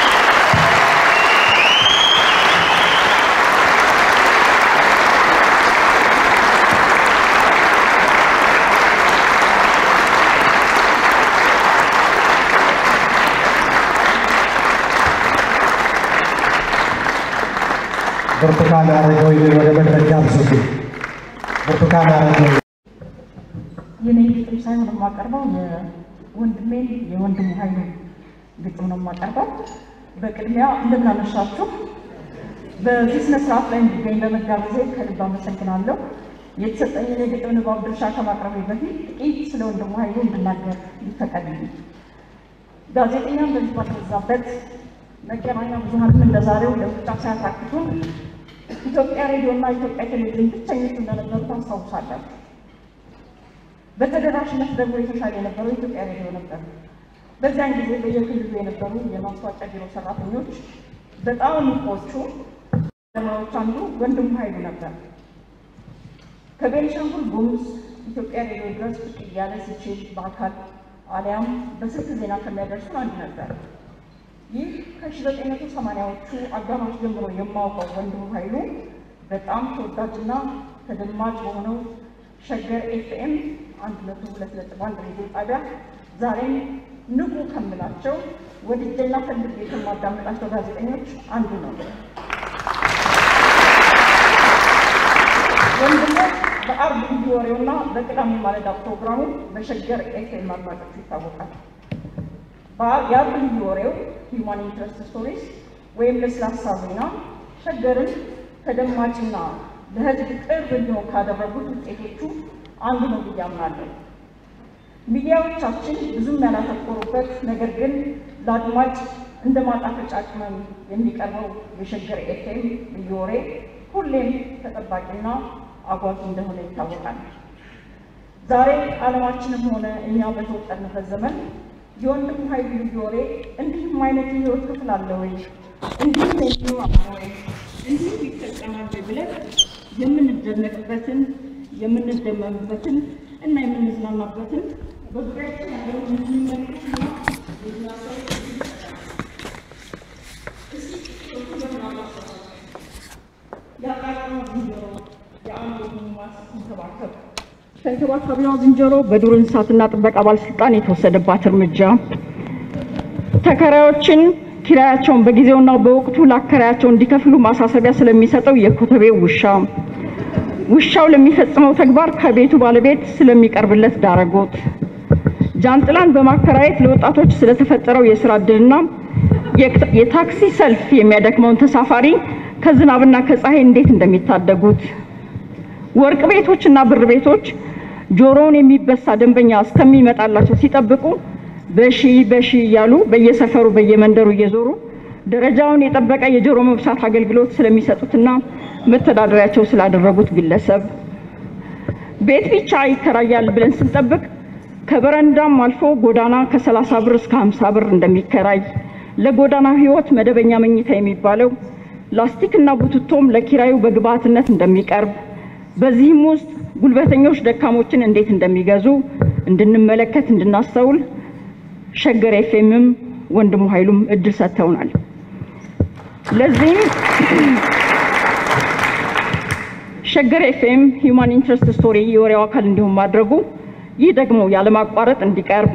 ብርቱካን አረጋዊ ወደ መድረክ ጋብዙልኝ። ብርቱካን አረጋዊ የኔ ግጥም ሳይሆን የማቀርበው የወንድሜን የወንድሙ ኃይሉ ግጥም ነው የማቀርበው። በቅድሚያ እንደምን አመሻችሁ። በዚህ ስነ ስርዓት ላይ እንዲገኝ በመጋበዜ ከልብ አመሰግናለሁ። የተሰጠኝን የግጥም ንባብ ድርሻ ከማቅረቤ በፊት ጥቂት ስለ ወንድሙ ኃይሉ እንድናገር ይፈቀድልኝ። ጋዜጠኛም በዚህ ባልበዛበት መገናኛ ብዙኃንም እንደዛሬው ለብቻ ሳያታክቱን ኢትዮጵያ ሬዲዮና ኢትዮጵያ ቴሌቪዥን ብቸኞቹ እንደነበሩ ታስታውሳላችሁ። በተደራሽነት ደግሞ የተሻለ የነበረው ኢትዮጵያ ሬዲዮ ነበር። በዚያን ጊዜ በየክልሉ የነበሩ የማስታወቂያ ቢሮ ሰራተኞች በጣም ንቆቹ ባለሙያዎች አንዱ ወንድሙ ኃይሉ ነበር። ከቤኒሻንጉል ጉሙዝ ኢትዮጵያ ሬዲዮ ድረስ ብቅ እያለ ሲችል በአካል አሊያም በስልክ ዜና ከሚያደርሱን አንድ ነበር። ይህ ከ1980ዎቹ አጋማሽ ጀምሮ የማውቀው ወንድሙ ኃይሉ በጣም ተወዳጅና ተደማጭ በሆነው ሸገር ኤፍኤም አንድ መቶ ሁለት ነጥብ አንድ ሬዲዮ ጣቢያ ዛሬም ንቁ ከምላቸው ወድጄና ፈልጌ ከማዳመጣቸው ጋዜጠኞች አንዱ ነው። ወንድሙ በአርብ ልዩ ወሬውና በቅዳሜ ማለዳ ፕሮግራሙ በሸገር ኤፍኤም አድማጮቹ ይታወቃል። የአርብ ልዩ ወሬው ሂውማን ኢንትረስት ስቶሪስ ወይም ለስላሳ ዜና ሸገርን ተደማጭና ለሕዝብ ቅርብ እንዲሆን ካደረጉት ውጤቶቹ አንዱ ነው ብዬ አምናለሁ። ሚዲያዎቻችን ብዙም ያላተኮሩበት ነገር ግን ለአድማጭ እንደ ማጣፈጫ ቅመም የሚቀርበው የሸገር ኤፍኤም ልዩ ወሬ ሁሌም ተጠባቂና አጓጊ እንደሆነ ይታወቃል። ዛሬ ዓለማችንም ሆነ እኛ በተወጠርንበት ዘመን የወንድሙ ኃይሉ ልዩ ወሬ እንዲህም አይነት የህይወት ክፍል አለ ወይ እንዲህም የሚኖር አለ ወይ እንዲህም ይፈጸማል ወይ ብለን የምንደነቅበትን የምንደመምበትን እና የምንዝናናበትን በዙሪያችን ያለውን የሚመለከትና የአቃቀማ ዝንጀሮ የአእምሮ ህሙማን ስትንከባከብ ተንከባካቢዋ ዝንጀሮ በዱር እንስሳትና ጥበቃ ባለስልጣን የተወሰደባት እርምጃ ተከራዮችን ኪራያቸውን በጊዜውና በወቅቱ ለአከራያቸው እንዲከፍሉ ማሳሰቢያ ስለሚሰጠው የኮተቤው ውሻ ውሻው ለሚፈጽመው ተግባር ከቤቱ ባለቤት ስለሚቀርብለት ዳረጎት ጃንጥላን በማከራየት ለወጣቶች ስለተፈጠረው የስራ እድልና የታክሲ ሰልፍ የሚያደክመውን ተሳፋሪ ከዝናብና ከፀሐይ እንዴት እንደሚታደጉት ወርቅ ቤቶችና ብር ቤቶች ጆሮውን የሚበሳ ደንበኛ እስከሚመጣላቸው ሲጠብቁ በሺ በሺ እያሉ በየሰፈሩ በየመንደሩ እየዞሩ ደረጃውን የጠበቀ የጆሮ መብሳት አገልግሎት ስለሚሰጡትና መተዳደሪያቸው ስላደረጉት ግለሰብ ቤት ብቻ ይከራያል ብለን ስንጠብቅ ከበረንዳም አልፎ ጎዳና ከ30 ብር እስከ 50 ብር እንደሚከራይ ለጎዳና ህይወት መደበኛ መኝታ የሚባለው ላስቲክና ቡትቶም ለኪራዩ በግብዓትነት እንደሚቀርብ በዚህም ውስጥ ጉልበተኞች ደካሞችን እንዴት እንደሚገዙ እንድንመለከት እንድናስተውል ሸገር ኤፍኤምም ወንድሙ ኃይሉም እድል ሰጥተውናል። ለዚህም ሸገር ኤፍኤም ሂውማን ኢንትረስት ስቶሪ የወሬው አካል እንዲሆን ማድረጉ ይህ ደግሞ ያለማቋረጥ እንዲቀርብ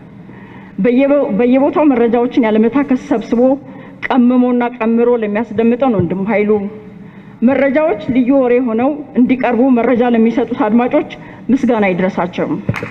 በየቦታው መረጃዎችን ያለመታከስ ሰብስቦ ቀምሞና ቀምሮ ለሚያስደምጠን ወንድሙ ኃይሉ መረጃዎች ልዩ ወሬ ሆነው እንዲቀርቡ መረጃ ለሚሰጡት አድማጮች ምስጋና ይድረሳቸው።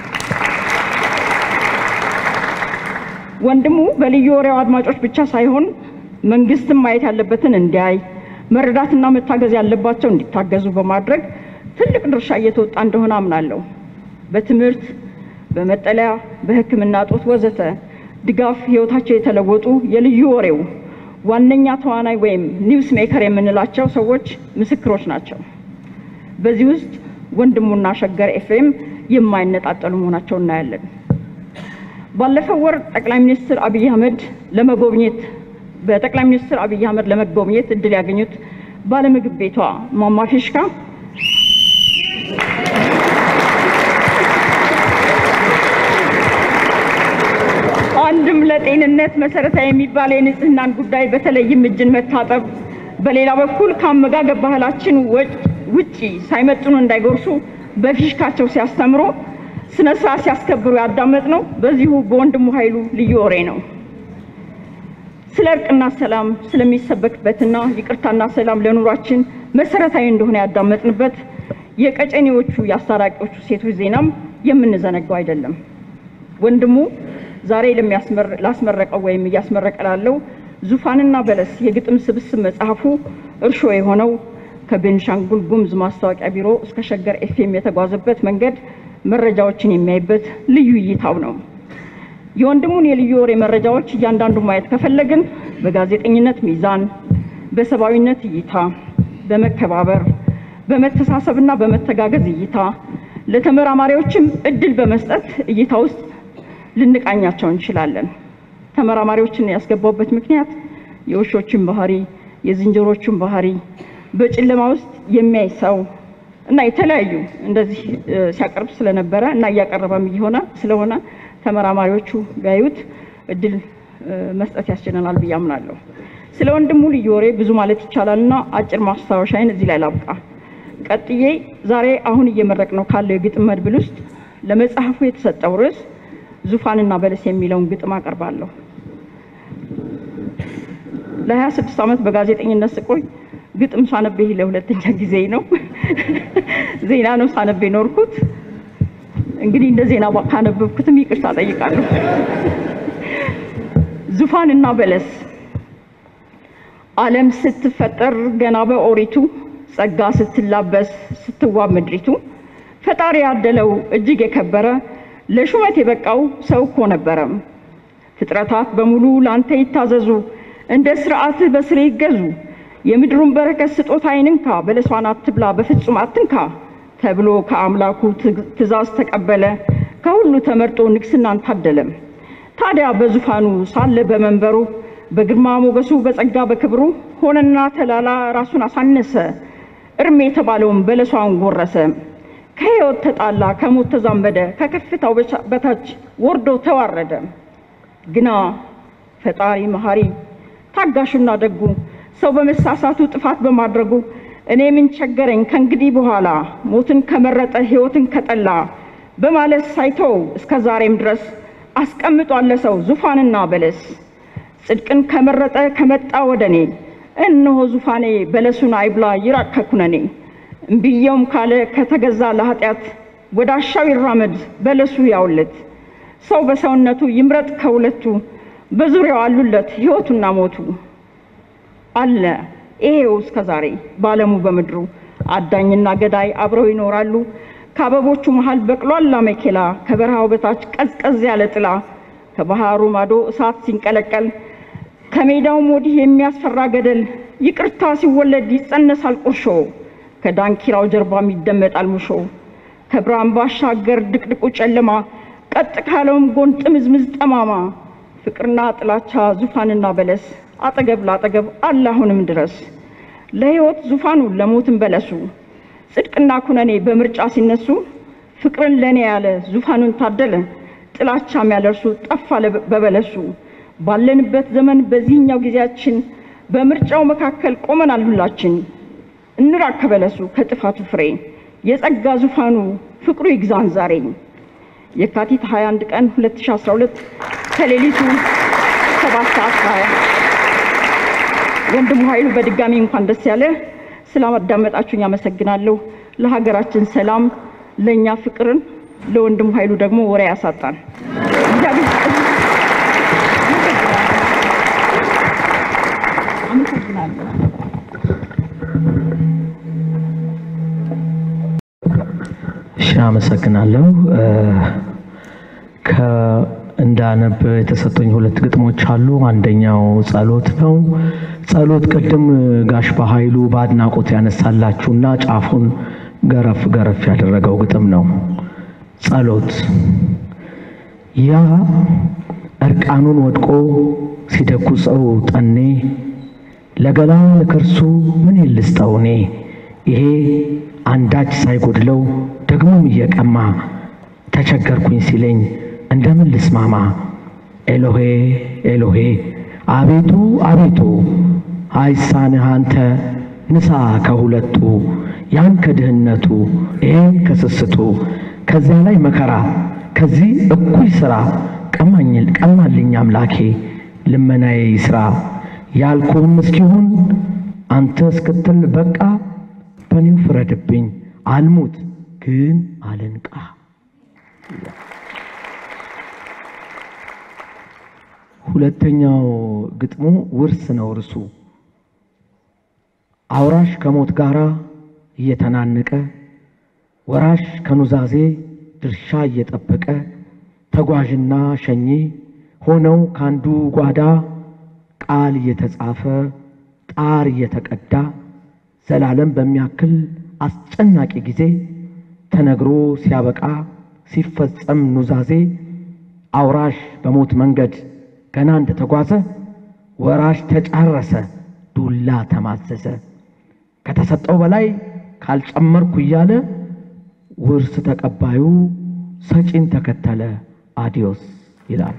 ወንድሙ በልዩ ወሬው አድማጮች ብቻ ሳይሆን መንግስትም ማየት ያለበትን እንዲያይ መረዳትና መታገዝ ያለባቸው እንዲታገዙ በማድረግ ትልቅ ድርሻ እየተወጣ እንደሆነ አምናለሁ። በትምህርት፣ በመጠለያ፣ በሕክምና እጦት ወዘተ ድጋፍ ህይወታቸው የተለወጡ የልዩ ወሬው ዋነኛ ተዋናይ ወይም ኒውስ ሜከር የምንላቸው ሰዎች ምስክሮች ናቸው። በዚህ ውስጥ ወንድሙና ሸገር ኤፍኤም የማይነጣጠሉ መሆናቸው እናያለን። ባለፈው ወር ጠቅላይ ሚኒስትር አብይ አህመድ ለመጎብኘት በጠቅላይ ሚኒስትር አብይ አህመድ ለመጎብኘት እድል ያገኙት ባለምግብ ቤቷ ማማ ፊሽካ አንድም ለጤንነት መሰረታዊ የሚባል የንጽህናን ጉዳይ በተለይም እጅን መታጠብ፣ በሌላ በኩል ከአመጋገብ ባህላችን ውጪ ሳይመጥኑ እንዳይጎርሱ በፊሽካቸው ሲያስተምሩ ስነ ስርዓት ሲያስከብሩ ያዳመጥ ነው በዚሁ በወንድሙ ኃይሉ ልዩ ወሬ ነው። ስለ እርቅና ሰላም ስለሚሰበክበትና ይቅርታና ሰላም ለኑሯችን መሰረታዊ እንደሆነ ያዳመጥንበት የቀጨኔዎቹ የአስታራቂዎቹ ሴቶች ዜናም የምንዘነጋው አይደለም። ወንድሙ ዛሬ ላስመረቀው ወይም እያስመረቀ ላለው ዙፋንና በለስ የግጥም ስብስብ መጽሐፉ እርሾ የሆነው ከቤንሻንጉል ጉሙዝ ማስታወቂያ ቢሮ እስከ ሸገር ኤፍኤም የተጓዘበት መንገድ መረጃዎችን የሚያይበት ልዩ እይታው ነው። የወንድሙን የልዩ ወሬ መረጃዎች እያንዳንዱ ማየት ከፈለግን በጋዜጠኝነት ሚዛን፣ በሰብአዊነት እይታ፣ በመከባበር፣ በመተሳሰብና በመተጋገዝ እይታ ለተመራማሪዎችም እድል በመስጠት እይታ ውስጥ ልንቃኛቸው እንችላለን። ተመራማሪዎችን ያስገባውበት ምክንያት የውሾችን ባህሪ፣ የዝንጀሮችን ባህሪ በጨለማ ውስጥ የሚያይ ሰው እና የተለያዩ እንደዚህ ሲያቀርብ ስለነበረ እና እያቀረበም እየሆነ ስለሆነ ተመራማሪዎቹ ቢያዩት እድል መስጠት ያስችለናል ብዬ አምናለሁ። ስለ ወንድሙ ልዩ ወሬ ብዙ ማለት ይቻላል እና አጭር ማስታወሻዬን እዚህ ላይ ላብቃ። ቀጥዬ ዛሬ አሁን እየመረቅ ነው ካለው የግጥም መድብል ውስጥ ለመጽሐፉ የተሰጠው ርዕስ ዙፋንና በለስ የሚለውን ግጥም አቀርባለሁ። ለ26 ዓመት በጋዜጠኝነት ስቆይ ግጥም ሳነብ ይሄ ለሁለተኛ ጊዜ ነው። ዜና ነው ሳነብ የኖርኩት። እንግዲህ እንደ ዜና ካነበብኩትም ይቅርታ ጠይቃለሁ። ዙፋንና በለስ ዓለም ስትፈጠር ገና በኦሪቱ ጸጋ ስትላበስ ስትዋብ ምድሪቱ ፈጣሪ ያደለው እጅግ የከበረ ለሹመት የበቃው ሰው እኮ ነበረ። ፍጥረታት በሙሉ ላንተ ይታዘዙ፣ እንደ ስርዓትህ በስሬ ይገዙ። የምድሩን በረከት ስጦታ አይንንካ፣ በለሷን አትብላ፣ በፍጹም አትንካ ተብሎ ከአምላኩ ትእዛዝ ተቀበለ። ከሁሉ ተመርጦ ንግስናን ታደለም። ታዲያ በዙፋኑ ሳለ በመንበሩ በግርማ ሞገሱ በጸጋ በክብሩ ሆነና ተላላ ራሱን አሳነሰ። እርም የተባለውን በለሷን ጎረሰ። ከሕይወት ተጣላ፣ ከሞት ተዛመደ፣ ከከፍታው በታች ወርዶ ተዋረደ። ግና ፈጣሪ መሐሪ ታጋሹና ደጉ ሰው በመሳሳቱ ጥፋት በማድረጉ እኔ ምን ቸገረኝ ከእንግዲህ በኋላ ሞትን ከመረጠ ሕይወትን ከጠላ በማለት ሳይተው እስከ ዛሬም ድረስ አስቀምጧል ለሰው ዙፋንና በለስ። ጽድቅን ከመረጠ ከመጣ ወደ እኔ እነሆ ዙፋኔ በለሱን አይብላ ይራቅ ከኩነኔ። እምብየውም ካለ ከተገዛ ለኃጢአት ወደ አሻው ይራመድ በለሱ ያውለት። ሰው በሰውነቱ ይምረጥ ከሁለቱ በዙሪያው አሉለት ሕይወቱና ሞቱ አለ ይሄው እስከ ዛሬ በዓለሙ በምድሩ አዳኝና ገዳይ አብረው ይኖራሉ። ከአበቦቹ መሃል በቅሏል አሜኬላ ከበረሃው በታች ቀዝቀዝ ያለ ጥላ ከባህሩ ማዶ እሳት ሲንቀለቀል ከሜዳውም ወዲህ የሚያስፈራ ገደል ይቅርታ ሲወለድ ይጸነሳል ቁርሾ ከዳንኪራው ጀርባም ይደመጣል ሙሾ ከብርሃን ባሻገር ድቅድቁ ጨለማ ቀጥ ካለውም ጎን ጥምዝምዝ ጠማማ ፍቅርና ጥላቻ ዙፋንና በለስ አጠገብ ላጠገብ አለ አሁንም ድረስ ለሕይወት ዙፋኑ ለሞትም በለሱ ጽድቅና ኩነኔ በምርጫ ሲነሱ ፍቅርን ለኔ ያለ ዙፋኑን ታደለ ጥላቻም ያለ እርሱ ጠፋ በበለሱ ባለንበት ዘመን በዚህኛው ጊዜያችን በምርጫው መካከል ቆመናል ሁላችን እንራቅ ከበለሱ ከጥፋቱ ፍሬ የጸጋ ዙፋኑ ፍቅሩ ይግዛን ዛሬ የካቲት 21 ቀን 2012 ከሌሊቱ 7 ሰዓት 20 ወንድሙ ኃይሉ በድጋሚ እንኳን ደስ ያለ ስላዳመጣችሁኝ አመሰግናለሁ። ለሀገራችን ሰላም፣ ለእኛ ፍቅርን፣ ለወንድሙ ኃይሉ ደግሞ ወሬ ያሳጣን። አመሰግናለሁ። እሺ፣ አመሰግናለሁ። እንዳነብ የተሰጡኝ ሁለት ግጥሞች አሉ። አንደኛው ጸሎት ነው። ጸሎት ቅድም ጋሽ በኃይሉ በአድናቆት ያነሳላችሁና ጫፉን ገረፍ ገረፍ ያደረገው ግጥም ነው። ጸሎት ያ እርቃኑን ወድቆ ሲደኩሰው ጠኔ ለገላ ለከርሱ ምን ልስጠው እኔ ይሄ አንዳች ሳይጎድለው ደግሞም እየቀማ ተቸገርኩኝ ሲለኝ እንደምን ልስማማ? ኤሎሄ ኤሎሄ አቤቱ አቤቱ አይሳንህ አንተ ንሳ ከሁለቱ ያን ከድህነቱ ይሄን ከስስቱ ከዚያ ላይ መከራ ከዚህ እኩይ ሥራ ቀማልኝ አምላኬ ልመናዬ ይስራ ያልኩህም እስኪሆን አንተ እስክትል በቃ በኔው ፍረድብኝ አልሙት ግን አልንቃ። ሁለተኛው ግጥሙ ውርስ ነው እርሱ አውራሽ ከሞት ጋር እየተናነቀ ወራሽ ከኑዛዜ ድርሻ እየጠበቀ ተጓዥና ሸኚ ሆነው ካንዱ ጓዳ ቃል እየተጻፈ ጣር እየተቀዳ ዘላለም በሚያክል አስጨናቂ ጊዜ ተነግሮ ሲያበቃ ሲፈጸም ኑዛዜ አውራሽ በሞት መንገድ ገና እንደተጓዘ ወራሽ ተጫረሰ፣ ዱላ ተማዘዘ። ከተሰጠው በላይ ካልጨመርኩ እያለ ውርስ ተቀባዩ ሰጪን ተከተለ። አዲዮስ ይላል።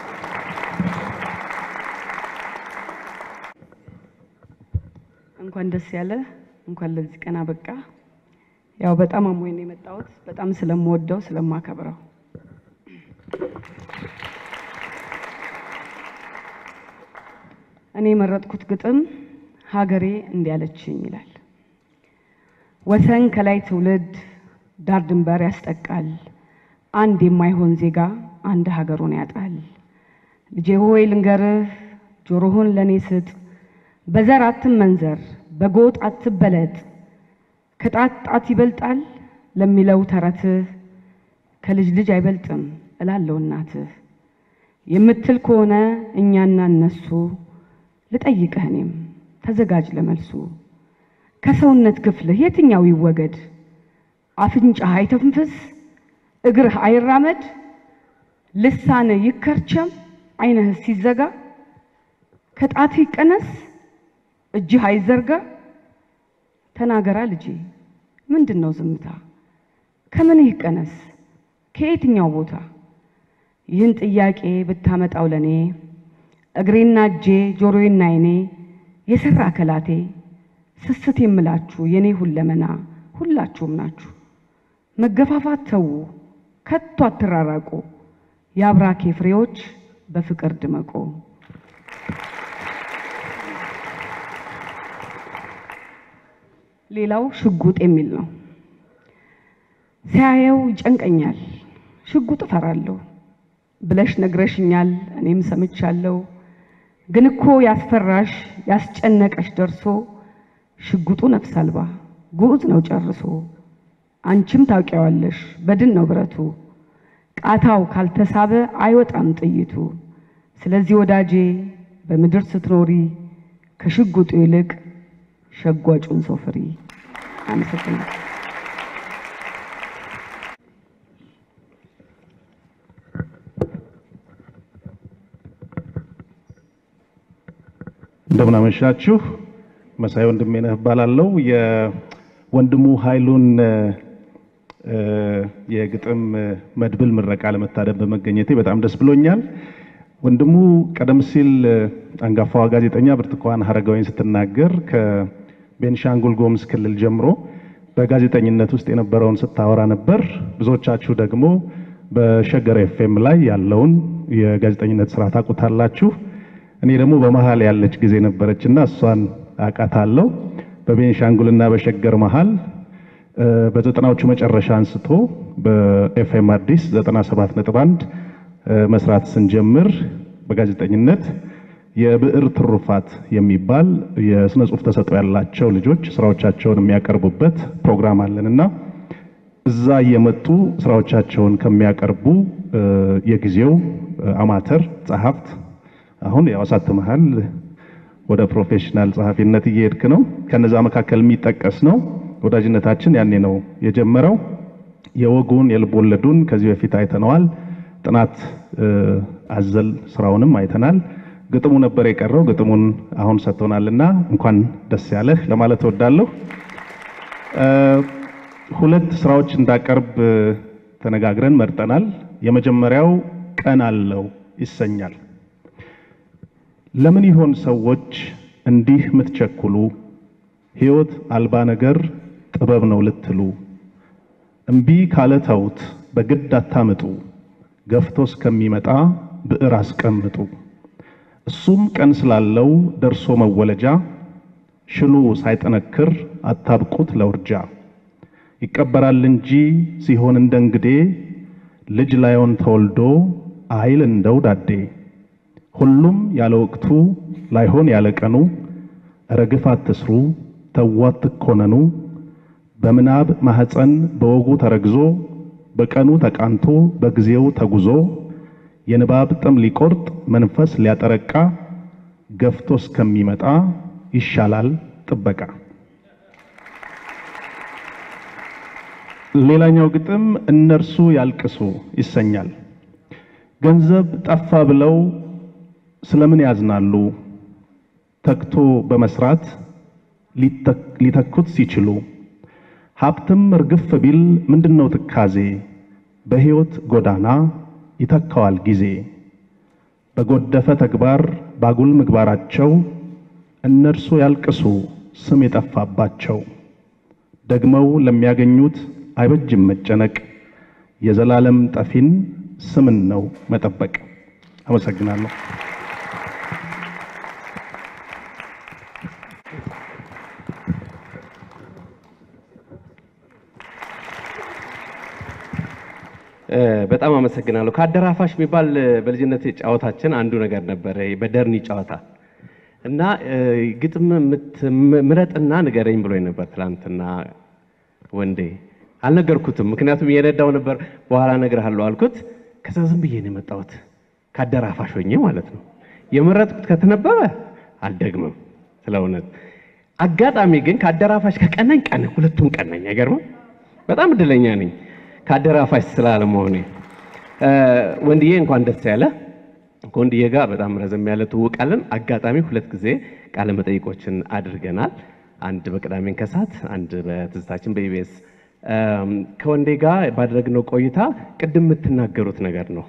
እንኳን ደስ ያለ፣ እንኳን ለዚህ ቀን አበቃ። ያው በጣም አሞኝ ነው የመጣሁት፣ በጣም ስለምወደው ስለማከብረው እኔ የመረጥኩት ግጥም ሀገሬ እንዲያለችኝ ይላል። ወሰን ከላይ ትውልድ ዳር ድንበር ያስጠቃል። አንድ የማይሆን ዜጋ አንድ ሀገሩን ያጣል። ልጄ ሆይ ልንገርህ፣ ጆሮህን ለእኔ ስጥ። በዘር አትመንዘር፣ በጎጥ አትበለጥ። ከጣት ጣት ይበልጣል ለሚለው ተረትህ ከልጅ ልጅ አይበልጥም እላለው እናትህ የምትል ከሆነ እኛና እነሱ ልጠይቅህ እኔም ተዘጋጅ ለመልሱ። ከሰውነት ክፍልህ የትኛው ይወገድ? አፍንጫህ አይተንፍስ፣ እግርህ አይራመድ፣ ልሳንህ ይከርቸም፣ ዓይንህ ሲዘጋ፣ ከጣትህ ይቀነስ፣ እጅህ አይዘርጋ። ተናገራ ልጄ ምንድን ነው ዝምታ? ከምንህ ይቀነስ? ከየትኛው ቦታ? ይህን ጥያቄ ብታመጣው ለኔ እግሬና እጄ ጆሮዬና ዓይኔ የሰራ አከላቴ ስስት የምላችሁ የኔ ሁለመና ሁላችሁም ናችሁ። መገፋፋት ተዉ፣ ከቶ አትራራቁ። የአብራኬ ፍሬዎች በፍቅር ድመቁ። ሌላው ሽጉጥ የሚል ነው። ሲያየው ይጨንቀኛል፣ ሽጉጥ እፈራለሁ ብለሽ ነግረሽኛል፣ እኔም ሰምቻለሁ። ግን እኮ ያስፈራሽ ያስጨነቀሽ ደርሶ ሽጉጡ ነፍስ አልባ ጉዑዝ ነው ጨርሶ። አንቺም ታውቂዋለሽ በድን ነው ብረቱ፣ ቃታው ካልተሳበ አይወጣም ጥይቱ። ስለዚህ ወዳጄ በምድር ስትኖሪ ከሽጉጡ ይልቅ ሸጓጩን ሰው ፍሪ። አመሰግናለሁ። እንደምን አመሻችሁ። መሳይ ወንድሜ ነህ እባላለሁ። የወንድሙ ኃይሉን እ፣ የግጥም መድብል ምረቃ ለመታደም በመገኘቴ በጣም ደስ ብሎኛል። ወንድሙ ቀደም ሲል አንጋፋዋ ጋዜጠኛ ብርቱካን ሀረጋዊን ስትናገር ከቤንሻንጉል ጉሙዝ ክልል ጀምሮ በጋዜጠኝነት ውስጥ የነበረውን ስታወራ ነበር። ብዙዎቻችሁ ደግሞ በሸገር ኤፍኤም ላይ ያለውን የጋዜጠኝነት ስራ ታውቁታላችሁ። እኔ ደግሞ በመሀል ያለች ጊዜ ነበረችና እሷን አውቃታለሁ። በቤንሻንጉልና በሸገር መሀል እ፣ በዘጠናዎቹ መጨረሻ አንስቶ በኤፍኤም አዲስ 97.1 እ፣ መስራት ስንጀምር በጋዜጠኝነት የብዕር ትሩፋት የሚባል የስነ ጽሁፍ ተሰጥኦ ያላቸው ልጆች ስራዎቻቸውን የሚያቀርቡበት ፕሮግራም አለንና እዛ እየመጡ ስራዎቻቸውን ከሚያቀርቡ እ፣ የጊዜው እ፣ አማተር ጸሐፍት አሁን ያው አሳትመሃል፣ ወደ ፕሮፌሽናል ጸሐፊነት እየሄድክ ነው። ከነዛ መካከል የሚጠቀስ ነው። ወዳጅነታችን ያኔ ነው የጀመረው። የወጉን የልብ ወለዱን ከዚህ በፊት አይተነዋል። ጥናት እ፣ አዘል ስራውንም አይተናል። ግጥሙ ነበር የቀረው። ግጥሙን አሁን ሰጥቶናልና እንኳን ደስ ያለህ ለማለት እወዳለሁ። እ፣ ሁለት ስራዎች እንዳቀርብ እ፣ ተነጋግረን መርጠናል። የመጀመሪያው ቀን አለው ይሰኛል። ለምን ይሆን ሰዎች እንዲህ ምትቸኩሉ? ሕይወት አልባ ነገር ጥበብ ነው ልትሉ፣ እምቢ ካለ ተውት በግድ አታምጡ፣ ገፍቶ እስከሚመጣ ብዕር አስቀምጡ። እሱም ቀን ስላለው ደርሶ መወለጃ፣ ሽሉ ሳይጠነክር አታብቁት ለውርጃ። ይቀበራል እንጂ ሲሆን እንደ እንግዴ፣ ልጅ ላይሆን ተወልዶ አይል እንደው ዳዴ። ሁሉም ያለ ወቅቱ ላይሆን ያለ ቀኑ፣ እረ ግፍ አትስሩ ተዉ አትኮነኑ። በምናብ ማህፀን በወጉ ተረግዞ በቀኑ ተቃንቶ በጊዜው ተጉዞ የንባብ ጥም ሊቆርጥ መንፈስ ሊያጠረቃ ገፍቶ እስከሚመጣ ይሻላል ጥበቃ። ሌላኛው ግጥም እነርሱ ያልቅሱ ይሰኛል። ገንዘብ ጠፋ ብለው ስለምን ያዝናሉ? ተግቶ በመስራት ሊተኩት ሲችሉ ሀብትም እርግፍ ቢል ምንድነው ትካዜ? በሕይወት ጎዳና ይተካዋል ጊዜ። በጎደፈ ተግባር ባጉል ምግባራቸው እነርሱ ያልቅሱ ስም የጠፋባቸው። ደግመው ለሚያገኙት አይበጅም መጨነቅ፣ የዘላለም ጠፊን ስምን ነው መጠበቅ። አመሰግናለሁ። በጣም አመሰግናለሁ። ከአደራፋሽ የሚባል በልጅነት ጨዋታችን አንዱ ነገር ነበረ፣ በደርኒ ጨዋታ እና ግጥም ምረጥና ንገረኝ ብሎኝ ነበር ትላንትና ወንዴ። አልነገርኩትም፣ ምክንያቱም እየነዳው ነበር። በኋላ እነግርሃለሁ አልኩት። ከዛ ዝም ብዬ ነው የመጣሁት ከአደራፋሽ ሆኜ ማለት ነው። የመረጥኩት ከተነበበ አልደግምም ስለ እውነት። አጋጣሚ ግን ከአደራፋሽ ከቀናኝ ቀን ሁለቱም ቀናኝ። አይገርምም? በጣም እድለኛ ነኝ ከአደራፋሽ ስላለመሆኔ። ወንድዬ እንኳን ደስ ያለ። ከወንድዬ ጋር በጣም ረዘም ያለ ትውውቃለን። አጋጣሚ ሁለት ጊዜ ቃለ መጠይቆችን አድርገናል። አንድ በቅዳሜን ከሰዓት፣ አንድ በትዝታችን በኢቢኤስ ከወንዴ ጋር ባደረግነው ቆይታ ቅድም የምትናገሩት ነገር ነው።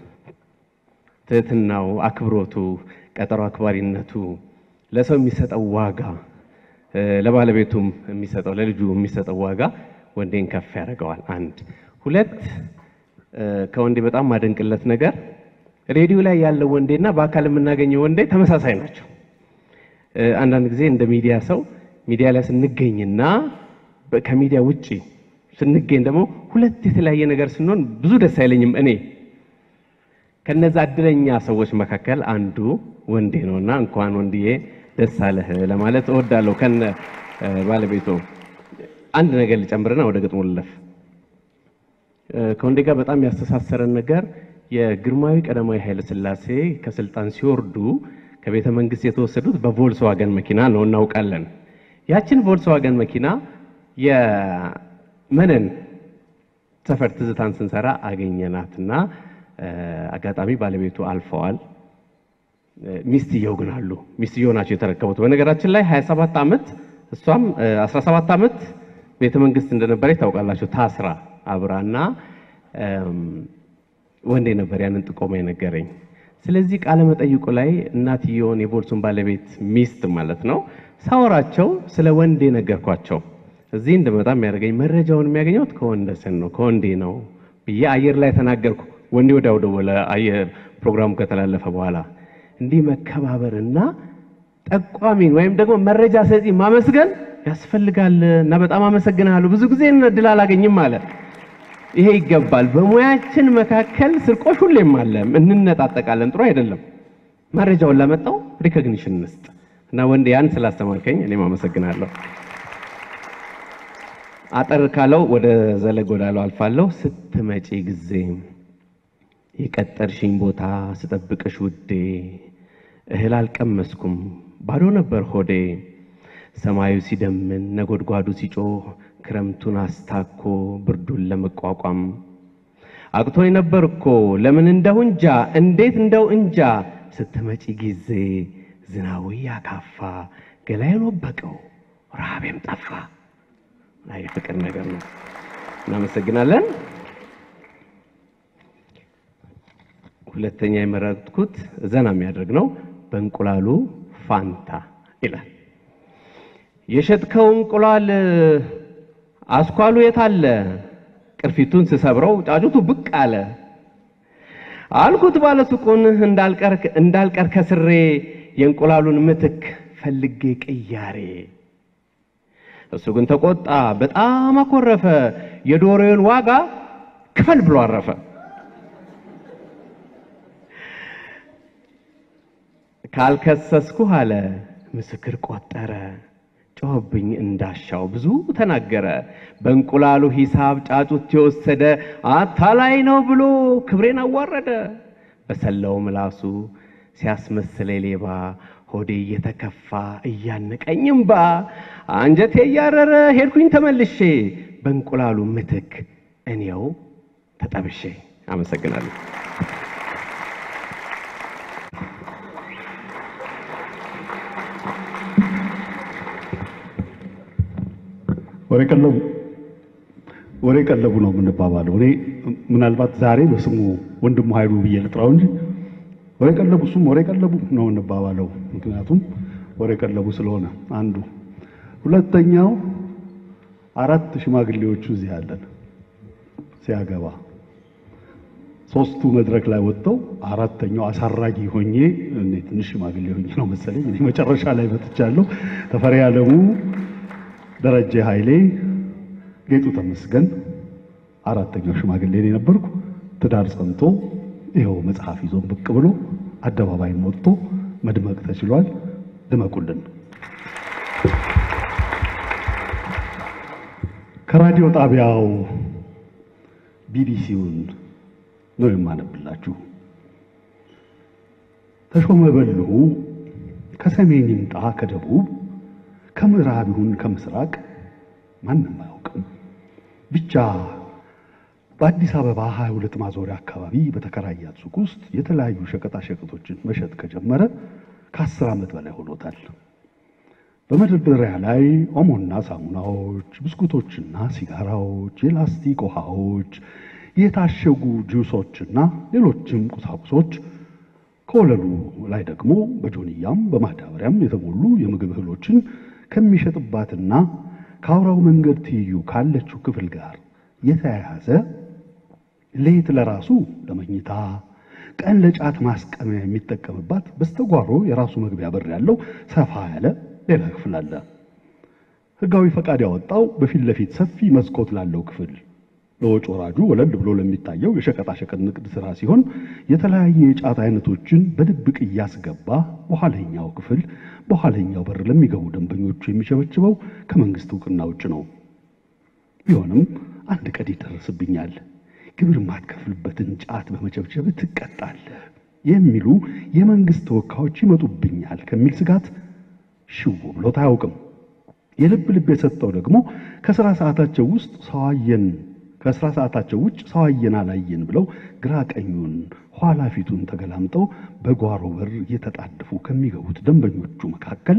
ትህትናው፣ አክብሮቱ፣ ቀጠሮ አክባሪነቱ፣ ለሰው የሚሰጠው ዋጋ እ፣ ለባለቤቱም የሚሰጠው ለልጁ የሚሰጠው ዋጋ ወንዴን ከፍ ያደርገዋል። አንድ ሁለት እ፣ ከወንዴ በጣም ማደንቅለት ነገር ሬዲዮ ላይ ያለው ወንዴና በአካል የምናገኘው ወንዴ ተመሳሳይ ናቸው። እ፣ አንዳንድ ጊዜ እንደ ሚዲያ ሰው ሚዲያ ላይ ስንገኝና በ- ከሚዲያ ውጪ ስንገኝ ደግሞ ሁለት የተለያየ ነገር ስንሆን ብዙ ደስ አይለኝም። እኔ ከነዛ እድለኛ ሰዎች መካከል አንዱ ወንዴ ነውና እንኳን ወንድዬ ደስ አለህ ለማለት እወዳለሁ። ከነ እ፣ ባለቤቱ አንድ ነገር ልጨምርና ወደ ግጥሙ ልለፍ። እ፣ ከወንዴ ጋር በጣም ያስተሳሰረን ነገር የግርማዊ ቀዳማዊ ኃይለ ሥላሴ ከስልጣን ሲወርዱ ከቤተ መንግስት የተወሰዱት በቮልስዋገን መኪና ነው እናውቃለን። ያችን ቮልስዋገን መኪና የመነን ሰፈር ትዝታን ስንሰራ አገኘናትና እ፣ አጋጣሚ ባለቤቱ አልፈዋል። እ፣ ሚስትየው ግን አሉ። ሚስትየው ናቸው የተረከቡት። በነገራችን ላይ 27 ዓመት እሷም እ፣ 17 ዓመት ቤተ መንግስት እንደነበረች ታውቃላችሁ። ታስራ አብራና እም፣ ወንዴ ነበር ያንን ጥቆማ የነገረኝ። ስለዚህ ቃለ መጠይቁ ላይ እናትየውን የቮልሱን ባለቤት ሚስት ማለት ነው ሳወራቸው ስለ ወንዴ ነገርኳቸው። እዚህ እንደመጣ የሚያደርገኝ መረጃውን የሚያገኘውት ከወንደሰን ነው ከወንዴ ነው ብዬ አየር ላይ ተናገርኩ። ወንዴ ወዲያው ደወለ። አየር ፕሮግራሙ ከተላለፈ በኋላ እንዲህ መከባበርና ጠቋሚን ወይም ደግሞ መረጃ ሰጪ ማመስገን ያስፈልጋል እና በጣም አመሰግናለሁ። ብዙ ጊዜ እድል አላገኝም አለ። ይሄ ይገባል። በሙያችን መካከል ስርቆሽ ሁሌም አለ፣ እንነጣጠቃለን። ጥሩ አይደለም። መረጃውን ለመጣው ሪኮግኒሽን እንስጥ እና ወንዴ ያን ስላስተማርከኝ እኔም አመሰግናለሁ። አጠር ካለው ወደ ዘለግ ወዳለው አልፋለሁ። ስትመጪ ጊዜ የቀጠርሽኝ ቦታ ስጠብቅሽ ውዴ እህል አልቀመስኩም ባዶ ነበር ሆዴ። ሰማዩ ሲደምን ነጎድጓዱ ሲጮህ ክረምቱን አስታኮ ብርዱን ለመቋቋም አቅቶኝ ነበር እኮ ለምን እንደሁ እንጃ እንዴት እንደው እንጃ ስትመጪ ጊዜ ዝናቡ ያካፋ ገላዬን ወበቀው ረሃቤም ጠፋ። አይ ፍቅር ነገር ነው። እናመሰግናለን። ሁለተኛ የመረጥኩት ዘና የሚያደርግ ነው። በእንቁላሉ ፋንታ ይላል። የሸጥከው እንቁላል አስኳሉ የት አለ? ቅርፊቱን ስሰብረው ጫጩቱ ብቅ አለ። አልኩት ባለሱቁን እንዳልቀር እንዳልቀር ከስሬ የእንቁላሉን ምትክ ፈልጌ ቅያሬ። እሱ ግን ተቆጣ፣ በጣም አኮረፈ። የዶሮውን ዋጋ ክፈል ብሎ አረፈ። ካልከሰስኩህ አለ ምስክር ቆጠረ። ጮህብኝ እንዳሻው ብዙ ተናገረ። በእንቁላሉ ሂሳብ ጫጩት የወሰደ አታላይ ነው ብሎ ክብሬን አዋረደ። በሰላው ምላሱ ሲያስመስለ ሌባ ሆዴ እየተከፋ እያነቀኝ እምባ አንጀቴ እያረረ ሄድኩኝ ተመልሼ በእንቁላሉ ምትክ እኔው ተጠብሼ። አመሰግናለሁ። ወሬ ቀለቡ ወሬ ቀለቡ ነው የምንባባለው። እኔ ምናልባት ዛሬ በስሙ ወንድሙ ኃይሉ ብዬ ልጥራው እንጂ ወሬ ቀለቡ እሱም ወሬ ቀለቡ ነው የምንባባለው። ምክንያቱም ወሬ ቀለቡ ስለሆነ አንዱ። ሁለተኛው አራት ሽማግሌዎቹ እዚህ አለን ሲያገባ ሶስቱ መድረክ ላይ ወጥተው አራተኛው አሳራጊ ሆኜ እኔ ትንሽ ሽማግሌ ሆኜ ነው መሰለኝ እኔ መጨረሻ ላይ መጥቻለሁ። ተፈሪ አለሙ፣ ደረጀ ኃይሌ፣ ጌጡ ተመስገን አራተኛው ሽማግሌ እኔ ነበርኩ። ትዳር ጸንቶ ይኸው መጽሐፍ ይዞን ብቅ ብሎ አደባባይም ወጥቶ መድመቅ ተችሏል። ድመቁልን። ከራዲዮ ጣቢያው ቢቢሲውን ነው የማነብላችሁ። ተሾመ በልሁ ከሰሜን ይምጣ ከደቡብ ከምዕራብ ይሁን ከምስራቅ ማንም አያውቅም። ብቻ በአዲስ አበባ 22 ማዞሪያ አካባቢ በተከራያት ሱቅ ውስጥ የተለያዩ ሸቀጣ ሸቀጦችን መሸጥ ከጀመረ ከአስር ዓመት በላይ ሆኖታል። በመደርደሪያ ላይ ኦሞና ሳሙናዎች፣ ብስኩቶችና ሲጋራዎች፣ የላስቲክ ውሃዎች፣ የታሸጉ ጁሶችና ሌሎችም ቁሳቁሶች ከወለሉ ላይ ደግሞ በጆንያም በማዳበሪያም የተሞሉ የምግብ እህሎችን ከሚሸጥባትና ከአውራው መንገድ ትይዩ ካለችው ክፍል ጋር የተያያዘ ሌት ለራሱ ለመኝታ ቀን ለጫት ማስቀመያ የሚጠቀምባት በስተጓሮ የራሱ መግቢያ በር ያለው ሰፋ ያለ ሌላ ክፍል አለ። ሕጋዊ ፈቃድ ያወጣው በፊት ለፊት ሰፊ መስኮት ላለው ክፍል ለወጭ ወራጁ ወለል ብሎ ለሚታየው የሸቀጣሸቀጥ ንግድ ስራ ሲሆን የተለያየ የጫት አይነቶችን በድብቅ እያስገባ በኋለኛው ክፍል በኋለኛው በር ለሚገቡ ደንበኞቹ የሚሸበችበው ከመንግስት እውቅና ውጭ ነው። ቢሆንም አንድ ቀን ይደርስብኛል፣ ግብር ማትከፍልበትን ጫት በመቸብቸብ ትቀጣለህ የሚሉ የመንግስት ተወካዮች ይመጡብኛል ከሚል ስጋት ሽው ብሎት አያውቅም። የልብ ልብ የሰጠው ደግሞ ከስራ ሰዓታቸው ውስጥ ሰዋየን ከስራ ሰዓታቸው ውጭ ሰዋየን አላየን ብለው ግራ ቀኙን ኋላ ፊቱን ተገላምጠው በጓሮ በር እየተጣደፉ ከሚገቡት ደንበኞቹ መካከል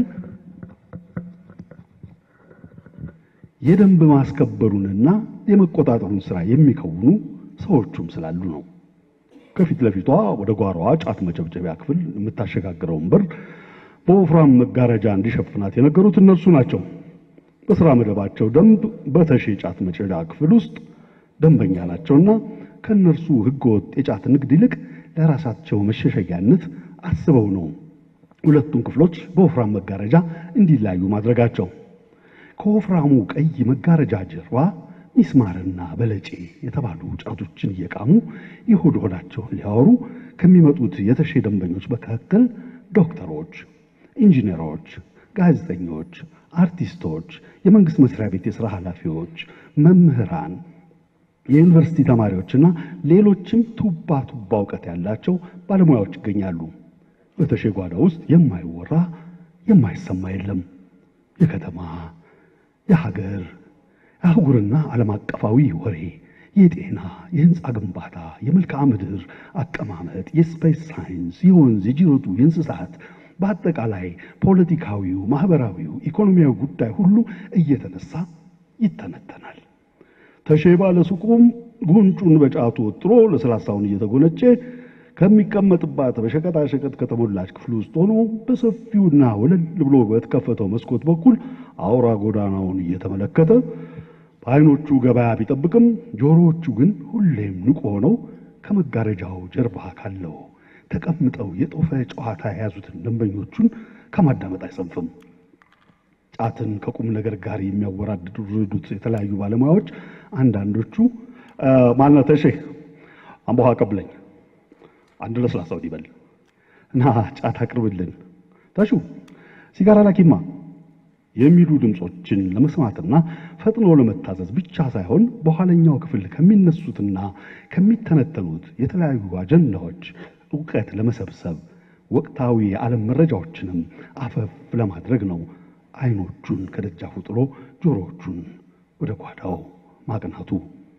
የደንብ ማስከበሩንና የመቆጣጠሩን ስራ የሚከውኑ ሰዎቹም ስላሉ ነው። ከፊት ለፊቷ ወደ ጓሮዋ ጫት መጨብጨቢያ ክፍል የምታሸጋግረውን በር በወፍራም መጋረጃ እንዲሸፍናት የነገሩት እነርሱ ናቸው። በስራ መደባቸው ደንብ በተሼ ጫት መጨዳ ክፍል ውስጥ ደንበኛ ናቸውና ከእነርሱ ህገወጥ የጫት ንግድ ይልቅ ለራሳቸው መሸሸጊያነት አስበው ነው ሁለቱን ክፍሎች በወፍራም መጋረጃ እንዲላዩ ማድረጋቸው። ከወፍራሙ ቀይ መጋረጃ ጀርባ ሚስማርና በለጬ የተባሉ ጫቶችን እየቃሙ የሆድ ሆዳቸውን ሊያወሩ ከሚመጡት የተሼ ደንበኞች መካከል ዶክተሮች፣ ኢንጂነሮች፣ ጋዜጠኞች፣ አርቲስቶች፣ የመንግስት መስሪያ ቤት የሥራ ኃላፊዎች፣ መምህራን፣ የዩኒቨርሲቲ ተማሪዎችና ሌሎችም ቱባ ቱባ እውቀት ያላቸው ባለሙያዎች ይገኛሉ። በተሼ ጓዳ ውስጥ የማይወራ የማይሰማ የለም። የከተማ የሀገር የአህጉርና ዓለም አቀፋዊ ወሬ፣ የጤና፣ የህንፃ ግንባታ፣ የመልክዓ ምድር አቀማመጥ፣ የስፔስ ሳይንስ፣ የወንዝ፣ የጅረቱ፣ የእንስሳት በአጠቃላይ ፖለቲካዊው፣ ማህበራዊው፣ ኢኮኖሚያዊ ጉዳይ ሁሉ እየተነሳ ይተነተናል። ተሼ ባለ ሱቁም ጉንጩን በጫቱ ወጥሮ ለስላሳውን እየተጎነጨ ከሚቀመጥባት በሸቀጣሸቀጥ ከተሞላች ክፍል ውስጥ ሆኖ በሰፊውና ወለል ብሎ በተከፈተው መስኮት በኩል አውራ ጎዳናውን እየተመለከተ በዓይኖቹ ገበያ ቢጠብቅም ጆሮዎቹ ግን ሁሌም ንቁ ሆነው ከመጋረጃው ጀርባ ካለው ተቀምጠው የጦፈ ጨዋታ የያዙትን ደንበኞቹን ከማዳመጥ አይሰንፍም። ጫትን ከቁም ነገር ጋር የሚያወራድዱት የተለያዩ ባለሙያዎች አንዳንዶቹ ማነው ተሼ አምቦሃ ቀብለኝ አንድ ለስላሳ ወዲህ በል እና ጫት አቅርብልን፣ ተሹ ሲጋራ ላኪማ የሚሉ ድምፆችን ለመስማትና ፈጥኖ ለመታዘዝ ብቻ ሳይሆን በኋለኛው ክፍል ከሚነሱትና ከሚተነተኑት የተለያዩ አጀንዳዎች እውቀት ለመሰብሰብ ወቅታዊ የዓለም መረጃዎችንም አፈፍ ለማድረግ ነው አይኖቹን ከደጃፉ ጥሎ ጆሮዎቹን ወደ ጓዳው ማቅናቱ።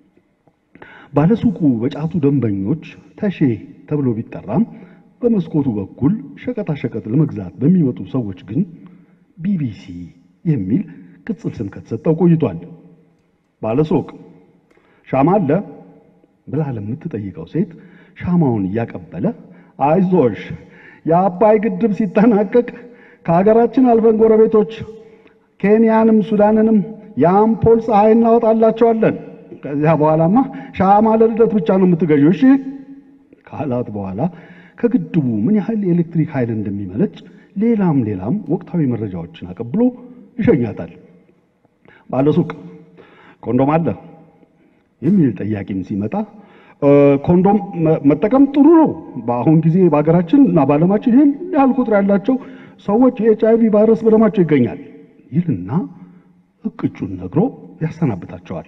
ባለሱቁ በጫቱ ደንበኞች ተሼ ተብሎ ቢጠራም በመስኮቱ በኩል ሸቀጣሸቀጥ ለመግዛት በሚመጡ ሰዎች ግን ቢቢሲ የሚል ቅጽል ስም ከተሰጠው ቆይቷል። ባለሱቅ ሻማ አለ ብላ ለምትጠይቀው ሴት ሻማውን እያቀበለ አይዞሽ የአባይ ግድብ ሲጠናቀቅ ከሀገራችን አልፈን ጎረቤቶች ኬንያንም ሱዳንንም የአምፖል ፀሐይ እናወጣላቸዋለን። ከዚያ በኋላማ ሻማ ለልደት ብቻ ነው የምትገዢው እሺ ካላት በኋላ ከግድቡ ምን ያህል የኤሌክትሪክ ኃይል እንደሚመነጭ ሌላም ሌላም ወቅታዊ መረጃዎችን አቀብሎ ይሸኛታል። ባለሱቅ ኮንዶም አለ የሚል ጠያቂም ሲመጣ ኮንዶም መጠቀም ጥሩ ነው። በአሁን ጊዜ በሀገራችን እና በዓለማችን ይህን ያህል ቁጥር ያላቸው ሰዎች የኤች አይቪ ቫይረስ በደማቸው ይገኛል ይልና እቅጩን ነግሮ ያሰናብታቸዋል።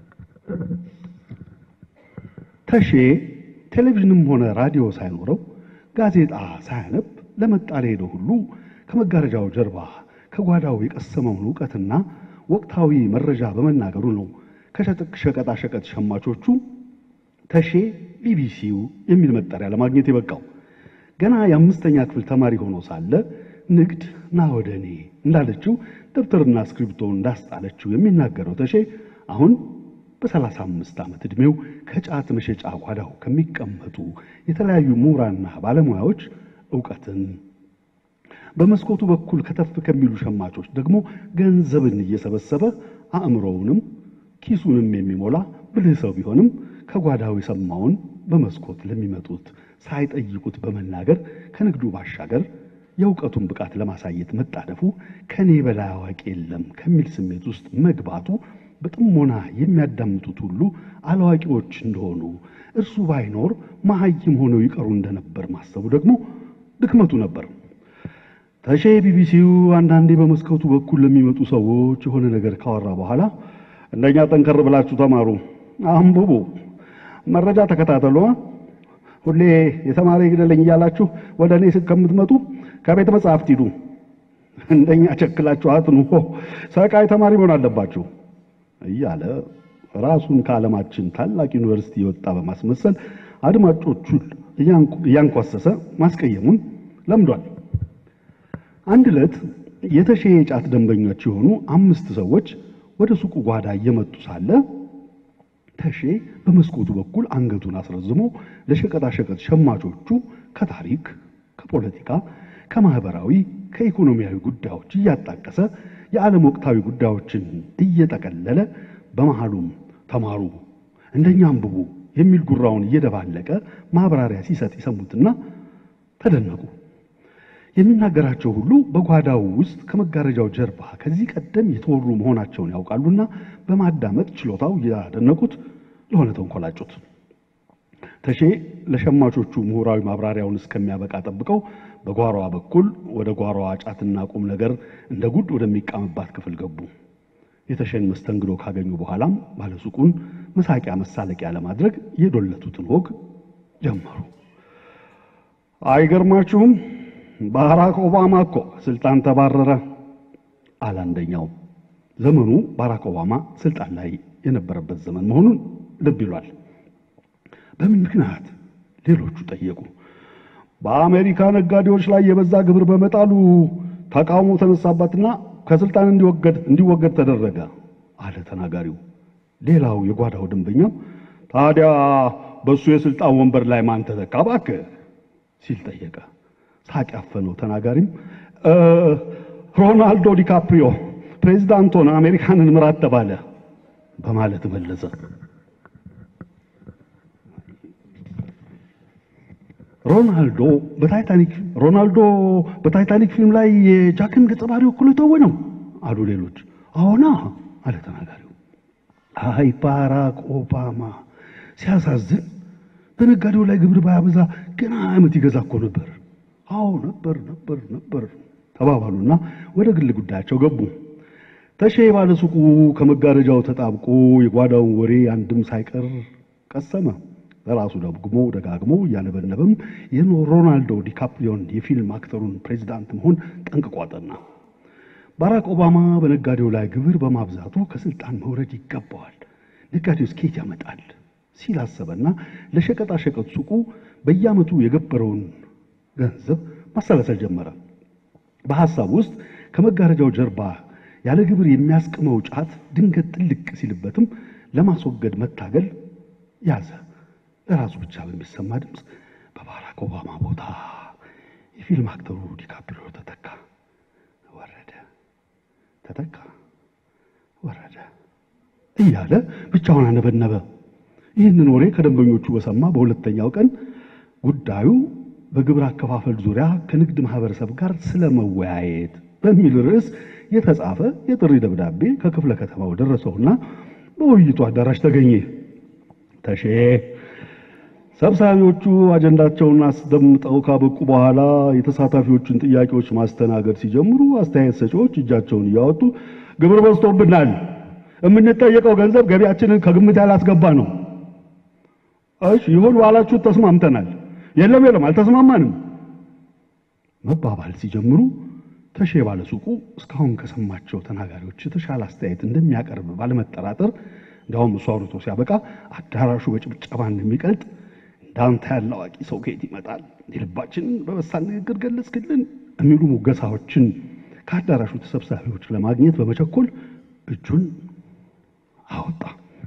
ተሼ ቴሌቪዥንም ሆነ ራዲዮ ሳይኖረው ጋዜጣ ሳያነብ ለመጣ ለሄደው ሁሉ ከመጋረጃው ጀርባ ከጓዳው የቀሰመውን እውቀትና ወቅታዊ መረጃ በመናገሩ ነው ከሸቀጣሸቀጥ ሸማቾቹ ተሼ ቢቢሲው የሚል መጠሪያ ለማግኘት የበቃው። ገና የአምስተኛ ክፍል ተማሪ ሆኖ ሳለ ንግድ ና ወደ እኔ እንዳለችው ደብተርና እስክሪብቶ እንዳስጣለችው የሚናገረው ተሼ አሁን በሰላሳ አምስት ዓመት ዕድሜው ከጫት መሸጫ ጓዳው ከሚቀመጡ የተለያዩ ምሁራንና ባለሙያዎች እውቀትን፣ በመስኮቱ በኩል ከተፍ ከሚሉ ሸማቾች ደግሞ ገንዘብን እየሰበሰበ አእምሮውንም ኪሱንም የሚሞላ ብልህ ሰው ቢሆንም ከጓዳው የሰማውን በመስኮት ለሚመጡት ሳይጠይቁት በመናገር ከንግዱ ባሻገር የእውቀቱን ብቃት ለማሳየት መጣደፉ ከኔ በላይ አዋቂ የለም ከሚል ስሜት ውስጥ መግባቱ በጥሞና የሚያዳምጡት ሁሉ አላዋቂዎች እንደሆኑ እርሱ ባይኖር መሀይም ሆነው ይቀሩ እንደነበር ማሰቡ ደግሞ ድክመቱ ነበር። ተሼ ቢቢሲው አንዳንዴ በመስኮቱ በኩል ለሚመጡ ሰዎች የሆነ ነገር ካወራ በኋላ እንደኛ ጠንከር ብላችሁ ተማሩ፣ አንብቡ፣ መረጃ ተከታተሉ፣ ሁሌ የተማረ ይግደለኝ እያላችሁ ወደ እኔ ከምትመጡ ከቤተ መጽሐፍት ሂዱ፣ እንደኛ ቸክላችሁ አጥኑ፣ ሰቃይ ተማሪ መሆን አለባችሁ እያለ ራሱን ከዓለማችን ታላቅ ዩኒቨርሲቲ የወጣ በማስመሰል አድማጮቹን እያንኳሰሰ ማስቀየሙን ለምዷል። አንድ ዕለት የተሼ የጫት ደንበኞች የሆኑ አምስት ሰዎች ወደ ሱቁ ጓዳ እየመጡ ሳለ ተሼ በመስኮቱ በኩል አንገቱን አስረዝሞ ለሸቀጣሸቀጥ ሸማቾቹ ከታሪክ፣ ከፖለቲካ፣ ከማህበራዊ፣ ከኢኮኖሚያዊ ጉዳዮች እያጣቀሰ የዓለም ወቅታዊ ጉዳዮችን እየጠቀለለ በመሃሉም ተማሩ፣ እንደኛ አንብቡ የሚል ጉራውን እየደባለቀ ማብራሪያ ሲሰጥ ይሰሙትና ተደነቁ። የሚናገራቸው ሁሉ በጓዳው ውስጥ ከመጋረጃው ጀርባ ከዚህ ቀደም የተወሩ መሆናቸውን ያውቃሉና በማዳመጥ ችሎታው እያደነቁት ለሆነ ተንኮላጩት። ተሼ ለሸማቾቹ ምሁራዊ ማብራሪያውን እስከሚያበቃ ጠብቀው በጓሮዋ በኩል ወደ ጓሮዋ ጫትና ቁም ነገር እንደ ጉድ ወደሚቃምባት ክፍል ገቡ። የተሼን መስተንግዶ ካገኙ በኋላም ባለሱቁን መሳቂያ መሳለቂያ ለማድረግ የዶለቱትን ወግ ጀመሩ። አይገርማችሁም? ባራክ ኦባማ እኮ ስልጣን ተባረረ አለ አንደኛው። ዘመኑ ባራክ ኦባማ ስልጣን ላይ የነበረበት ዘመን መሆኑን ልብ ይሏል። በምን ምክንያት ሌሎቹ ጠየቁ። በአሜሪካ ነጋዴዎች ላይ የበዛ ግብር በመጣሉ ተቃውሞ ተነሳባትና ከስልጣን እንዲወገድ እንዲወገድ ተደረገ አለ ተናጋሪው። ሌላው የጓዳው ደንበኛም ታዲያ በሱ የስልጣን ወንበር ላይ ማን ተተካ እባክህ ሲል ጠየቀ። ሳቅ ያፈነው ተናጋሪም ሮናልዶ ዲካፕሪዮ ፕሬዚዳንት ሆነ አሜሪካንን ምራት ተባለ በማለት መለሰ። ሮናልዶ በታይታኒክ ሮናልዶ በታይታኒክ ፊልም ላይ የጃክን ገጸ ባህሪ ወክሎ የተወነው አሉ ሌሎች። አዎና አለ ተናጋሪው። አይ ባራክ ኦባማ ሲያሳዝን፣ በነጋዴው ላይ ግብር ባያበዛ ገና ዓመት ይገዛ እኮ ነበር። አዎ ነበር ነበር ነበር ተባባሉና ወደ ግል ጉዳያቸው ገቡ። ተሼ ባለሱቁ ከመጋረጃው ተጣብቆ የጓዳውን ወሬ አንድም ሳይቀር ቀሰመ። በራሱ ደግሞ ደጋግሞ እያነበነበም የሮናልዶ ዲካፕሪዮን የፊልም አክተሩን ፕሬዚዳንት መሆን ጠንቅቆ አጠና። ባራክ ኦባማ በነጋዴው ላይ ግብር በማብዛቱ ከስልጣን መውረድ ይገባዋል፣ ነጋዴው ስኬት ያመጣል ሲል አሰበና ለሸቀጣሸቀጥ ሱቁ በየዓመቱ የገበረውን ገንዘብ ማሰላሰል ጀመረ። በሐሳብ ውስጥ ከመጋረጃው ጀርባ ያለ ግብር የሚያስቅመው ጫት ድንገት ጥልቅ ሲልበትም ለማስወገድ መታገል ያዘ። ለራሱ ብቻ በሚሰማ ድምፅ በባራክ ኦባማ ቦታ የፊልም አክተሩ ዲካፕሪዮ ተተካ፣ ወረደ፣ ተተካ፣ ወረደ እያለ ብቻውን አነበነበ። ይህንን ወሬ ከደንበኞቹ በሰማ በሁለተኛው ቀን ጉዳዩ በግብር አከፋፈል ዙሪያ ከንግድ ማህበረሰብ ጋር ስለመወያየት በሚል ርዕስ የተጻፈ የጥሪ ደብዳቤ ከክፍለ ከተማው ደረሰውና በውይይቱ አዳራሽ ተገኘ። ተሼ ሰብሳቢዎቹ አጀንዳቸውን አስደምጠው ካበቁ በኋላ የተሳታፊዎቹን ጥያቄዎች ማስተናገድ ሲጀምሩ አስተያየት ሰጪዎች እጃቸውን እያወጡ ግብር በዝቶብናል፣ የምንጠየቀው ገንዘብ ገቢያችንን ከግምት ያላስገባ ነው። እሺ ይሁን ባላችሁት ተስማምተናል። የለም የለም አልተስማማንም መባባል ሲጀምሩ ተሼ ባለሱቁ እስካሁን ከሰማቸው ተናጋሪዎች የተሻለ አስተያየት እንደሚያቀርብ ባለመጠራጠር እንዳውም እሱ አውርቶ ሲያበቃ አዳራሹ በጭብጨባ እንደሚቀልጥ እንዳንተ ያለ አዋቂ ሰው ከየት ይመጣል? የልባችንን በበሳል ንግግር ገለጽክልን የሚሉ ሙገሳዎችን ከአዳራሹ ተሰብሳቢዎች ለማግኘት በመቸኮል እጁን አወጣ።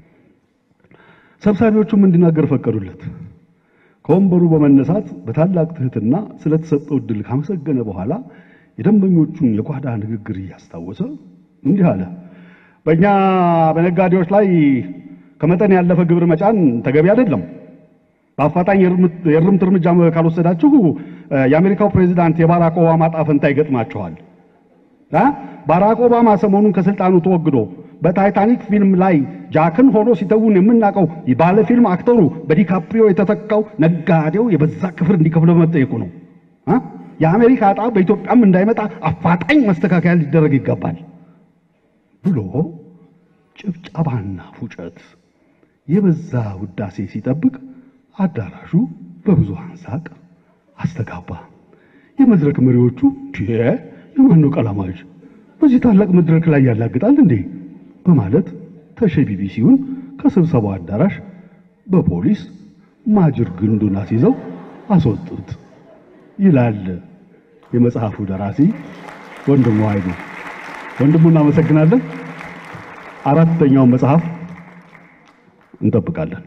ሰብሳቢዎቹም እንዲናገር ፈቀዱለት። ከወንበሩ በመነሳት በታላቅ ትህትና ስለተሰጠው እድል ካመሰገነ በኋላ የደንበኞቹን የጓዳ ንግግር እያስታወሰ እንዲህ አለ። በእኛ በነጋዴዎች ላይ ከመጠን ያለፈ ግብር መጫን ተገቢ አይደለም። በአፋጣኝ የእርምት እርምጃ ካልወሰዳችሁ የአሜሪካው ፕሬዚዳንት የባራክ ኦባማ ዕጣ ፈንታ ይገጥማችኋል። ባራክ ኦባማ ሰሞኑን ከስልጣኑ ተወግዶ በታይታኒክ ፊልም ላይ ጃክን ሆኖ ሲተውን የምናውቀው ባለ ፊልም አክተሩ በዲካፕሪዮ የተተካው ነጋዴው የበዛ ክፍር እንዲከፍል በመጠየቁ ነው። የአሜሪካ ዕጣ በኢትዮጵያም እንዳይመጣ አፋጣኝ መስተካከያ ሊደረግ ይገባል ብሎ ጭብጨባና ፉጨት የበዛ ውዳሴ ሲጠብቅ አዳራሹ በብዙሃን ሳቅ አስተጋባ። የመድረክ መሪዎቹ የማን ነው ቀላማጅ በዚህ ታላቅ መድረክ ላይ ያላግጣል እንዴ በማለት ተሸ ቢቢሲውን ከስብሰባው አዳራሽ በፖሊስ ማጅር ግንዱን አስይዘው አስወጡት ይላል የመጽሐፉ ደራሲ ወንድሙ ኃይሉ። ወንድሙ እናመሰግናለን። አራተኛውን መጽሐፍ እንጠብቃለን።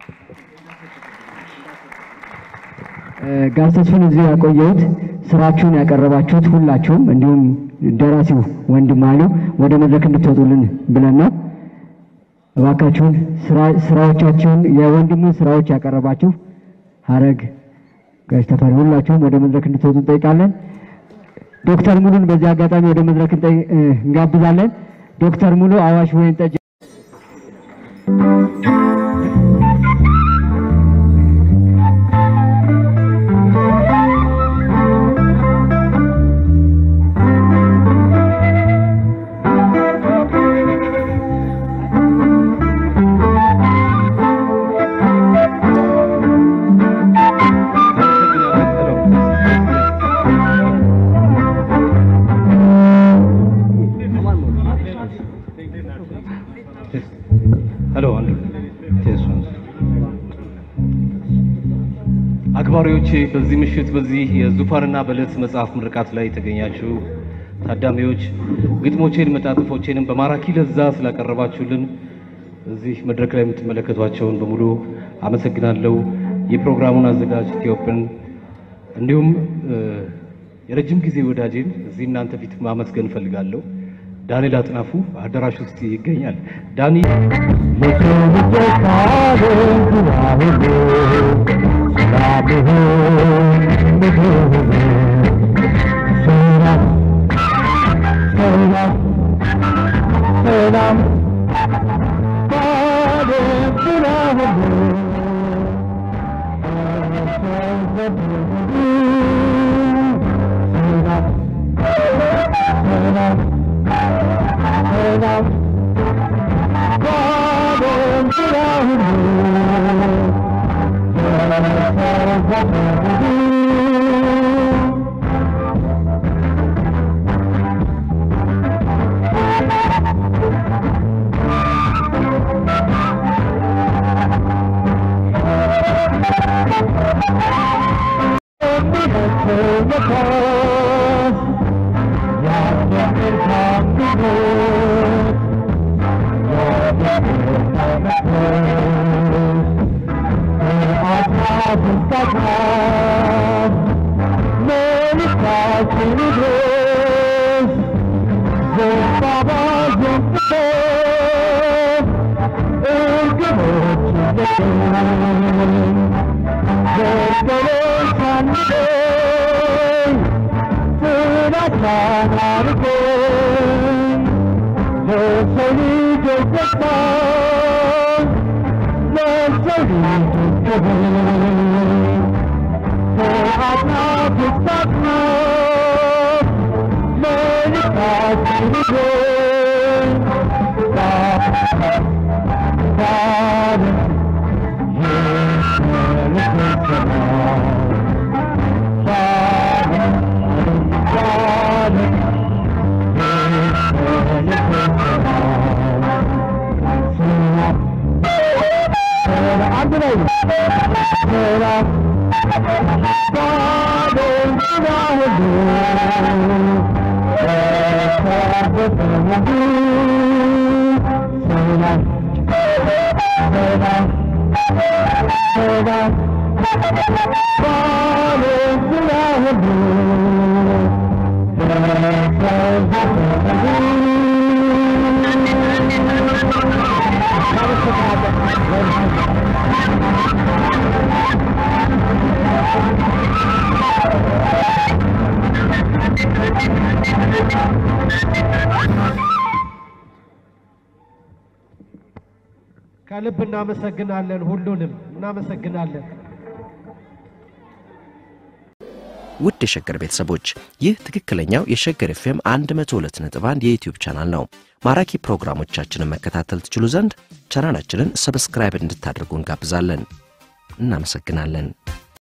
ጋሽ ተስፋን እዚህ ያቆየሁት ስራችሁን ያቀረባችሁት ሁላችሁም እንዲሁም ደራሲው ወንድም ኃይሉ ወደ መድረክ እንድትወጡልን ብለን ነው። እባካችሁን ስራዎቻችሁን የወንድሙን ስራዎች ያቀረባችሁ ሀረግ፣ ጋሽ ተፈሪ ሁላችሁም ወደ መድረክ እንድትወጡ እንጠይቃለን። ዶክተር ሙሉን በዚህ አጋጣሚ ወደ መድረክ እንጋብዛለን። ዶክተር ሙሉ አዋሽ ወይን ጠጅ ሄሎ አንዱ ቴሶን አክባሪዎቼ በዚህ ምሽት በዚህ የዙፋንና በለት መጽሐፍ ምርቃት ላይ የተገኛችሁ ታዳሚዎች ግጥሞቼን መጣጥፎቼንም በማራኪ ለዛ ስላቀረባችሁልን እዚህ መድረክ ላይ የምትመለከቷቸውን በሙሉ አመሰግናለሁ። የፕሮግራሙን አዘጋጅ ኢትዮጵን እንዲሁም የረጅም ጊዜ ወዳጄን እዚህ እናንተ ፊት ማመስገን እፈልጋለሁ። ዳንኤል አጥናፉ አዳራሽ ውስጥ ይገኛል። ዳኒ ከልብ እናመሰግናለን። ሁሉንም እናመሰግናለን። ውድ የሸገር ቤተሰቦች ይህ ትክክለኛው የሸገር ኤፍኤም 102.1 የዩትዩብ ቻናል ነው። ማራኪ ፕሮግራሞቻችንን መከታተል ትችሉ ዘንድ ቻናላችንን ሰብስክራይብ እንድታደርጉ እንጋብዛለን። እናመሰግናለን።